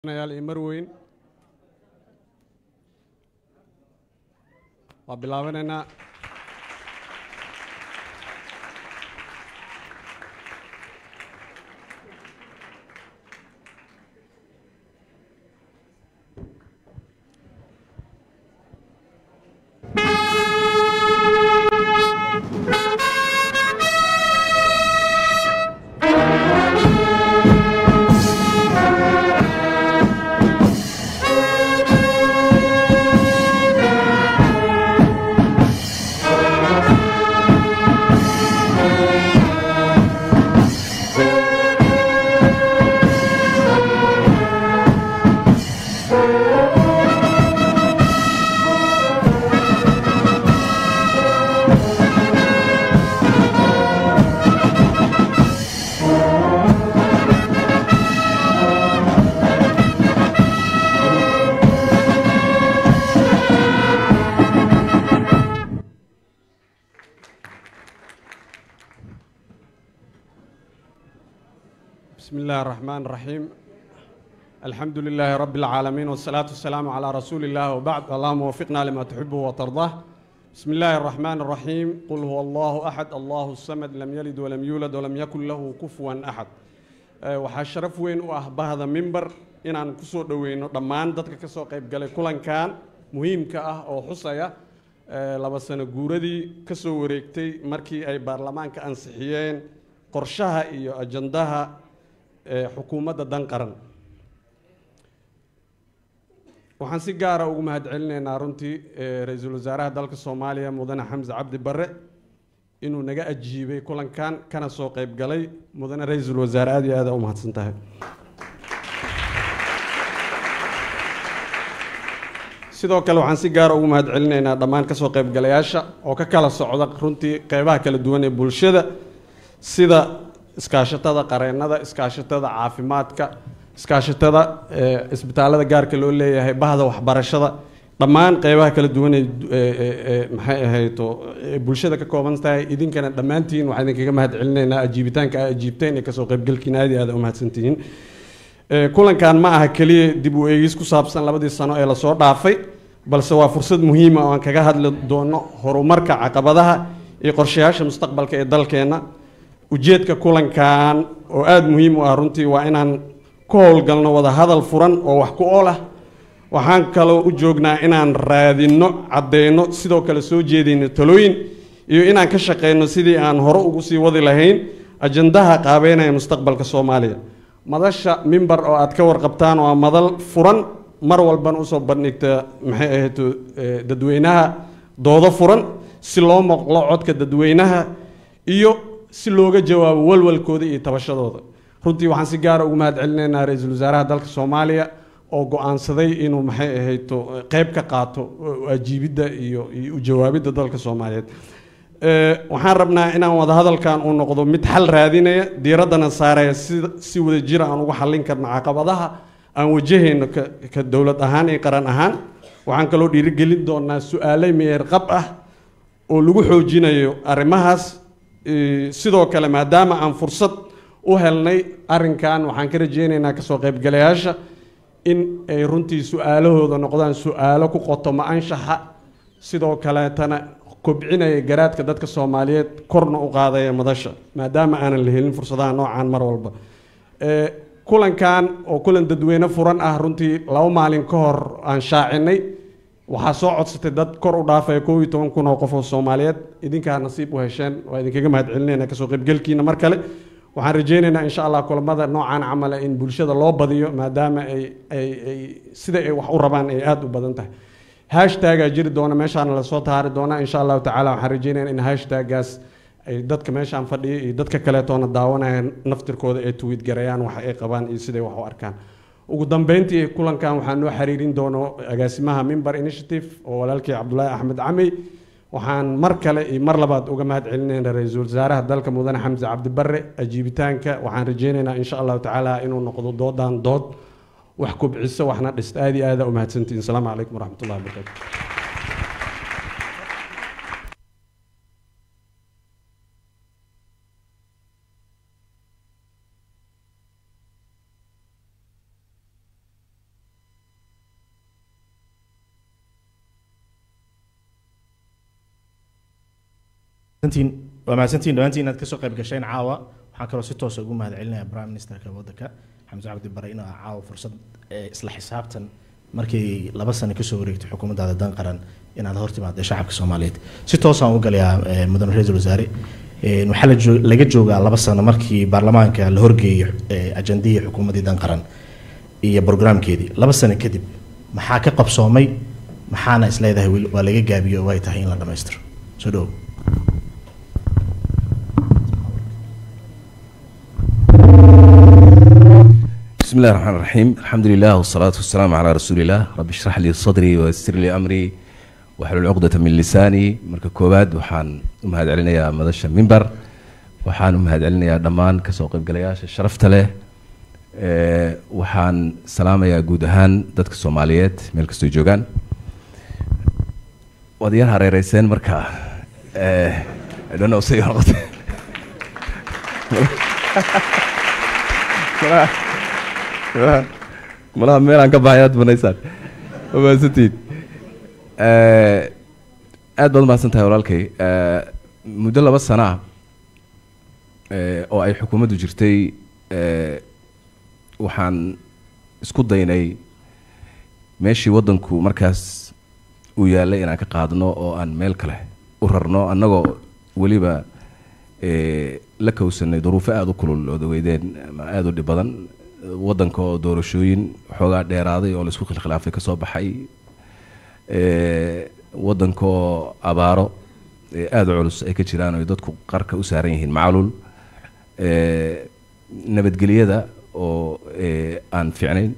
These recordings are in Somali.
yaal iyo marweyn waa bilaabanaynaa بسم الله الرحمن الرحيم الحمد لله رب العالمين والصلاة والسلام على رسول الله وبعد اللهم وفقنا لما تحبه وترضاه بسم الله الرحمن الرحيم قل هو الله أحد الله الصمد لم يلد ولم يولد ولم يكن له كفوا أحد أه، waxaa sharaf weyn u ah bahda mimber inaan kusoo dhoweyno dhammaan dadka ka soo qayb galay kulankan muhiimka ah oo xusaya eh, laba sano guuradii ka soo wareegtay markii ay baarlamaanka ansixiyeen qorshaha iyo ajandaha eh, xukuumadda dan qaran waxaan si gaara ugu mahadcelinaynaa runtii eh, ra-iisul wasaaraha dalka soomaaliya mudane xamse cabdi barre inuu naga ajiibay kulankan kana soo qayb galay mudane ra-iisul wasaare aad iyo aada u mahadsan tahay sidoo kale waxaan si gaara ugu mahadcelinaynaa dhammaan kasoo qaybgalayaasha oo ka kala socda runtii qeybaha kala duwan ee bulshada sida iskaashatada qareennada iskaashatada caafimaadka iskaashatada eh, isbitaalada gaarka loo leeyahay bahda waxbarashada dhammaan qeybaha kala duwan ee ee- ee- ee maxay ahayto ee bulshada ka kooban tahay idinkana dhammaantiin waxaan idinkaga mahadcelinaynaa ajiibitaanka aa ajiibteen ee kasoo qaybgalkiina aad iyo aad u mahadsantihiin Eh, kulankan ma aha keliya dib u eegis ku saabsan labadii sano ee lasoo dhaafay balse waa fursad muhiima oo aan kaga hadli doono horumarka caqabadaha iyo qorshayaasha mustaqbalka ee dalkeenna ujeedka kulankan oo aada muhiim u ah runtii waa inaan ku howlgalno wada hadal furan oo wax ku ool ah waxaan kaloo u joognaa inaan raadinno caddeyno sidoo kale soo jeedayno talooyin iyo inaan ka shaqeyno sidii aan hore ugu sii wadi lahayn ajandaha qaabeynaya mustaqbalka soomaaliya madasha mimber oo aad ka warqabtaan waa madal furan mar walbana usoo bandhigta maxay ahayd eh, dadweynaha doodo furan si loo maqlo codka dadweynaha iyo si looga jawaabo walwalkooda iyo tabashadooda runtii waxaan si gaara ugu mahadcelinaynaa ra-iisul wasaaraha dalka soomaaliya oo go-aansaday inuu maxay ahayto qeyb ka qaato ajiibidda iyo iyo u jawaabidda dalka soomaaliyeed Eh, waxaan rabnaa inaan wada hadalkan uu noqdo mid xal raadinaya diiraddana saaraya si si wada jira aan uga xallin karno caqabadaha aan wajahayno ka ka dowlad ahaan iyo qaran ahaan waxaan kaloo dhiirigelin doonaa su-aale meyer qab ah oo lagu xoojinayo arrimahaas Eh, sidoo kale maadaama aan fursad u helnay arrinkan waxaan ka rajeynaynaa kasoo qaybgalayaasha in ay runtii su-aalahooda noqdaan su-aalo ku qotoma anshaxa sidoo kaleetana kobcinaya garaadka dadka soomaaliyeed korna u qaadaya madasha maadaama aanan la helin fursadaha noocaan mar walba Eh, kulankan oo kulan dadweyne furan ah runtii laba maalin ka hor aan shaacinay waxaa soo codsatay dad kor u dhaafaya koob iyo toban kun oo qof oo soomaaliyeed idinkaa nasiib u hesheen waa idinkaga mahadcelinayna kasoo qaybgelkiina mar kale waxaan rajeynaynaa insha allah kulamada noocan camala in bulshada loo badiyo maadaama ay ay ay sida ay wax u rabaan ay aada u badan tahay hashtagaa jiri doona meeshaana lasoo taari doonaa insha allahu tacaala waxaan rajeynayaa in hashtagaas ay dadka meeshaan fadhiya iyo dadka kaleetoona daawanaya naftirkooda ay tweet garayaan waxa ay qabaan iyo siday wax u arkaan ugu dambeyntii kulankan waxaan noo xiriirin doono agaasimaha mimber initiative oo walaalkii cabdulaahi axmed camey waxaan mar kale iyo mar labaad uga mahad celinayna ra-iisul wasaaraha dalka mudane xamse cabdi barre ajiibitaanka waxaan rajeynaynaa insha allahu tacaala inuu noqdo doodan dood wax kobciso waxna dhist aad iyo aada u mahadsantihin asalaamu calaykum waraxmat ullahi wabarakaatu mahadsantiin waa mahadsantiin dhammaantiin inaad kasoo qayb gasheen caawa waxaan kaloo si toosa ugu mahad celinaya prime ministerka waddanka xamse cabdi bare inuu ah caawa fursad ee isla xisaabtan markii laba sano kasoo wareegtay xukuumaddaada dan qaran inaad hor timaadee shacabka soomaaliyeed si toosaan u galayaa eh, mudane ra-iisul wasaare Eh, waxaa la joo- laga joogaa laba sano markii baarlamaanka la horgeeyey eh, ajandihii xukuumaddii dan qaran iyo brograamkeedii laba sano kadib maxaa ka qabsoomay maxaana isleedahay weli waa laga gaabiyo oo ay tahay in la dhammaystiro soo dhowo بسم الله الرحمن الرحيم الحمد لله والصلاة والسلام على رسول الله رب اشرح لي صدري ويسر لي أمري واحلل عقدة من لساني marka koowaad waxaan u mahad celinayaa madasha mimbar waxaan u mahad celinayaa dhammaan kasoo qaybgalayaasha sharafta leh Ee, waxaan salaamayaa guud ahaan dadka soomaaliyeed meel kastoo joogaan waad yar hareereyseen marka ee, I don't know say noqote malaha malaha meelaan ka baxay aad banaysaan waa mahadsantihiin Eh, aad baad umahadsan tahay walaalkay Eh, muddo laba sana ah eh, oo ay xukuumaddu jirtay eh, waxaan isku daynay meeshii waddanku markaas uu yaallay inaan ka qaadno oo aan meel kale u rarno annagoo weliba eh, la kowsanay duruufo aada u kulul oo daweydeen ama aada u dhib badan waddanka oo doorashooyin xoogaa dheeraaday oo laisku khilkhilaafay ka soo baxay Eh, waddanka oo abaaro eh, aada u culus ay ka jiraan oo ay dadku qarka u saaran yihiin macluul Eh, nabadgelyada oo eh, aan fiicnayn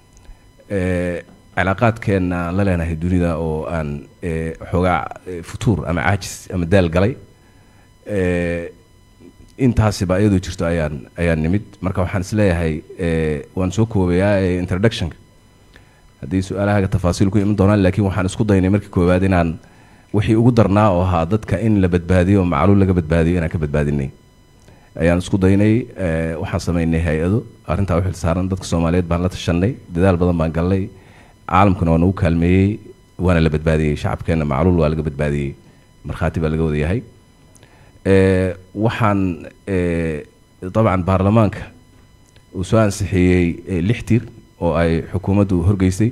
Eh, cilaaqaadkeenna aan la leenahay dunida oo aan eh, xoogaa eh, futuur ama caajis ama daal galay Eh, intaasiba iyadoo jirto ayaan ayaan nimid marka waxaan isleeyahay eh, waan soo koobayaa eh, introductionka haddii su-aalahaaga tafaasiil ku iman doonaan laakiin waxaan isku daynay markii koowaad inaan wixii ugu darnaa oo ahaa dadka in la badbaadiyo oo macluul laga badbaadiyo inaan ka badbaadinay ayaan isku daynay eh, waxaan samaynay hay-ado arrintaa u xilsaaran dadka soomaaliyeed baan la tashanay dadaal badan baan galnay caalamkuna waa nagu kaalmeeyey waana la badbaadiyey shacabkeenna macluul waa laga badbaadiyey markhaati baa laga wada yahay Eh, waxaan eh, dabcan baarlamaanka uu soo ansixiyey eh, lix tir oo ay xukuumaddu horgeysay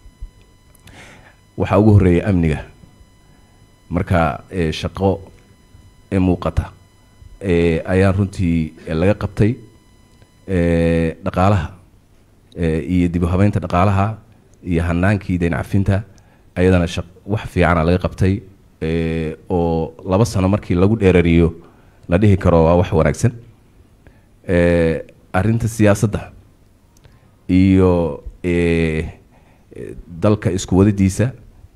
waxaa ugu horreeyay amniga marka eh, shaqo ee muuqata eh, ayaan runtii eh, laga qabtay eh, dhaqaalaha eh, iyo dib u habeynta dhaqaalaha iyo hanaankii dayn cafinta ayadana shaq wax fiicana laga qabtay eh, oo laba sano markii lagu dheerariyo la dhihi karo waa wax wanaagsan Eh, arrinta siyaasadda iyo eh, eh, dalka isku wadadiisa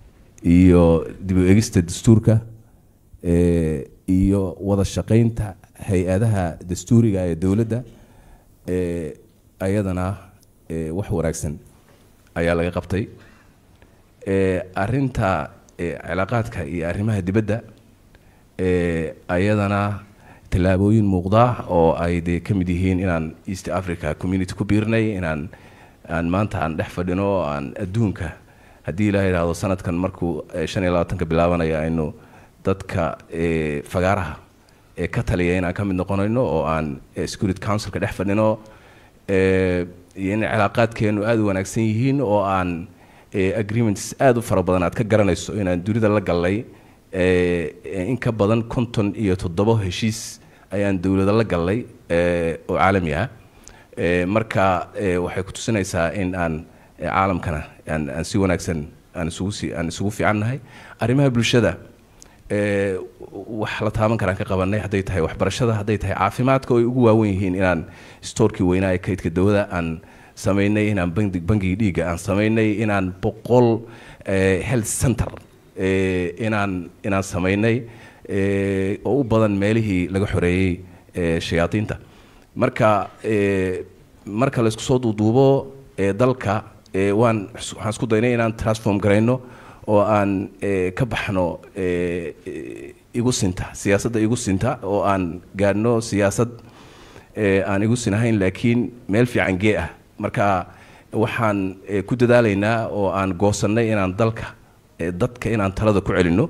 iyo dib u egista dastuurka eh, iyo wada shaqaynta hay-adaha dastuuriga ee dowladda eh, ayadana eh, wax wanaagsan ayaa laga qabtay Eh, arrinta eh, cilaaqaadka iyo arrimaha dibadda eh, ayadana tallaabooyin muuqda oo ay dee ka mid yihiin inaan east africa community ku biirnay inaan aan maanta aan dhex fadhino oo aan adduunka haddii ilaaha yidhaahdo sanadkan markuu eh, shan iyo labaatanka bilaabanaya aynu dadka eh, fagaaraha ee ka taliya inaan ka mid noqonayno oo aan eh, security councilka dhex fadhino eh, iyo in cilaaqaadkeenu aada u wanaagsan yihiin oo aan eh, agreements aada u fara badan aad ka garanayso inaan dunida la gallay eh, eh, in ka badan konton iyo toddobo heshiis ayaan dowlada la gallay eh, oo caalami ah Eh, marka eh, waxay ku tusinaysaa in aan eh, caalamkana aan aan si wanaagsan aan isugu si aan isugu fiican nahay arrimaha bulshada eh, wax la taaban karaan ka qabanay hadday tahay waxbarashada hadday tahay caafimaadka oo ay ugu waawen yihiin inaan stoorkii weynaa ee kaydka dawada aan samaynay inaan bangi bangigii dhiigga aan samaynay inaan boqol eh, health center eh, inaan inaan samaynay eh, oo u badan meelihii laga xoreeyey eh, shayaadiinta marka eh, marka la isku soo duuduubo eh, dalka eh, waan waxaan isku daynay inaan transform garayno oo aan eh, ka baxno eh, eh, igu sinta siyaasadda igu sinta oo aan gaadhno siyaasad eh, aan igu sinahayn laakiin meel fiican gee ah marka waxaan eh, ku dadaalaynaa oo aan goosannay inaan dalka eh, dadka inaan talada ku celinno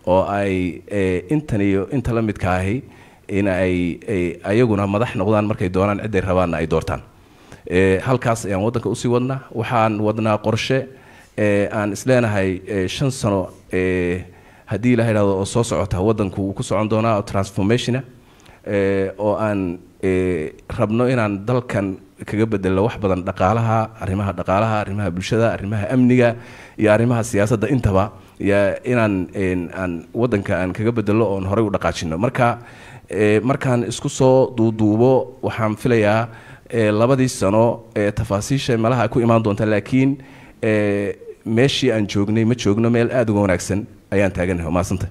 oo ay eh, intan iyo inta la midka ahi in ay ay ayaguna madax noqdaan markay doonaan ciday rabaanna ay doortaan Eh, halkaas ayaan waddanka usii wadnaa waxaan wadnaa qorshe eh, aan isleenahay eh, shan sano eh, haddii la idhahdo oo soo socota waddanku wuu ku socon doonaa oo transformationa eh, oo aan eh, rabno inaan dalkan kaga bedelno wax badan dhaqaalaha arrimaha dhaqaalaha arrimaha bulshada arrimaha amniga iyo arrimaha siyaasadda intaba iyo inaan een, aan waddanka aan kaga bedelno oon horey u dhaqaajino marka eh, markaan isku soo duuduubo waxaan filayaa eh, labadii sano ee tafaasiisha malaha ku imaan doonta laakiin eh, meeshii aan joognay ma joogno meel aada uga wanaagsan ayaan taaganahay maasanta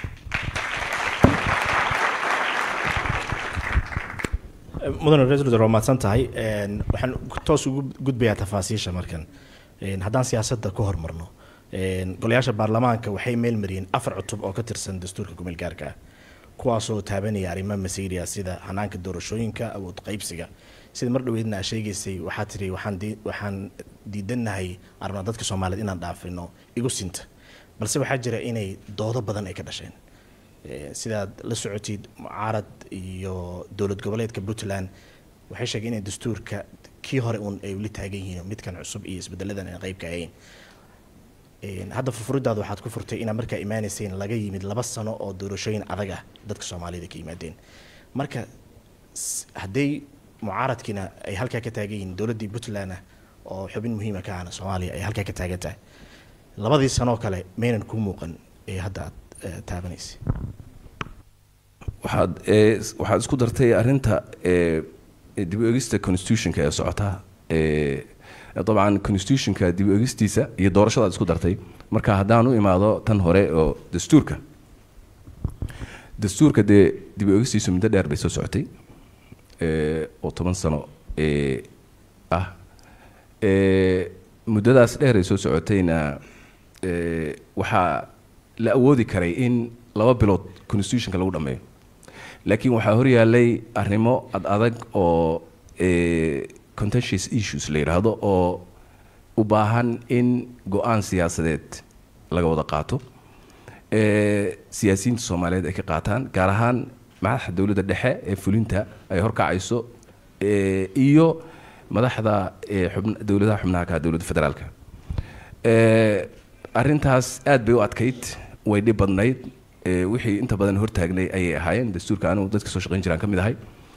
mudane ra-iisul wasaare waa mahadsan tahay Een, waxaan toos ugu gudbayaa tafaasiisha markan Een, haddaan siyaasadda ku hormarno Een, golayaasha baarlamaanka waxay meelmariyeen afar cutub oo ka tirsan dastuurka kumeel gaarka ah kuwaasoo taabanaya arrimaha masiiriya sida hanaanka doorashooyinka awood qaybsiga sida mar dhoweydna aa sheegaysay waxaa tiri waxaan dii- waxaan diidanahay arna dadka soomaaliyeed inaan dhaafino igu sinta balse waxaa jira inay doodo badan ay ka dhasheen Eh, sidaad la socotid mucaarad iyo dowlad goboleedka puntland waxay sheegeen inay dastuurka kii hore uun ay weli taagan yihiin oo midkan cusub iyo isbedeladan ay qayb ka ahayn Een, hadda furfuridaada waxaad ku furtay inaad markaa imaaneyseen laga yimid laba sano oo doorashooyin adag ah dadka soomaalida ka yimaadeen marka s- hadday mucaaradkiina ay halkaa ka taagan yihiin dowladdii puntland ah oo xubin muhiima ka ahna soomaaliya ay halkaa ka taagan tahay labadii sanoo kale maynan kuu muuqan ee hadda aad eh, taabanaysay waxaad eh, waxaad isku dartay arrinta eh, dib u eegista constitutionka ee socota eh, dabcan constitutionka dib u eegistiisa iyo doorashadaad isku dartay marka haddaan u imaado tan hore oo dastuurka dastuurka dee dib u eegistiisu muddo dheer bay soo socotay eh, oo toban sano eh, ah Eh, muddadaas dheer ay soo socotayna eh, waxaa la awoodi karay in laba bilood constitutionka lagu dhammeeyo laakiin waxaa horyaalay arrimo ad adag oo eh, contentious issues la yidhaahdo oo u baahan in go-aan siyaasadeed laga wada qaato eh, siyaasiyiinta soomaaliyeed ay ka qaataan gaar ahaan madaxda dowladda dhexe ee fulinta ay horkacayso eh, iyo madaxda eh, xubn- dowladaha xubnaha ka ah dowladda federaalka Eh, arrintaas aad bay u adkayd way dhib badnayd eh, wixii inta badan hortaagnay ayay ahaayeen dastuurka anigu dadka soo shaqayn jiraan ka mid ahay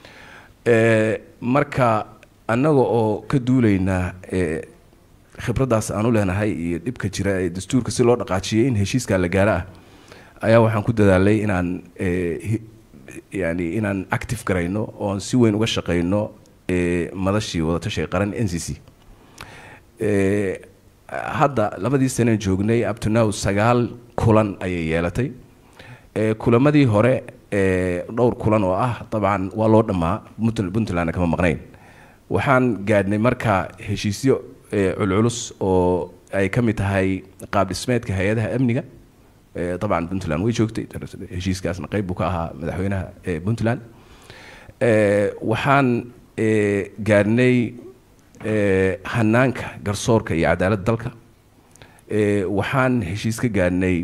Eh, marka annaga oo ka duulayna eh, khibraddaas aan u leenahay iyo dhibka jira ee dastuurka si loo dhaqaajiyay in heshiiskaa la gaaro ah ayaa waxaan ku dadaalay inaan eh, hi- yani inaan active garayno oon si weyn uga shaqayno eh, madashii wadatashiga qaran n c c Eh, hadda labadii sane joognay up to now sagaal kulan ayay yeelatay Eh, kulamadii hore eh, dhowr kulan oo ah dabcan waa loo dhammaa Puntl- puntlandna kama maqnayn waxaan gaadhnay marka heshiisyo eh, culculus oo ay ka mid tahay qaab dhismeedka hay-adaha amniga Eh, dabcan puntland way joogtay heshiiskaasna qayb buu ka ahaa madaxweynaha eh, puntland Eh, waxaan eh, gaadhnay eh, hanaanka garsoorka iyo cadaaladda dalka Eh, waxaan heshiis ka gaadhnay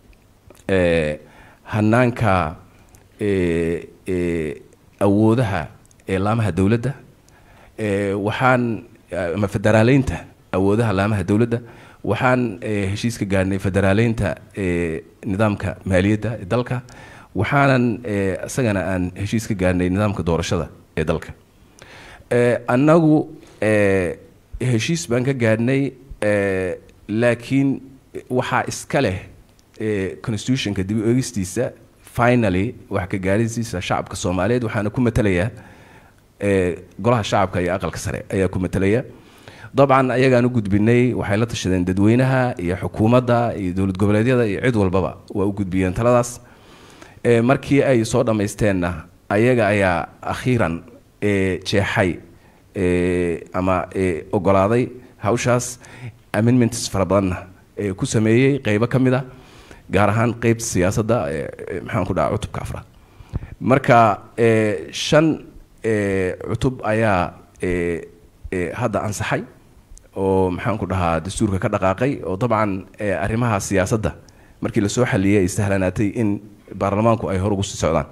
eh, hanaanka eh, eh, awoodaha ee laamaha dowladda Eh, waxaan eh, ama federaaleynta awoodaha laamaha dowladda waxaan eh, heshiis ka gaadhnay federaaleynta eh, nidaamka maaliyadda ee dalka waxaanan eh, isagana aan heshiis ka gaadhnay nidaamka doorashada ee dalka Eh, annagu eh, heshiis baan ka gaadhnay eh, laakiin waxaa iska leh eh, constitutionka dib u eegistiisa finally wax ka gaadhisiisa shacabka soomaaliyeed waxaana ku matalayaa eh, golaha shacabka iyo aqalka sare ayaa ku matalaya dabcan ayagaan u gudbinay waxay la tashadeen dadweynaha iyo xukuumadda iyo dowlad goboleedyada iyo cid walbaba waa u gudbiyeen taladaas Eh, markii ay soo dhammaysteenna ayaga ayaa akhiiran eh, jeexay eh, ama eh, ogolaaday hawshaas amendments fara badanna eh, ku sameeyey qeybo ka mid a gaar ahaan qeybta siyaasadda eh, eh, maxaan ku dhaha cutubka afraad marka eh, shan eh, cutub ayaa eh, eh, hadda ansaxay oo maxaan ku dhahaa dastuurka ka dhaqaaqay oo dabcan eh, arrimaha siyaasadda markii lasoo xaliyey ay sahlanaatay in baarlamaanku ay hor ugu sii socdaan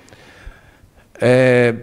Eh,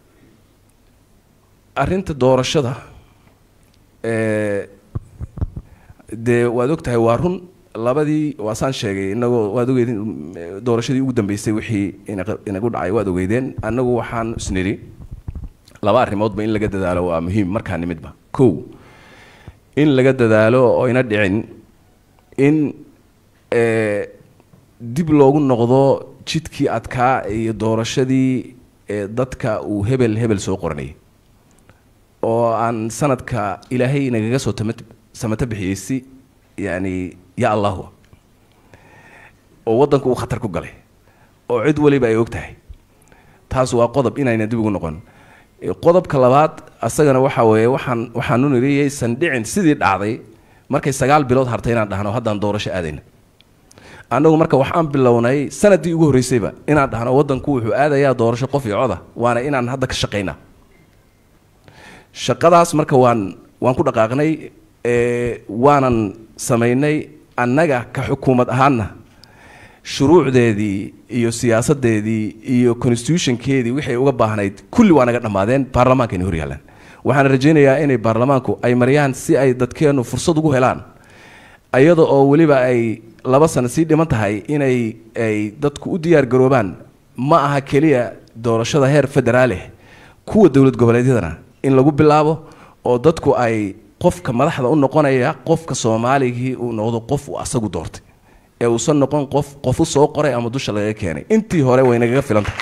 arrinta doorashada eh, dee waad og tahay waa run labadii waasaan sheegay inagoo waad ogeydeen mm, doorashadii ugu dambeysay wixii inaga- inagu dhacay waad ogeydeen annagu waxaan isnidhi laba arrimoodba in laga dadaalo waa muhiim markaa nimidba kow in laga dadaalo oo ina dhicin in eh, dib loogu noqdo jidkii adkaa iyo doorashadii ee dadka uu hebel hebel soo qoranayay oo aan sanadka ilaahay inagaga soo tama samato bixiyey si yani ya allahu oo waddanku uu khatar ku galay oo cid waliba ay og tahay taas waa qodob inayna dib ugu noqon Eh, qodobka labaad asagana waxa weeye waxaan waxaanu nidhi yaysan dhicin sidii dhacday markay sagaal bilood hartay inaan dhahno haddaan doorasho aadayna annagu marka waxaan bilownay sanadii ugu horreysayba inaan dhahno waddanku wuxuu aadayaa doorasho qof iyo coda waana inaan hadda ka shaqaynaa shaqadaas marka waan waan ku dhaqaaqnay ee, waanan samaynay annaga ka xukuumad ahaanna shuruucdeedii iyo siyaasadeedii iyo constitutionkeedii waxay uga baahnayd kulli waa naga dhammaadeen baarlamaankayna hor yaallaan waxaan rajaynayaa inay baarlamaanku ay mariyaan si ay dadkeennu fursad ugu helaan ayada oo weliba ay laba sano sii dhiman tahay inay ay dadku u diyaar garoobaan ma aha keliya doorashada heer federaaleh kuwa dowlad goboleedyadana in lagu bilaabo oo dadku ay qofka madaxda u noqonaya qofka soomaaligii uu noqdo qof uu asagu doortay ee uusan noqon qof qof u soo qoray ama dusha lagaga keenay intii hore way nagaga filan tahay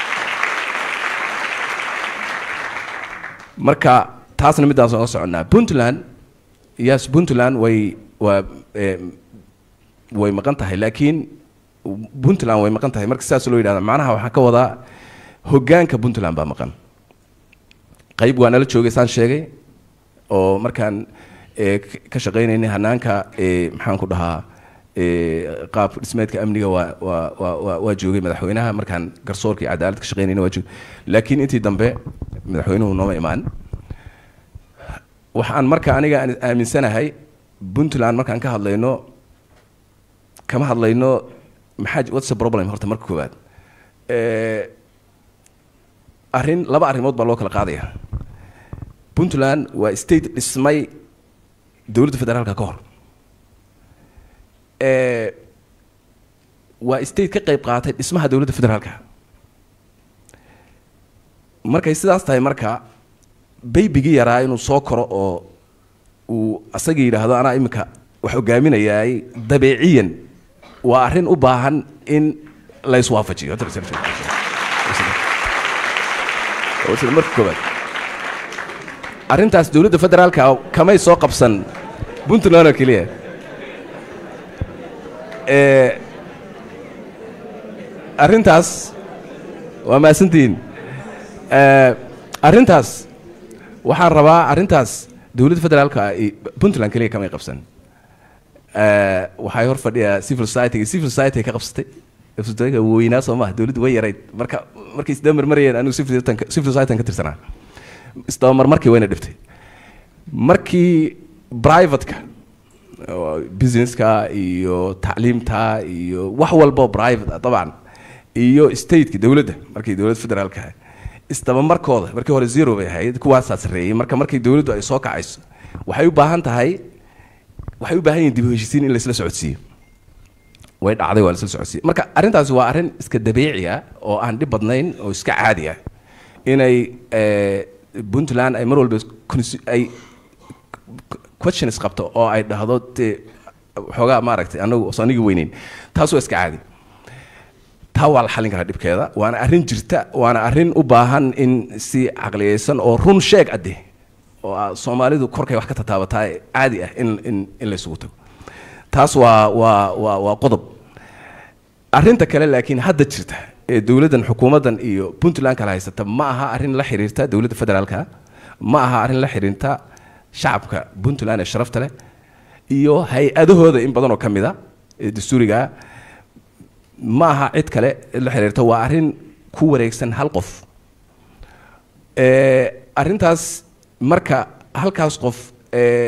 marka taasna midaas oga soconnaa puntland yes puntland way waa eh, way maqan tahay laakiin puntland way maqan tahay marka sidaas loo yidhahda macnaha waxaan ka wadaa hoggaanka puntland baa maqan qayb waa nala joogay saan sheegay oo markaan eh, k- ka shaqaynaynay hanaanka eh, maxaan ku dhahaa eh, qaab dhismeedka amniga waa waa waa waa waa joogay madaxweynaha markaan garsoorka iyo cadaalad ka shaqaynayna waa joogay laakiin intii dambe madaxweynuhu nooma imaan waxaan marka aniga aan aaminsanahay puntland markaan ka hadlayno kama hadlayno maxaa what's the problem horta marka koowaad Eh, arrin laba arrimood baa loo kala qaadaya puntland waa state dhismay dowladda federaalka ka hor Eh, waa state ka qayb qaatay dhismaha dowladda federaalka markay sidaas tahay marka baybigii yaraa inuu soo koro oo uu asaga yidhaahdo anaa iminka wax hogaaminayaay dabeeciyan waa arrin u baahan in la iswaafajiyo marka koobaad arrintaas dowladda federaalka kamay soo qabsan puntland oo keliya Eh, arrintaas waa mahadsantihiin Eh, arrintaas waxaan rabaa arrintaas dowladda federaalka i- puntland keliya kamay qabsan Eh, waxay hor fadhiyaa civil society civil society ka qabsatay civil society weynaa soo maha dowladdu way yarayd marka markay isdamar marayeen anigu civil society civil society ka tirsanaa isdabamar markii wayna dhiftay markii privateka oo businesska iyo tacliimta iyo wax walbo private ah dabcan iyo stateka dowladda markii dowladda federaalka isdabamarkooda markii hore zero bay ahayd kuwaasaa sarreeyey marka markii dowladdu ay soo kacayso waxay u baahan tahay waxay u baahan yihiin dib u heshiisiin in laisla socodsiiyo way dhacday waa laisla socodsiiyo marka arrintaasi waa arrin iska dabiici ah oo aan dhib badnayn oo iska caadi ah inay eh, puntland ay mar walba consi- ay questions qabto oo ay dhahdo dee xoogaa maaragtay anagu soo anigi weyneyn taas waa iska caadi taa waa la xallin karaa dhibkeeda waana arrin jirta waana arrin u baahan in si caqliyeysan oo run sheeg adde oo ah soomaalidu korkay wax ka tataabataa ee caadi ah in in in la isugu tago taas waa waa waa waa qodob arrinta kale laakiin hadda jirta ee dowladdan xukuumaddan iyo puntland kala haysata ma aha arrin la xiriirta dowladda federaalka ma aha arrin la xiriirta shacabka puntland ee sharafta leh iyo hay-adahooda in badan oo ka mid a ee dastuuriga ah ma aha cid kale la xiriirta waa arrin ku wareegsan hal qof Eh, arrintaas marka halkaas qof eh,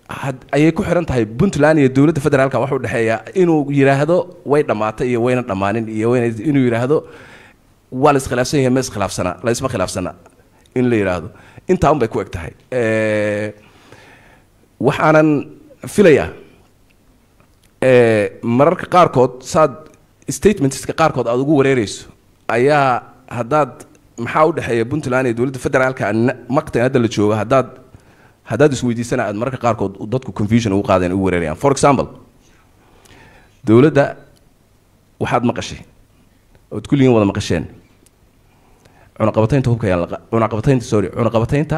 had- ayay ku xiran tahay puntland iyo dowladda federaalka waxa u dhexeeya inuu yidhaahdo way dhammaatay iyo wayna dhammaanin iyo wayna inuu yidhaahdo waa la iskhilaafsan yahay ma iskhilaafsana la isma khilaafsana in la yidhaahdo intaa un bay ku eg tahay Eh, waxaanan filayaa eh, mararka qaarkood saad statementska qaarkood aad ugu wareereyso ayaa haddaad maxaa u dhexeeya puntland iyo dowladda federaalka na- maqtan hadda la joogo haddaad haddaad isweydiisana aad mararka qaarkood dadku confusion ugu qaadeen ugu wareerayaan for example dowladda waxaad maqashay ood kulligiin wada maqasheen cunaqabataynta hubka ayaan la cunaqabataynta sorry cunaqabataynta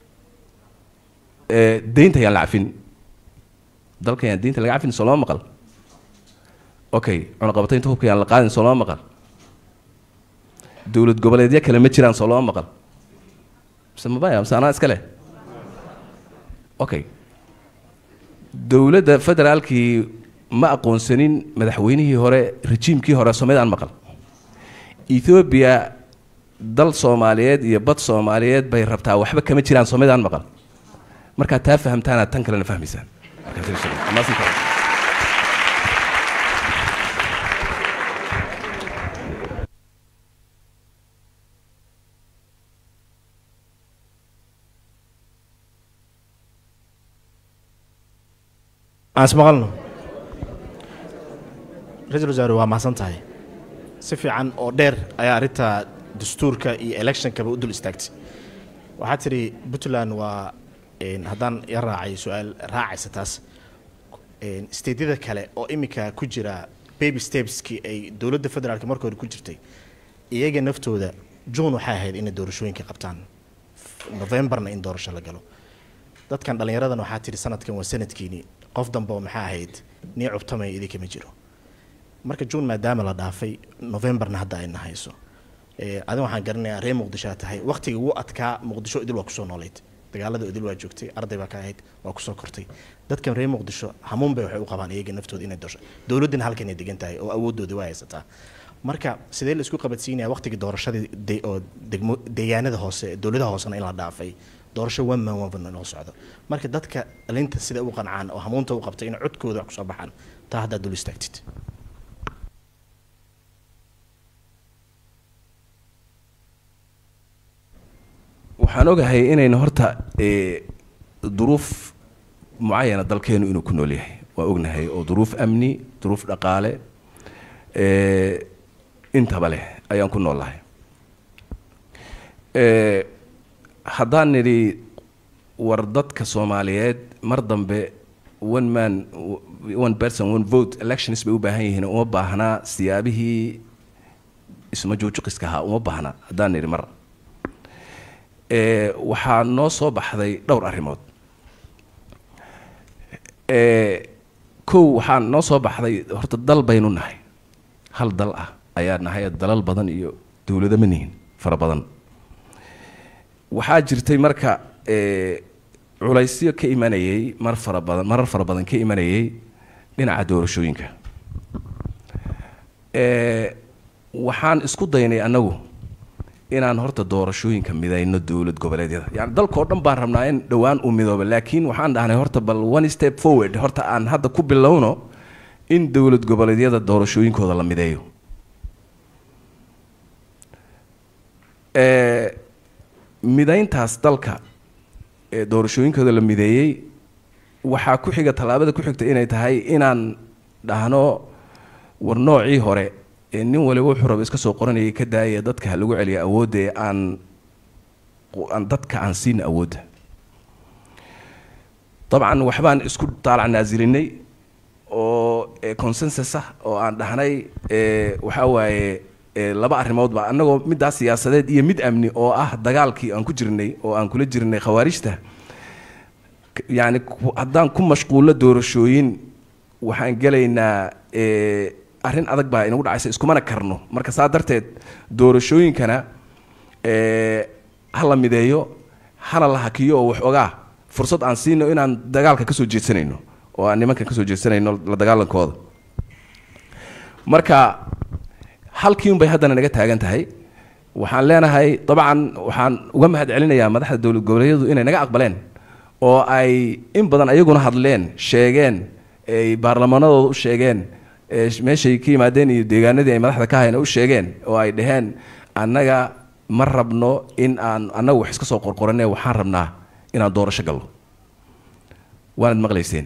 ee deynta ayaan la cafin dalka ayaan deynta laga cafin soo lama maqal okay cunaqabataynta hubka ayaan la qaadin soo lama maqal dowlad goboleedyo kale ma jiraan soo lama maqal mise mabaya mise anaa iska leh okay dowladda federaalkii ma aqoonsanin madaxweynihii hore rejiimkii hore soomaalidaan maqal ethoobia dal soomaaliyeed iyo bad soomaaliyeed bay rabtaa waxba kama jiraan soomaalidaan maqal markaad taa fahamtaanaad tan kalena fahmaysaan Markaad fiiriso. Amaasinta. aan ismaqalno ra-iisul wasaare waa mahadsan tahay si fiican oo dheer ayaa arrinta dastuurka iyo electionkaba u dul istaagtay waxaad tidhi puntland waa een, haddaan ya raacay su-aal raacaysa taas een, steedyada kale oo iminka ku jira baby stepskii ay dowladda federaalka marka hore ku jirtay iyaga naftooda june waxay ahayd inay doorashooyinka qabtaan novemberna in doorasho la galo dadkan dhallinyaradan waxaa tidhi sanadkan waa sanadkiini qof dambe oo maxaa ahayd nii cubtamay idinka ma jiro marka june maadaama la dhaafay novemberna hadda ayna hayso Eh, adin waxaan garanayaa reer muqdisho aad tahay waqtiga ugu adkaa muqdisho idil waa kusoo nooleyd dagaalada idil waa joogtay arday baa ka ahayd waa kusoo kortay dadkan reer muqdisho hamuun bay waxay u qabaan iyaga naftooda inay doorasho dowladdina halkan ay degan tahay oo awoodooda waa haysataa marka sidee la isku qabadsiinaya waqtigii doorashadii de- oo degmo deegaanada hoose dowladaha hoosena in la dhaafay doorasho one man one vote inoo socdo marka dadka linta sida u qancaan oo hamuunta u qabtay in codkooda wax kusoo baxaan taa haddaad dul istaagtid waxaan ogahay inayna horta ee, duruuf mucayana dalkeenu inuu ku nool yahay waa ognahay oo duruuf amni duruuf dhaqaale ee, intaba leh ayaan ku noolahay Ee, haddaan nidhi war dadka soomaaliyeed mar dambe one man one person one vote elections bay u baahan yihiin uma baahnaa siyaabihii isma juujuqiska ahaa uma baahna haddaan nidhi mar ee, waxaa noo soo baxday dhowr arrimood ee, kow waxaa noo soo baxday horta dal baynu nahay hal dal ah ayaa nahay dalal badan iyo dowlado ma nihin fara badan waxaa jirtay marka ee, culaysyo ka imanayay mar fara badan marar fara badan ka imanayay dhinaca doorashooyinka ee, waxaan isku daynay annagu inaan horta doorashooyinka midayno dowlad goboleedyada yani dalkao dhan baan rabnaa in dhowaan uu midoobo laakiin waxaan dhahnay horta bal one step forward horta aan hadda ku bilowno in dowlad goboleedyada doorashooyinkooda la mideeyo ee, midayntaas dalka ee doorashooyinkooda la mideeyey waxaa ku xiga tallaabada ku xigta inay tahay inaan dhahno war noocii hore ee nin waliba wuxuu raba iska soo qoranayay ka daaya dadka ha lagu celiya awoodda ee aan aan dadka aan siina awoodda dabcan waxbaan isku taalac naasilinay oo ee, consensus ah oo aan dhahnay ee, waxaa waaye ee, laba arrimoodba annagoo middaas siyaasadeed iyo mid amni oo ah dagaalkii aan ku jirnay oo aan kula jirnay khawaarijta K- yacni ku- haddaan ku mashquullo doorashooyin waxaan gelaynaa ee, arrin adag baa inagu dhacaysa iskumana karno marka saa darteed doorashooyinkana ee, ha la mideeyo hana la hakiyo oo wax ogaa fursad aan siino inaan dagaalka kasoo jeedsanayno oo aan nimankan kasoo jeedsanayno la dagaalankooda marka halkii un bay haddana naga taagan tahay waxaan leenahay dabcan waxaan uga mahad celinayaa madaxda dowlad goboleedyadu inay naga aqbaleen oo ay in badan ayaguna hadleen sheegeen ay baarlamanadooda u sheegeen ee meeshay ka yimaadeen iyo deegaanadii ay madaxda ka hayeen u sheegeen oo ay dhaheen annaga ma rabno in aan annaga wax iska soo qorqoranee waxaan rabnaa inaan doorasho galno waanad maqlayseen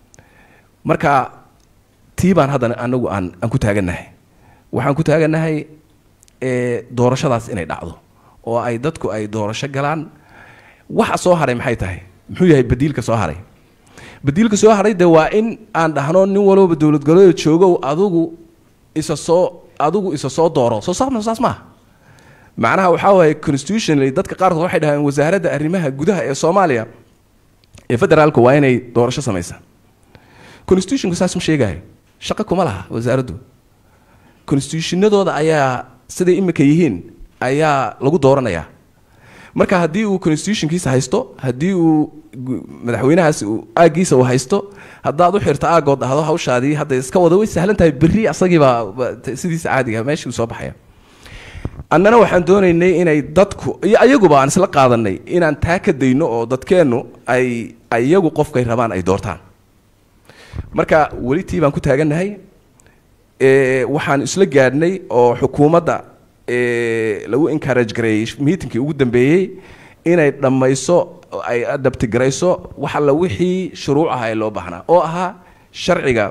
marka tii baan haddana anagu aan aan ku taagannahay waxaan ku taagannahay ee doorashadaas inay dhacdo oo ay dadku ay doorasho galaan waxa soo haray maxay tahay muxuu yahay badiilka soo haray badiilka soo haray de waa in aan dhahno nin walbaba dowlad goboleeda joogow adigu isa soo adigu isa soo dooro soo saas saas maaha macnaha waxaa waaye constitutionally dadka qaarkood waxay dhaheen wasaaradda arrimaha gudaha ee soomaaliya ee federaalku waa inay doorasho samaysaa constitutionku saas ma sheegayo shaqo kuma laha wasaaraddu constitutionadooda ayaa siday imika yihiin ayaa lagu dooranayaa marka haddii uu constitutionkiisa haysto haddii uu gu- madaxweynahaas uu aaggiisa uu haysto haddaad u xirto aaggood dhahdo hawshaadii hadda iska wada way sahlan tahay berri asagiibaa ba- t- sidiisa caadiga meeshii uu soo baxaya annana waxaan doonaynay inay dadku iyo ayaguba aan isla qaadanay inaan taa ka dayno oo dadkeennu ay iyagu qofkay rabaan ay doortaan marka weli tii baan ku taagannahay ee, waxaan isla gaadhnay oo xukuumadda ee, lagu encourage gareeyey meetinkii ugu dambeeyey inay dhammayso oo ay adabtigarayso wax alla wixii shuruuc ah ee loo baahnaa oo ahaa sharciga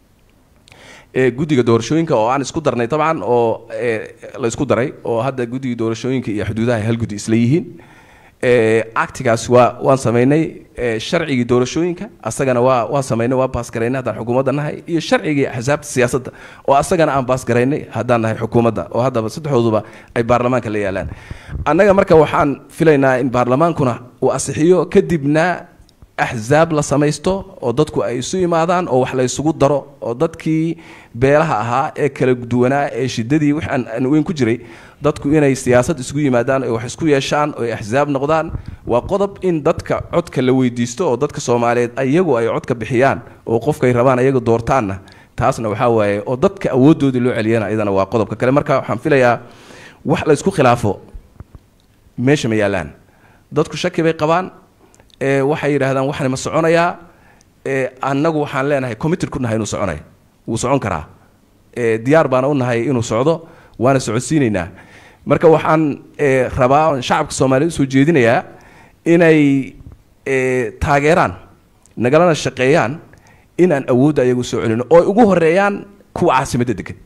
ee guddiga doorashooyinka oo aan isku darnay dabcan oo ee, la isku daray oo hadda guddiga doorashooyinka iyo xuduudaha ay hal guddi isla yihiin ee, actigaas waa waan samaynay ee, sharcigii doorashooyinka asagana waa waan samaynay waa baasgaraynay haddaan xukuumadda nahay iyo sharcigii axsaabta siyaasadda oo asagana aan baasgaraynay haddaan nahay xukuumadda oo haddaba saddexdooduba ay baarlamaanka la yaalaan annaga marka waxaan filaynaa in baarlamaankuna uu asixiyo kadibna axsaab la samaysto oo dadku ay isu imaadaan oo wax la isugu daro oo dadkii beelaha ahaa ee kala duwanaa ee shidadii wix aan aan weyn ku jiray dadku inay siyaasad isugu yimaadaan oo wax isku yeeshaan oo ay axsaab noqdaan waa qodob in dadka codka la weydiisto oo dadka soomaaliyeed iyagu ay codka bixiyaan oo qofkay rabaan ayaga doortaanna taasna waxaa waaye oo dadka awooddoodii loo celiyana iyadana waa qodobka kale marka waxaan filayaa wax la isku khilaafo meesha ma yaallaan dadku shaki bay qabaan ee waxay yidhaahdaan waxani ma soconayaa ee annagu waxaan leenahay committed ku nahay inuu soconayo wuu socon karaa ee diyaar baana u nahay inuu socdo waana socodsiinaynaa marka waxaan ee rabaa oon shacabka soomaaliyeed usoo jeedinayaa inay ee taageeraan nagalana shaqeeyaan inaan awoodda ayagu soo celino oo ay ugu horeeyaan kuwa caasimadda degan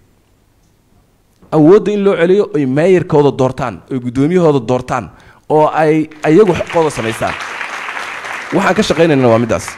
awoodda in loo celiyo ay maayarkooda doortaan oy guddoomiyahooda doortaan oo ay ayagu xaqooda samaystaan waxaan ka shaqaynayna waa middaas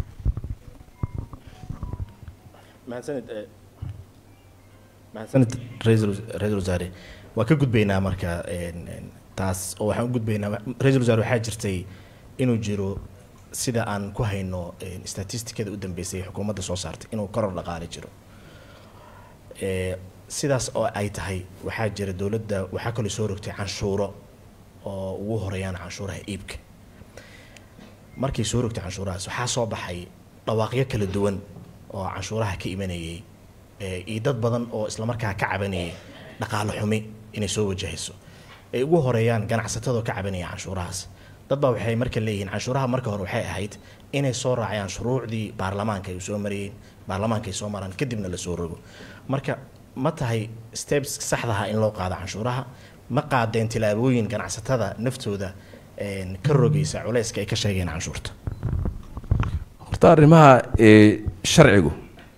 mahadsanid eh, mahadsanid ra-iisul ra-iisul wasaare waa ka gudbaynaa marka een, een, taas oo waxaan u gudbaynaa ra-iisul wasaare waxaa jirtay inuu jiro sida aan ku hayno een, statistikada u dambeysay ee xukuumadda soo saartay inuu koror dhaqaale jiro Eh, sidaas oo ay tahay waxaa jira dowladda waxaa kaloo soo rogtay canshuuro oo ugu horeeyaan canshuuraha iibka markay soo rogtay canshuurahaas waxaa soo baxay dhawaaqyo kala duwan oo canshuuraha ka imanayay ee, iyo dad badan oo islamarkaa ka cabanayay dhaqaale xumi inay soo wajahayso ay ugu horeeyaan ganacsatadoo ka cabanaya canshuurahaas dad baa waxay marka leeyihiin canshuuraha marka hore waxay ahayd inay soo raacayaan shuruucdii baarlamaanka ay soo marayeen baarlamaanka ay soo maraan kadibna la soo rogo marka ma tahay steps saxdaha in loo qaado canshuuraha ma qaadeen tilaabooyin ganacsatada naftooda een, ka rogaysa culayska ay ka sheegeen canshuurta horta arrimaha ee sharcigu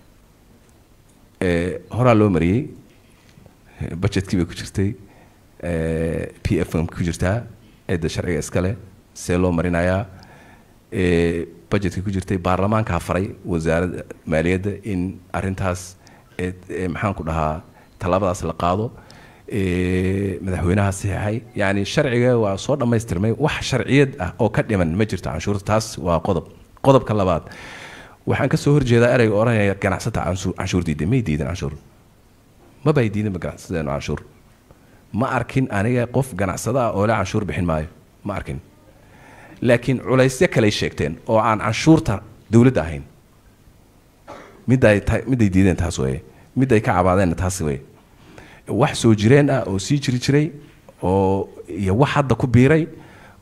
ee horaa loo mariyey budgetkii bay ku jirtay ee p f m ku jirtaa cidda sharciga iskale see loo marinayaa ee budgetkii ku jirtay baarlamaankaa faray wasaaradda maaliyadda in arrintaas ee ee maxaan ku dhahaa tallaabadaas la qaado ee madaxweynaha saxiixay yacni sharciga waa soo dhammaystirmay wax sharciyad ah oo ka dhiman ma jirto canshuurta taas waa qodob qodobka labaad waxaan ka soo horjeedaa ereyga odhanaya ganacsata canshuur canshuur diidan may diidan canshuur mabay diidanba ganacsadeenu canshuur ma arkin aniga qof ganacsada ah oo le canshuur bixin maayo ma arkin laakiin culaysyo kaley sheegteen oo aan canshuurta dowladda ahayn miday ta miday diideen taas weye miday ka cabaadeenna taas weye wax soo jireen ah oo sii jiri jiray oo iyo wax hadda ku biiray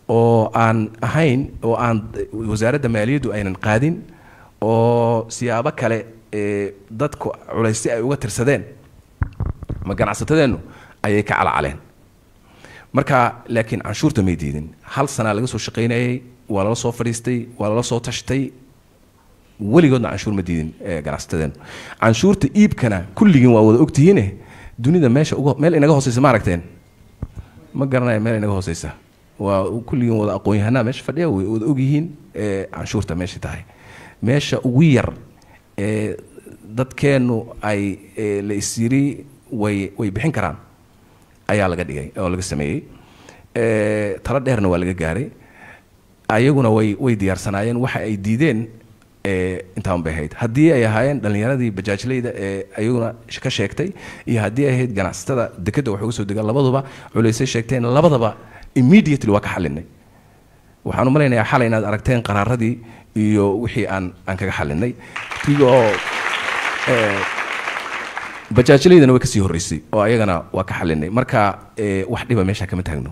oo aan ahayn oo aan wasaaradda maaliyaddu aynan qaadin oo siyaabo kale ee dadku culaysi ay uga tirsadeen ma ganacsatadeennu ayay ka calcaleen marka laakiin canshuurta may diidin hal sanaa laga soo shaqaynayay waa lala soo fadhiistay waa lala soo tashtay weligoodna canshuur ma diidin ee ganacsatadeennu canshuurta iibkana kulligiin waa wada ogtihiine dunida meesha uga meel inaga hooseysa ma aragteen ma garanaya meel inaga hooseysa waa kulligiin wada aqoon-yahanaa meesha fadhiya way wada ogyihiin ee canshuurta meesha tahay meesha ugu yar ee dadkeennu ay ee, la isyiri way way bixin karaan ayaa laga dhigay oo laga sameeyey ee, talo dheerna waa laga gaaray ayaguna way way diyaarsanaayeen waxa ay diideen ee, intaan bay ahayd haddii ay ahaayeen dhallinyaradii bajaajleyda ee ayaguna sh- ka sheegtay iyo haddii ay ahayd ganacsatada dekedda wax uga soo degaan labaduba culaysay sheegteen labadaba immediately waa ka xalinay waxaan u malaynayaa xalay inaad aragteen qaraaradii iyo wixii aan aan kaga xalinay tigoo ee, bajaajlaydana way kasii horreysay oo ayagana waa ka xalinay marka ee, wax dhiba meesha kama taagno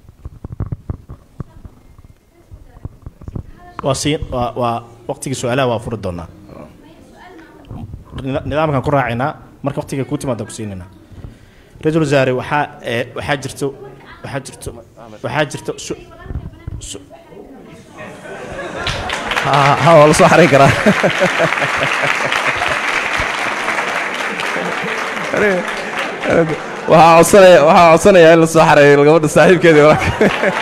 waa sii waa waa waqtigii su-aalaha waa furi doonaa Nida- nidaamkan ku raacaynaa marka waqtiga kuu timaada ku siinaynaa ra-iisul wasaare waxaa ee, waxaa jirto waxaa jirto waxaa jirto su- su- ha waa la soo xarayn karaa waxaa codsanaya waxaa codsanaya in la soo xareeyo gabadha saaxiibkeedii walaalka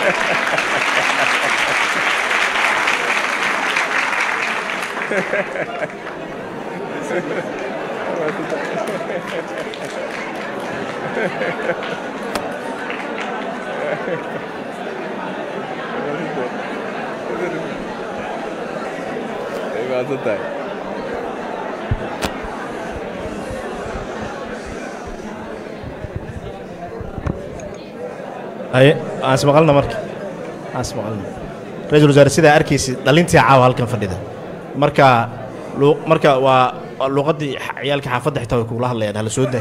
haye aan ismaqalna marka aan ismaqalna ra-iisul wasaare sidaa arkaysid dhalintii caawa halkan fadhida marka lu- marka waa waa luuqaddii xa- ciyaalka xaafadda xitaa way kugula hadlayaan hala soo daa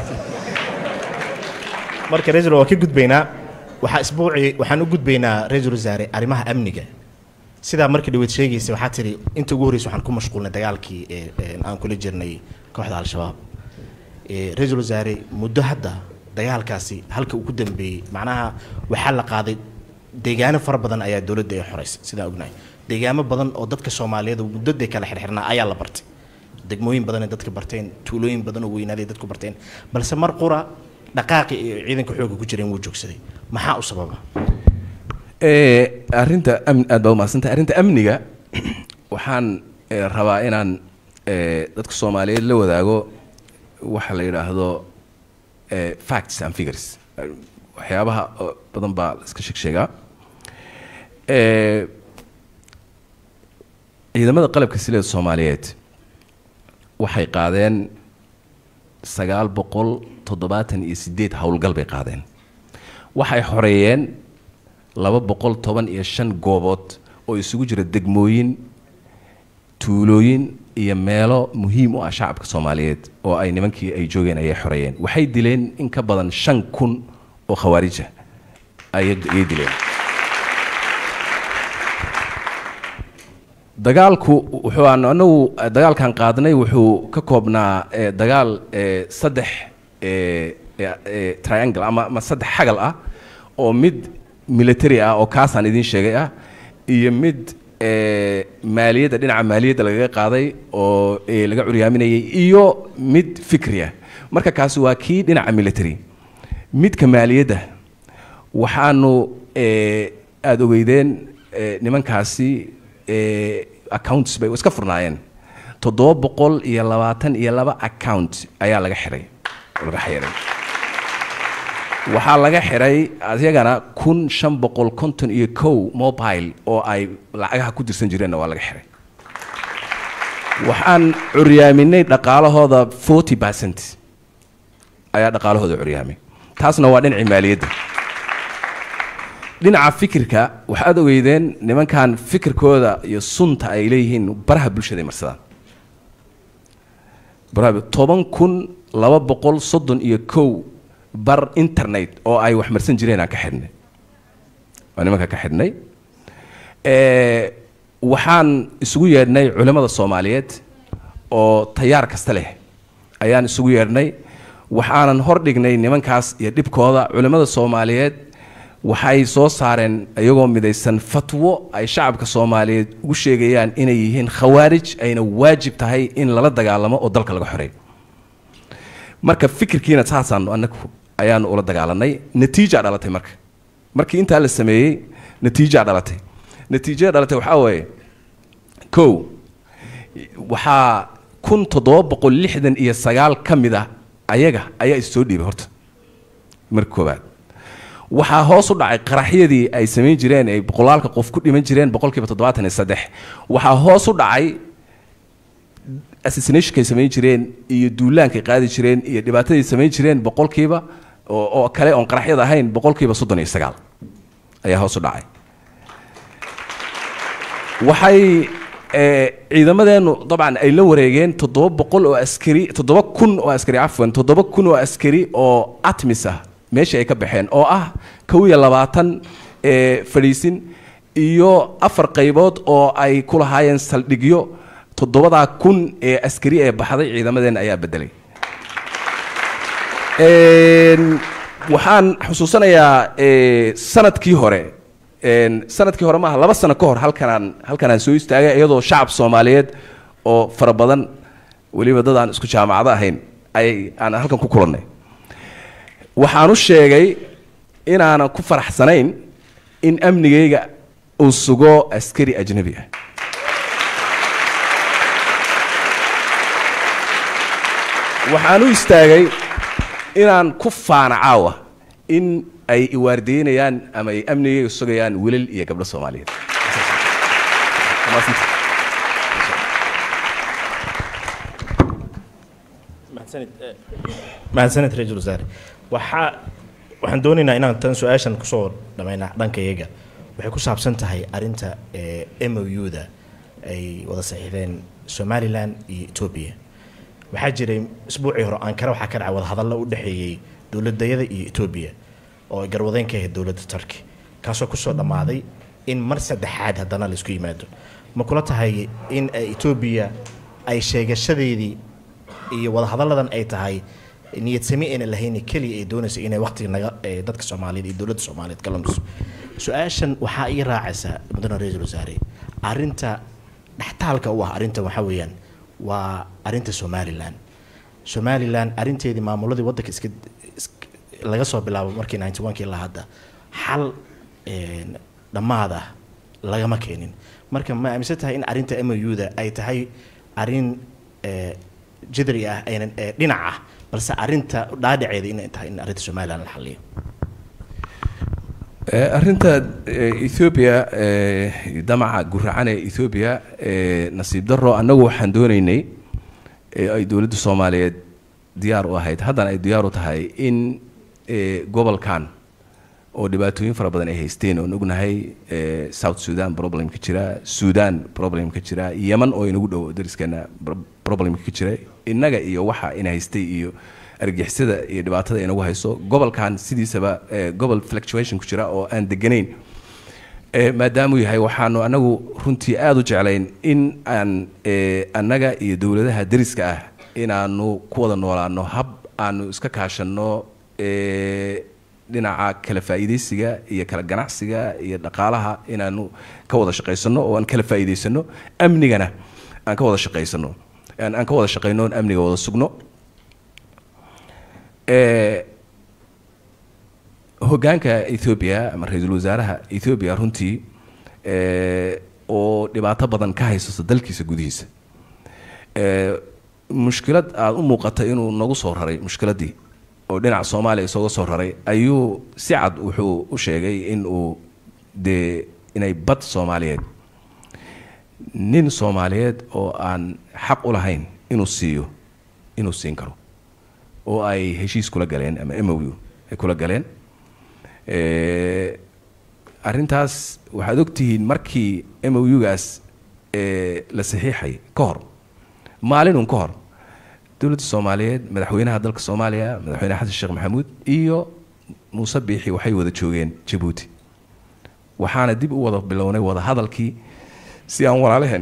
marka ra-iisul waa ka gudbaynaa waxaa isbuucii waxaan u gudbaynaa ra-iisul wasaare arrimaha amniga sidaa markii dhaweyd sheegaysa waxaa tidhi inta ugu horreysa waxaan ku mashquulnay dagaalkii ee ee aan kula jirnay kooxda al-shabaab Ee, ra-iisul wasaare muddo hadda dagaalkaasi halka uu ku dambeeyey macnaha waxaa la qaaday deegaano fara badan ayaa dowladda ay xoreysay sidaan ognahay deegaamo badan oo dadka soomaaliyeed oo muddaday kala xirxirnaa ayaa la bartay degmooyin badan ay dadka barteen tuulooyin badan oo weynaaday dadku barteen balse mar qura dhaqaaqi iyo ciidanka xoogga ku jireen wuu joogsaday maxaa u sababa Ee, arrinta amn aad baa umahadsantahay arrinta amniga waxaan ee, rabaa inaan ee, dadka soomaaliyeed la wadaago waxa la yidhaahdo ee, facts and figures Eh, waxyaabaha oo badan baa la iska sheeg sheegaa Ee, ciidamada qalabka sileeda soomaaliyeed waxay qaadeen sagaal boqol toddobaatan iyo sideed howlgal bay qaadeen waxay xoreeyeen laba boqol toban iyo shan goobood oo isugu jira degmooyin tuulooyin iyo meelo muhiim u ah shacabka soomaaliyeed oo ay nimankii ay joogeen ayay xoreeyeen waxay dileen in ka badan shan kun oo khawaarija ayay ayay dileen dagaalku wuxuu aan anagu eh, dagaalkan qaadnay wuxuu ka koobnaa eh, dagaal eh, saddex eh, eh, eh, triangle ama ama saddex xagal ah oo mid military ah oo kaasaan idiin sheegay ah iyo mid eh, maaliyadda dhinaca maaliyadda lagaga qaaday oo eh, laga curyaaminayay iyo mid fikri ah marka kaasi waa kii dhinaca military midka maaliyadda waxaanu eh, aada ogeydeen eh, nimankaasi eh, accounts bay iska furnaayeen toddoba boqol iyo labaatan iyo laba account ayaa laga xiray oo laga xiray waxaa laga xiray adyagana kun shan boqol konton iyo kow mobile oo ay lacagaha ku dirsan jireenna waa laga xiray waxaan curyaaminay dhaqaalahooda forty percent ayaa dhaqaalahooda curyaamay taasna waa dhinacii maaliyadda dhinaca fikirka waxaad ogeydeen nimankan fikirkooda iyo sunta ay leeyihiin baraha bulshada ay marsadaan baraha toban kun laba boqol soddon iyo kow bar internet oo ay wax marsan jireen aan ka xidhnay waa nimanka ka xidhnay Eh, waxaan isugu yeedhnay culimmada soomaaliyeed oo tayaar kasta leh ayaan isugu yeedhnay waxaanan hor dhignay nimankaas iyo dhibkooda culimmada soomaaliyeed waxay soo saareen iyagoo midaysan fatwo ay shacabka soomaaliyeed ugu sheegayaan inay yihiin khawaarij ayna waajib tahay in lala dagaalamo oo dalka laga xoreeyo marka fikirkiina saasaan anagu ayaanu ula dagaalanay natiija dhalatay marka markii intaa la sameeyey natiija dhalatay natiijada dhalatay waxaa waaye kow waxaa kun toddoba boqol lixdan iyo sagaal ka mid ah ayaga ayaa is soo dhiibay horta marka koowaad waxaa hoos u dhacay qaraxyadii ay samayn jireen ay boqolaalka qof ku dhiman jireen boqolkiiba toddobaatan iyo saddex waxaa hoos u dhacay assassinationkay samayn jireen iyo duulaankay qaadi jireen iyo dhibaatadii samayn jireen boqolkiiba oo oo kale oon qaraxyada ahayn boqolkiiba soddon iyo sagaal ayaa hoos u dhacay waxay eh, ciidamadeennu dabcan ay la wareegeen toddoba boqol oo askari toddoba kun oo askari cafwan toddoba kun oo askari oo atmis ah meeshii ay ka baxeen oo ah kow iyo labaatan eh, fadhiisin iyo afar qaybood oo ay ku lahaayeen saldhigyo toddobadaa kun ee askari ee baxday ciidamadeenna ayaa bedelay Een, waxaan xusuusanayaa eh, sanadkii hore een, sanadkii hore maaha laba sano ka hor halkanaan halkanaan soo istaagay iyadoo shacab soomaaliyeed oo fara badan weliba dad aan isku jaamacado ahayn ay aan halkan ku kulannay waxaan u sheegay inaanan ku faraxsanayn in amnigayga uu sugo askari ajnabi ah waxaan u istaagay inaan ku faana caawa in ay iwaardeynayaan ama ay amnigayga sugayaan wilal iyo gabdho soomaaliyeed mahadsanid eh, mahadsanid ra-iisul wasaare waxaa waxaan doonaynaa inaan tan su-aashan kusoo dhammaynaa dhanka iyaga waxay ku saabsan tahay arrinta m o u-da ay wada saxiixdeen somalilan iyo etoobiya waxaa jiray isbuucii hore ankara waxaa ka dhacay wadahadallo u dhexeeyey dowladayada iyo etoobiya oo ay garwadeyn ka ahayd dowladda turki kaasoo kusoo dhammaaday in mar saddexaad haddana laisku yimaado ma kula tahay in ay etoobiya ay sheegashadeedii iyo wadahadalladan ay tahay niyad sami ayna lahayn keliya ay doonaysa inay waqtiga naga ee dadka soomaaliyeed iyo dowladda soomaaliyeed ka lumiso su-aashan waxaa ii raacaysa mudane ra-iisul wasaare arrinta dhextaalka u ah arrintan waxaa weeyaan waa arrinta somalilan somalilan arrinteedii maamuladii waddanka iska isk- laga soo bilaabo markii ninety one kii ilaa hadda xal een, dhammaad ah lagama keenin marka ma aaminsan tahay in arrinta m o u-da ay tahay arrin ee, jidri ah aynan ee, dhinac ah balse arrinta dhaadhaceeda inay tahay in arrinta somalilan la xaliyo Eh, arrinta eh, ethiopia eh, damaca guracan ee ethiopia eh, nasiib daro annagu waxaan doonaynay ee ay dowladda soomaaliyeed diyaar u ahayd haddana ay diyaar u tahay in eh, gobolkan oo dhibaatooyin fara badan ay haysteen oon ognahay eh, south sudan problem ka jira sudan problem ka jira yeman oo inagu dhow dariskeena pro- problem ka jira innaga iyo waxa ina haystay iyo argixisada iyo dhibaatada inagu hayso gobolkan sidiisaba eh, gobol fluctuation ku jira oo aan deganayn Eh, maadaamuu yahay waxaanu anagu runtii aada u jeclayn in aan eh, annaga iyo dowladaha deriska ah inaanu ku wada noolaano hab aanu iska kaashanno eh, dhinaca kala faa'iidaysiga iyo kala ganacsiga iyo dhaqaalaha inaanu ka wada shaqaysano oo aan kala faa'iidaysano amnigana aan ka wada shaqaysano aan aan ka wada shaqayno oon amniga wada sugno Eh, hoggaanka ethoobia ama ra-iisul wasaaraha ethoobia runtii eh, oo dhibaato badan ka haysato dalkiisa gudihiisa Eh, mushkilad aada u muuqata inuu nagu soo raray mushkiladdii oo dhinaca soomaaliya isooga soo raray ayuu si cad wuxuu u sheegay in uu dee inay bad soomaaliyeed nin soomaaliyeed oo aan xaq u lahayn inuu siiyo inuu siin karo oo ay heshiis kula galeen ama m o u ay kula galeen Eh, arrintaas waxaad ogtihiin markii m o u-gaas la saxiixay ka hor maalinun ka hor dowladda soomaaliyeed madaxweynaha dalka soomaaliya madaxweyne xasan sheekh maxamuud iyo muuse biixi waxay wada joogeen jabuuti waxaana dib u wada bilownay wada hadalkii si aan walaalaheen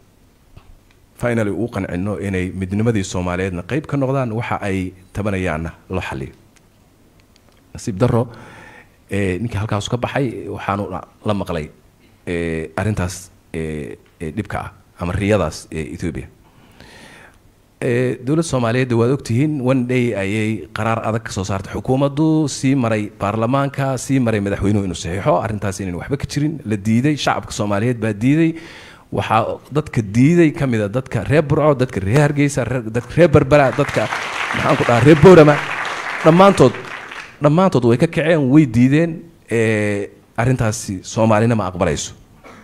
finally uu qancino inay midnimadii soomaaliyeedna qeyb ka noqdaan waxa ay tabanayaanna loo xaliyo nasiib daro eh, ninkii halkaas ka baxay waxaanu la maqlay eh, arrintaas eh, eh, dhibka ah ama riyadaas ee ethiopia Eh, dowladda soomaaliyeed waad ogtihiin one day ayay qaraar adag ka soo saartay xukuumaddu sii maray baarlamaanka sii maray madaxweynuhu inuu saxiixo arrintaas inayn waxba ka jirin la diiday shacabka soomaaliyeed baa diiday waxaa dadka diiday ka mid a dadka reer burco dadka reer hargeysa reer- dadka reer berbera dadka maxaan ku dhahaa reer boorama dhammaantood dhammaantood way ka kaceen way diideen eh, arrintaasi soomaalina ma aqbalayso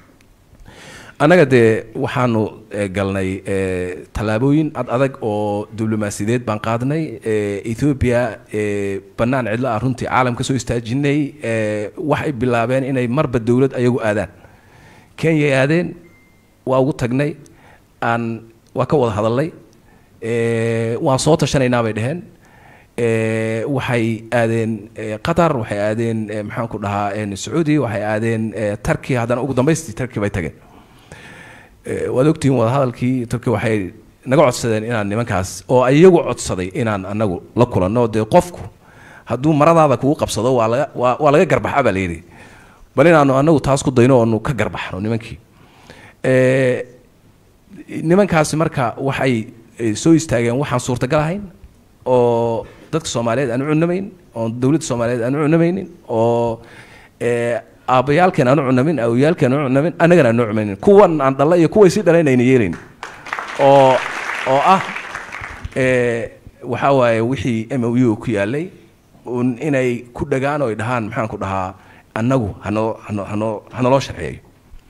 annaga dee waxaanu eh, galnay eh, tallaabooyin ad adag oo diblomaasiyadeed baan qaadnay eh, ethiopia eh, bannaan cidlo ah runtii caalam ka soo istaajinay eh, waxay bilaabeen inay marba dowlad ayagu aadaan kenyay aadeen waa ugu tagnay aan waa ka wada hadalnay eh, waan soo tashanaynaa bay dheheen Eh, waxay aadeen eh, qatar waxay aadeen eh, maxaan ku dhahaa eh, sacuudi waxay aadeen eh, turkey haddana ugu dambaystii turkey bay tageen Eh, waad ogtihiin wadahadalkii turkey waxay naga codsadeen inaan nimankaas oo iyagu codsaday inaan anagu la kulanno dee qofku hadduu maradaada kugu qabsado waa laga waa waa laga garbaxa baa layidhi bal inaanu anagu taas ku dayno oonu ka garbaxno nimankii Eh, nimankaasi marka waxay eh, soo istaageen waxaan suurtagal ahayn oo dadka soomaaliyeed aan u cunamayn oo dowladda soomaaliyeed aan u cunamaynin oo eh, aabbayaalkeen aan u cunamin awoyaalkeen aan u cunamin annagana aan u cunamaynin kuwan aan dhalla iyo kuway sii dhaleen ayna yeelayn oo oo ah eh, waxaa waaye wixii m o u ku yaalay un inay ku dhagaan oo ay dhahaan maxaan ku dhahaa annagu hanoo hanoo hanoo hanaloo sharciyeeyo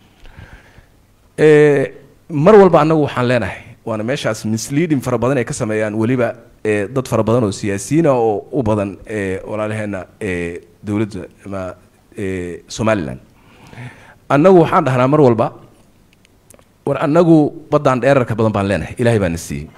Eh, mar walba annagu waxaan leenahay waana meeshaas misleading fara badan ay ka sameeyaan weliba eh, dad fara badan oo siyaasiyiina oo u badan eh, walaalaheena eh, dowladda ama eh, somalilan annagu waxaan dhahnaa mar walba war annagu baddaan dheerarka badan baan leenahay ilaahay baa na siiyey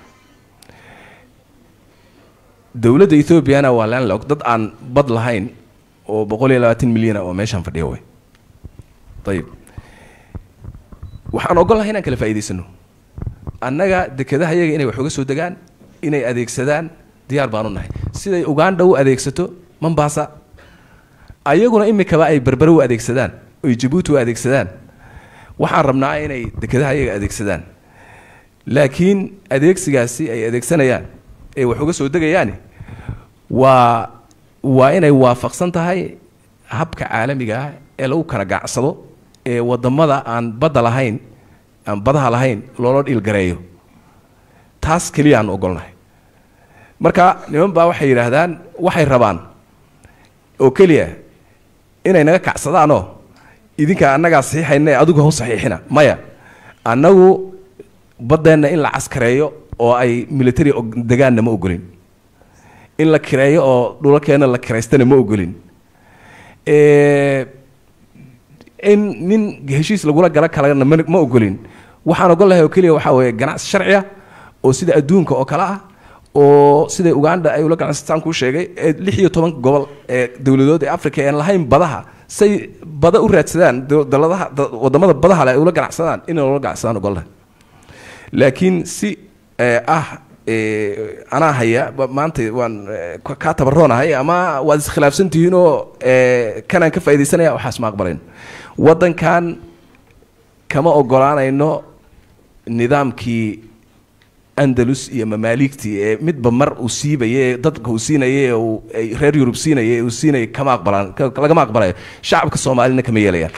dowladda ethoobiana waa landlog dad aan bad lahayn oo boqol iyo labaatan milyana oo meeshaan fadhiya way ayib waxaan ogolahay inaan kala faa'iidaysano annaga dekedaha iyaga inay wax uga soo degaan inay adeegsadaan diyaar baan u nahay siday uganda u adeegsato mombasa ayaguna imikaba ay berbere u adeegsadaan oy jabuuti u adeegsadaan waxaan rabnaa inay dekedaha iyaga adeegsadaan laakiin adeegsigaasi ay adeegsanayaan ee wax uga soo degayaani waa waa inay waafaqsan tahay habka caalamiga ah ee lagu kala gacsado ee wadamada aan badda lahayn aan badaha lahayn loola dhiilgareeyo taas keliya aan ogolnahay marka niman baa waxay yidhaahdaan waxay rabaan oo keliya inay naga kacsadaanoo idinka annagaa saxiixayna ee adigu hau saxiixina maya annagu baddeenna in la caskareeyo oo ay military og- degaanna ma ogolin in la kireeyo oo dhulalkeena la kiraystana ma ogolin Eh, in nin heshiis lagula gala kalena ma ma ogolin waxaan ogolahay oo keliya waxaa weeye ganacsi sharciya oo sida adduunka oo kale ah oo sida uganda ay ula ganacsataan kuu sheegay ee lix iyo toban gobol ee dowladood ee africa aan lahayn badaha say bada u raadsadaan do- daladaha da- wadamada badaha leh ay ula ganacsadaan inay ula ganacsadaan ogolahay laakiin si eh, ah eh, anaa haya ba- maanta waan eh, ka- kaa tabaroonahay ama waad iskhilaafsan tihiin oo eh, kanaan ka faaidaysanaya waxaas ma aqbalayn waddankan kama ogolaanayno nidaamkii andalus iyo mamaaligtii ee midba mar uu siibaye ee dadka uu siinaya ee uu ay reer yurub siinaya ee uu siinaya kama aqbalaan ka- lagama aqbalayo shacabka soomaalina kama yeelayaan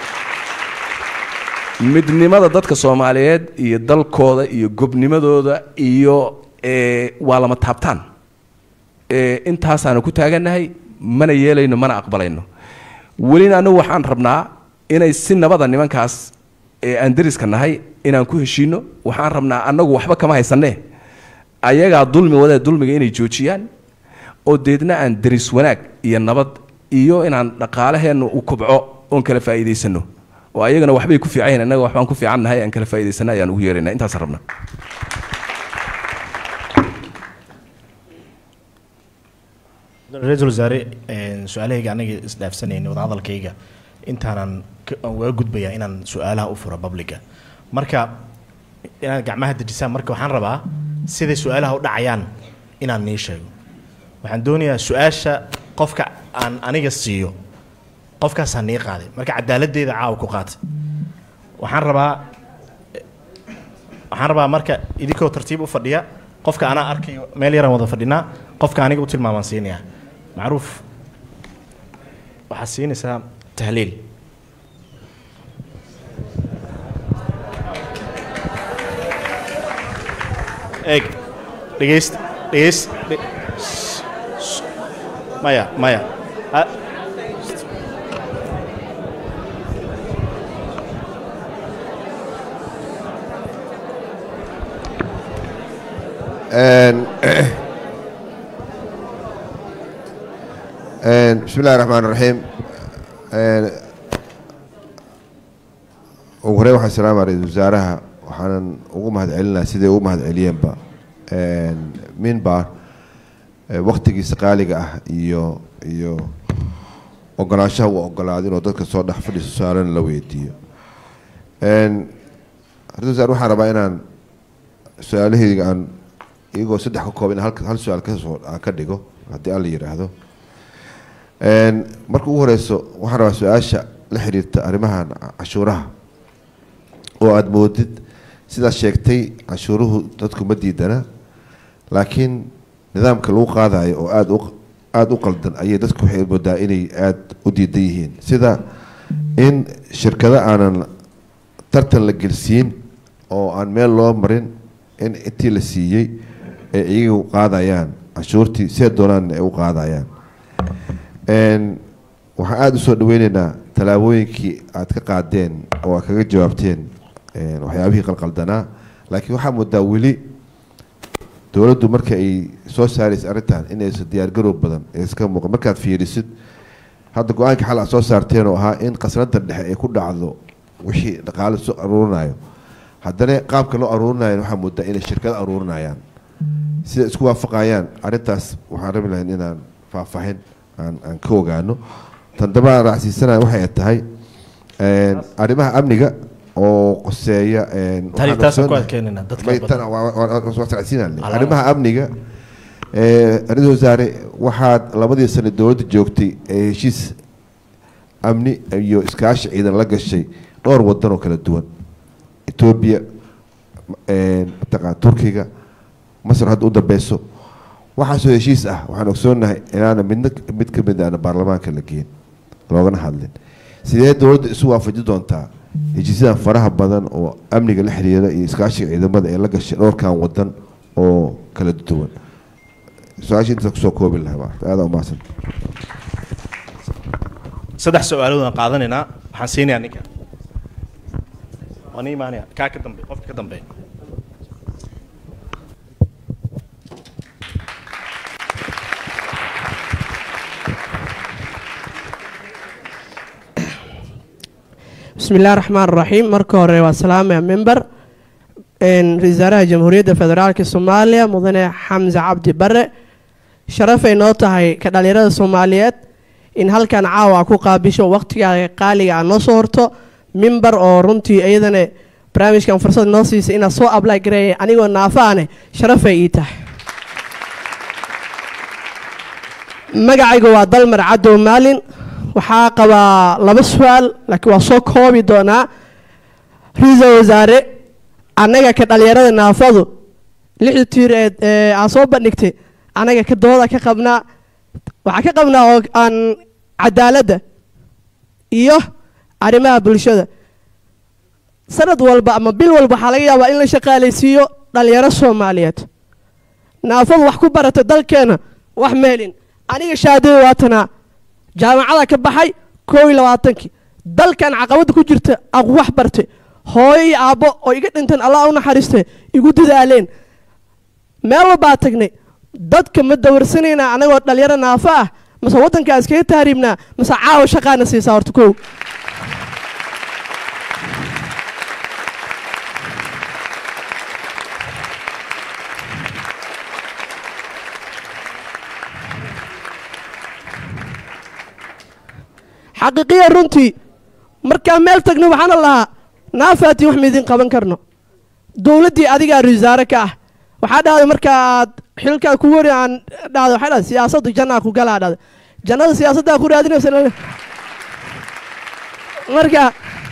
midnimada dadka soomaaliyeed iyo dalkooda iyo gobnimadooda iyo eh, waa lama taabtaan Eh, intaasaanu ku taagannahay mana yeelayno mana aqbalayno welina anigu waxaan rabnaa inay si nabada nimankaas ee aan deriska nahay inaan ku heshiino waxaan rabnaa annagu waxba kama haysanee ayagaa dulmi wadee dulmiga inay joojiyaan oo deedna aan deris wanaag iyo nabad iyo inaan dhaqaalaheennu u kubco oon kala faa'iidaysano oo ayagana waxbay ku fiican yihiin annaga waxbaan ku fiican nahay aan kala faa'iidaysana ayaan ugu yeeraynaa intaasaan rabnaa ra-iisul wasaare een, su-aalahayga anaga isdhaafsanayna wadahadalkayga intaanan ka- aan uga gudbayaa inaan su-aalaha u furo publica marka inaad gacmaha dejisaan marka waxaan rabaa siday su-aalaha u dhacayaan inaan nii sheego waxaan doonayaa su-aasha qofka aan aniga siiyo qofkaasaa nii qaaday marka cadaaladdeeda caawa ku qaatay waxaan rabaa waxaan rabaa marka idinkoo tartiib u fadhiya qofka anaa arkayo meel yaraan wada fadhinaa qofka aniga u tilmaamaan siinayaa macruuf waxaad siinaysaa tahliil eeg dhegeyst dhegeyst dhe- s- s- maya maya Ha- En- en, bismi illahi raxmaan raxiim En, ugu horey waxaan salaama ra-iisul wasaaraha waxaanan ugu mahadcelinaha siday ugu mahadceliyeenba En, minbar eh, waktigiisa qaaliga ah iyo iyo ogolaanshaha uu ogolaaday inuu dadka soo dhex fadhiiso su-aalana la weydiiyo En, ra-iisul wasaare waxaan rabaa inaan su-aalahayga aan iyagoo saddex ka kooban hal hal su-aal kasoo aan ka dhigo haddii alla yidhaahdo En, marka ugu horeyso waxaan rabaa su-aasha la xiriirta arrimahan cashuuraha oo aada moodid sidaad sheegtay cashuuruhu dadku ma diidana laakiin nidaamka lagu qaadayo oo aada u aada u qaldan ayay dadku waxay moodaa inay aada u diidan yihiin sida in shirkado aanan tartan la gelsiin oo aan meel loo marin in intii la siiyey ay iyagu qaadayaan cashuurtii see doonaan ay u qaadayaan En, waxaan aada usoo dhaweyneynaa tallaabooyinkii aad ka qaadeen oo aad kaga jawaabteen en, waxyaabihii qalqaldanaa laakiin waxaa moodaa weli dowladdu marka ay soo saaraysa arrintan inaysan diyaargarow badan ee iska muuqan markaad fiirisid hadda go-aankii xal aad soo saarteen oo ahaa in qasnada dhexe ay ku dhacdo wixii dhaqaale soo aruurinayo haddana qaabka loo aruurinayo waxaa moodaa inay shirkado aruurinayaan sida isku waafaqayaan arrintaas waxaan rabi lahayn inaan faahfaahin aan aan ka ogaano tan daba aan raacsiisanaya waxay tahay en, arrimaha amniga oo qoseeya en, Tani waxaan taasaan ku ogsoonnahay- adkeenaynaa, dadka May- badan. tan waa- waa- waa- waa socodsiinaan leh. Alaala. arrimaha amniga eh, ra-iisul wasaare waxaad labadii sano dowladda joogtay ee heshiis amni iyo iskaashi ciidan la gashay dhowr wadan oo kala duwan etoobiya mataqaan turkiga masar hadda u dambeyso waxaasoo heshiis ah waxaan ogsoonahay inaana midna mid ka mid aana baarlamaanka la geen loogana hadlin sidee dowladda isu waafaji doontaa heshiisyadan faraha badan oo amniga la xiriira iyo iskaashiga ciidamada ee la gashay dhowrkan wadan oo kala duwan su-aasha intaas kusoo koobi lahaa maarata aada umahadsan saddex su-aalood aan qaadanaynaa waxaan siinayaa ninka waan ii imaanaya kaa ka dambe qofka ka dambeeya بسم الله الرحمن الرحيم marka hore waa salaamaya member ra-iisul wasaaraha jamhuuriyadda federaalka soomaaliya mudane xamse cabdi bare sharafay noo tahay ka dhalinyarada soomaaliyeed in halkan caawa ku qaabisho waqtiga qaaliga a noo soo horto mimber oo runtii iyadana barnaamijkan fursad noo siisay inaad soo apply gareeya anigoo naafaane sharafay ii tahay magacayga waa dalmar cadow maalin waxaa qabaa laba su-aal laakiin waa soo koobi doonaa ra-iisul wasaare annaga ka dhalinyarada naafadu lixda tiir ee ee aan soo bandhigtay annaga ka dooda ka qabnaa waxaa ka qabnaa oo aan cadaaladda iyo arrimaha bulshada sanad walba ama bil walba waxaa laga yaabaa in la shaqaalaysiiyo dhalinyaro soomaaliyeed naafadu wax ku barata dalkeena wax meelin aniga shaadada waatanaa jaamacada ka baxay koo iyo labaatankii dalkan caqabadda ku jirta aan wax bartay hooyo iyo aabbo oo iga dhintan allah u naxariistay igu dadaaleen meel walbaa tagnay dadka ma dawarsanaynaa anagoo dhalinyaro naafo ah mase waddankaa iskaga tahriibnaa mase caawa shaqaana siisaa horta kow xaqiiqiya runtii markaan meel tagno waxaana lahaa naafaati wax maidin qaban karno dowladdii adigaa wasaare ka ah waxaa dhahday marka aad xilkaa ku wari aan dhahday waxay dhahday siyaasaddu jannaa ku galaa dhahday jannada siyaasaddaa ku raadinaysa lale marka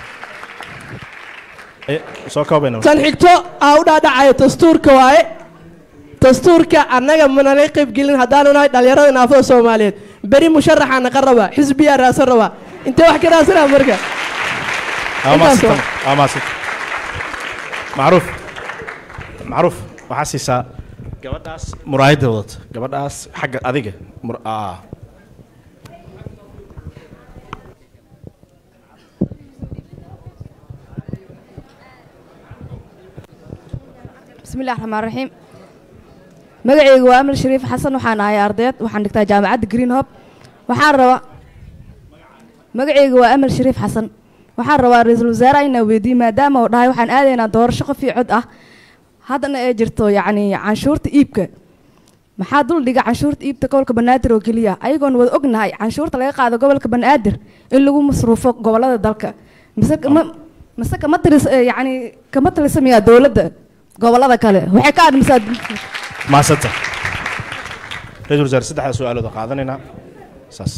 Eh, soo koobayna tan xigto aa u dhaadhacaya dastuurka waaye dastuurka annaga manala qayb gelin haddaanu nahay dhallinyarada naafada soomaaliyeed beri musharaxaa naqa rabaa xisbiyaa raadsan rabaa intee wax ka raadsanaa marka amaasita intaas amaasita macruuf macruuf waxaa siisaa gabadhaas muraayadda wadata gabadhaas xagga adiga mur- aa بسم الله الرحمن الرحيم magacaygu waa amal shariif xasan waxaan ahay ardayd waxaan dhigtaa jaamacadda green hob waxaan rabaa magacaygu waa amal shariif xasan waxaan rabaa ra-iisul wasaaraha inaan weydiiye maadaama uu dhahay waxaan aadaynaa doorasho qof iyo cod ah haddana ay jirto yacni canshuurta iibka maxaa dul dhiga canshuurta iibta gobolka banaadir oo keliya ayagoon wada ognahay canshuurta laga qaado gobolka banaadir in lagu masruufo gobolada dalka mise kama mise kama tiris eh, yacni kama talisamayaa dowladda gobolada kale waxay ka admisaa maasanta ra-iisul wasaare saddexdaa su-aalood oo qaadanaynaa saas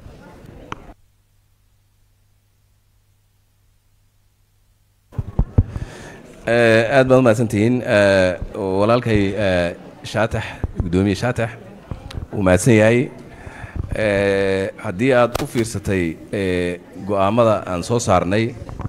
Eh, aad baad umahadsantihiin Eh, walaalkay eh, shaatax guddoomiye shaatax wuu mahadsan yahay Eh, haddii aad u fiirsatay eh, go'aamada aan soo saarnay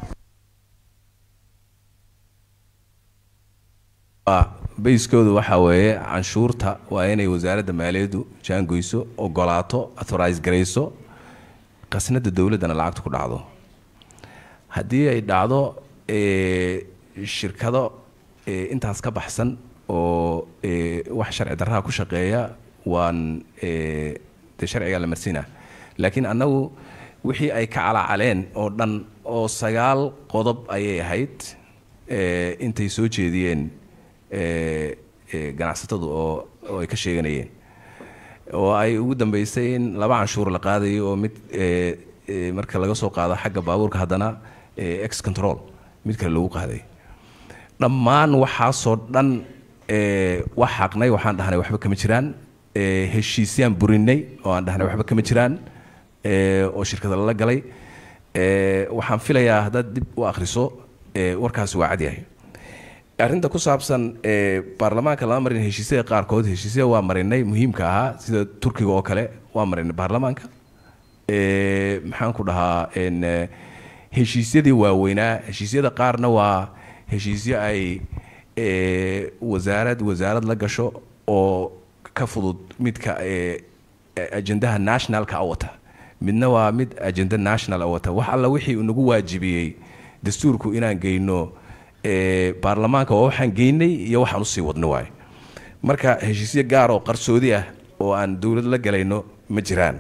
waa bayskoodu waxaa weeye canshuurta waa inay wasaaradda maaliyaddu jaangoyso ogolaato authorize garayso qasnada dowladdana lacagta ku dhacdo haddii ay dhacdo eh, shirkado eh, intaas ka baxsan oo eh, wax sharci darraha ku shaqeeya waan eh, dee sharcigaa la marsiina laakiin annagu wixii ay ka calacaleen oo dhan oo sagaal qodob ayay ahayd eh, intay soo jeediyeen eh, eh, ganacsatadu oo oo ay ka sheeganayeen oo ay ugu dambeysay in laba canshuur la qaadayo oo mid eh, eh, marka laga soo qaado xagga baabuurka haddana eh, ex control mid kale lagu qaaday dhammaan waxaasoo dhan eh, wax xaqnay waxaan dhahnay waxba kama jiraan eh, heshiisyaan burinay oo aan dhahnay waxba kama jiraan eh, oo shirkada lala galay eh, waxaan filayaa haddaad dib u akhriso eh, warkaasi waa cadyahay arrinta ku saabsan eh, baarlamaanka lama marin heshiisyada qaarkood heshiisyada waa marinay muhiimka ahaa sida turkiga oo kale waa marinay baarlamaanka Eh, maxaan ku dhahaa en, eh, heshiisyadii waaweynaa heshiisyada qaarna waa heshiisyo ay eh, wasaarad wasaarad la gasho oo ka fudud midka eh, ajendaha nationalka a wata midna waa mid ajenda national a wata wax alla wixii uu nagu waajibiyey dastuurku inaan geyno eh, baarlamaanka waa waxaan geynay iyo waxaan usii wadno waaye marka heshiisyo gaar oo qarsoodi ah oo aan dowlad la galayno ma jiraan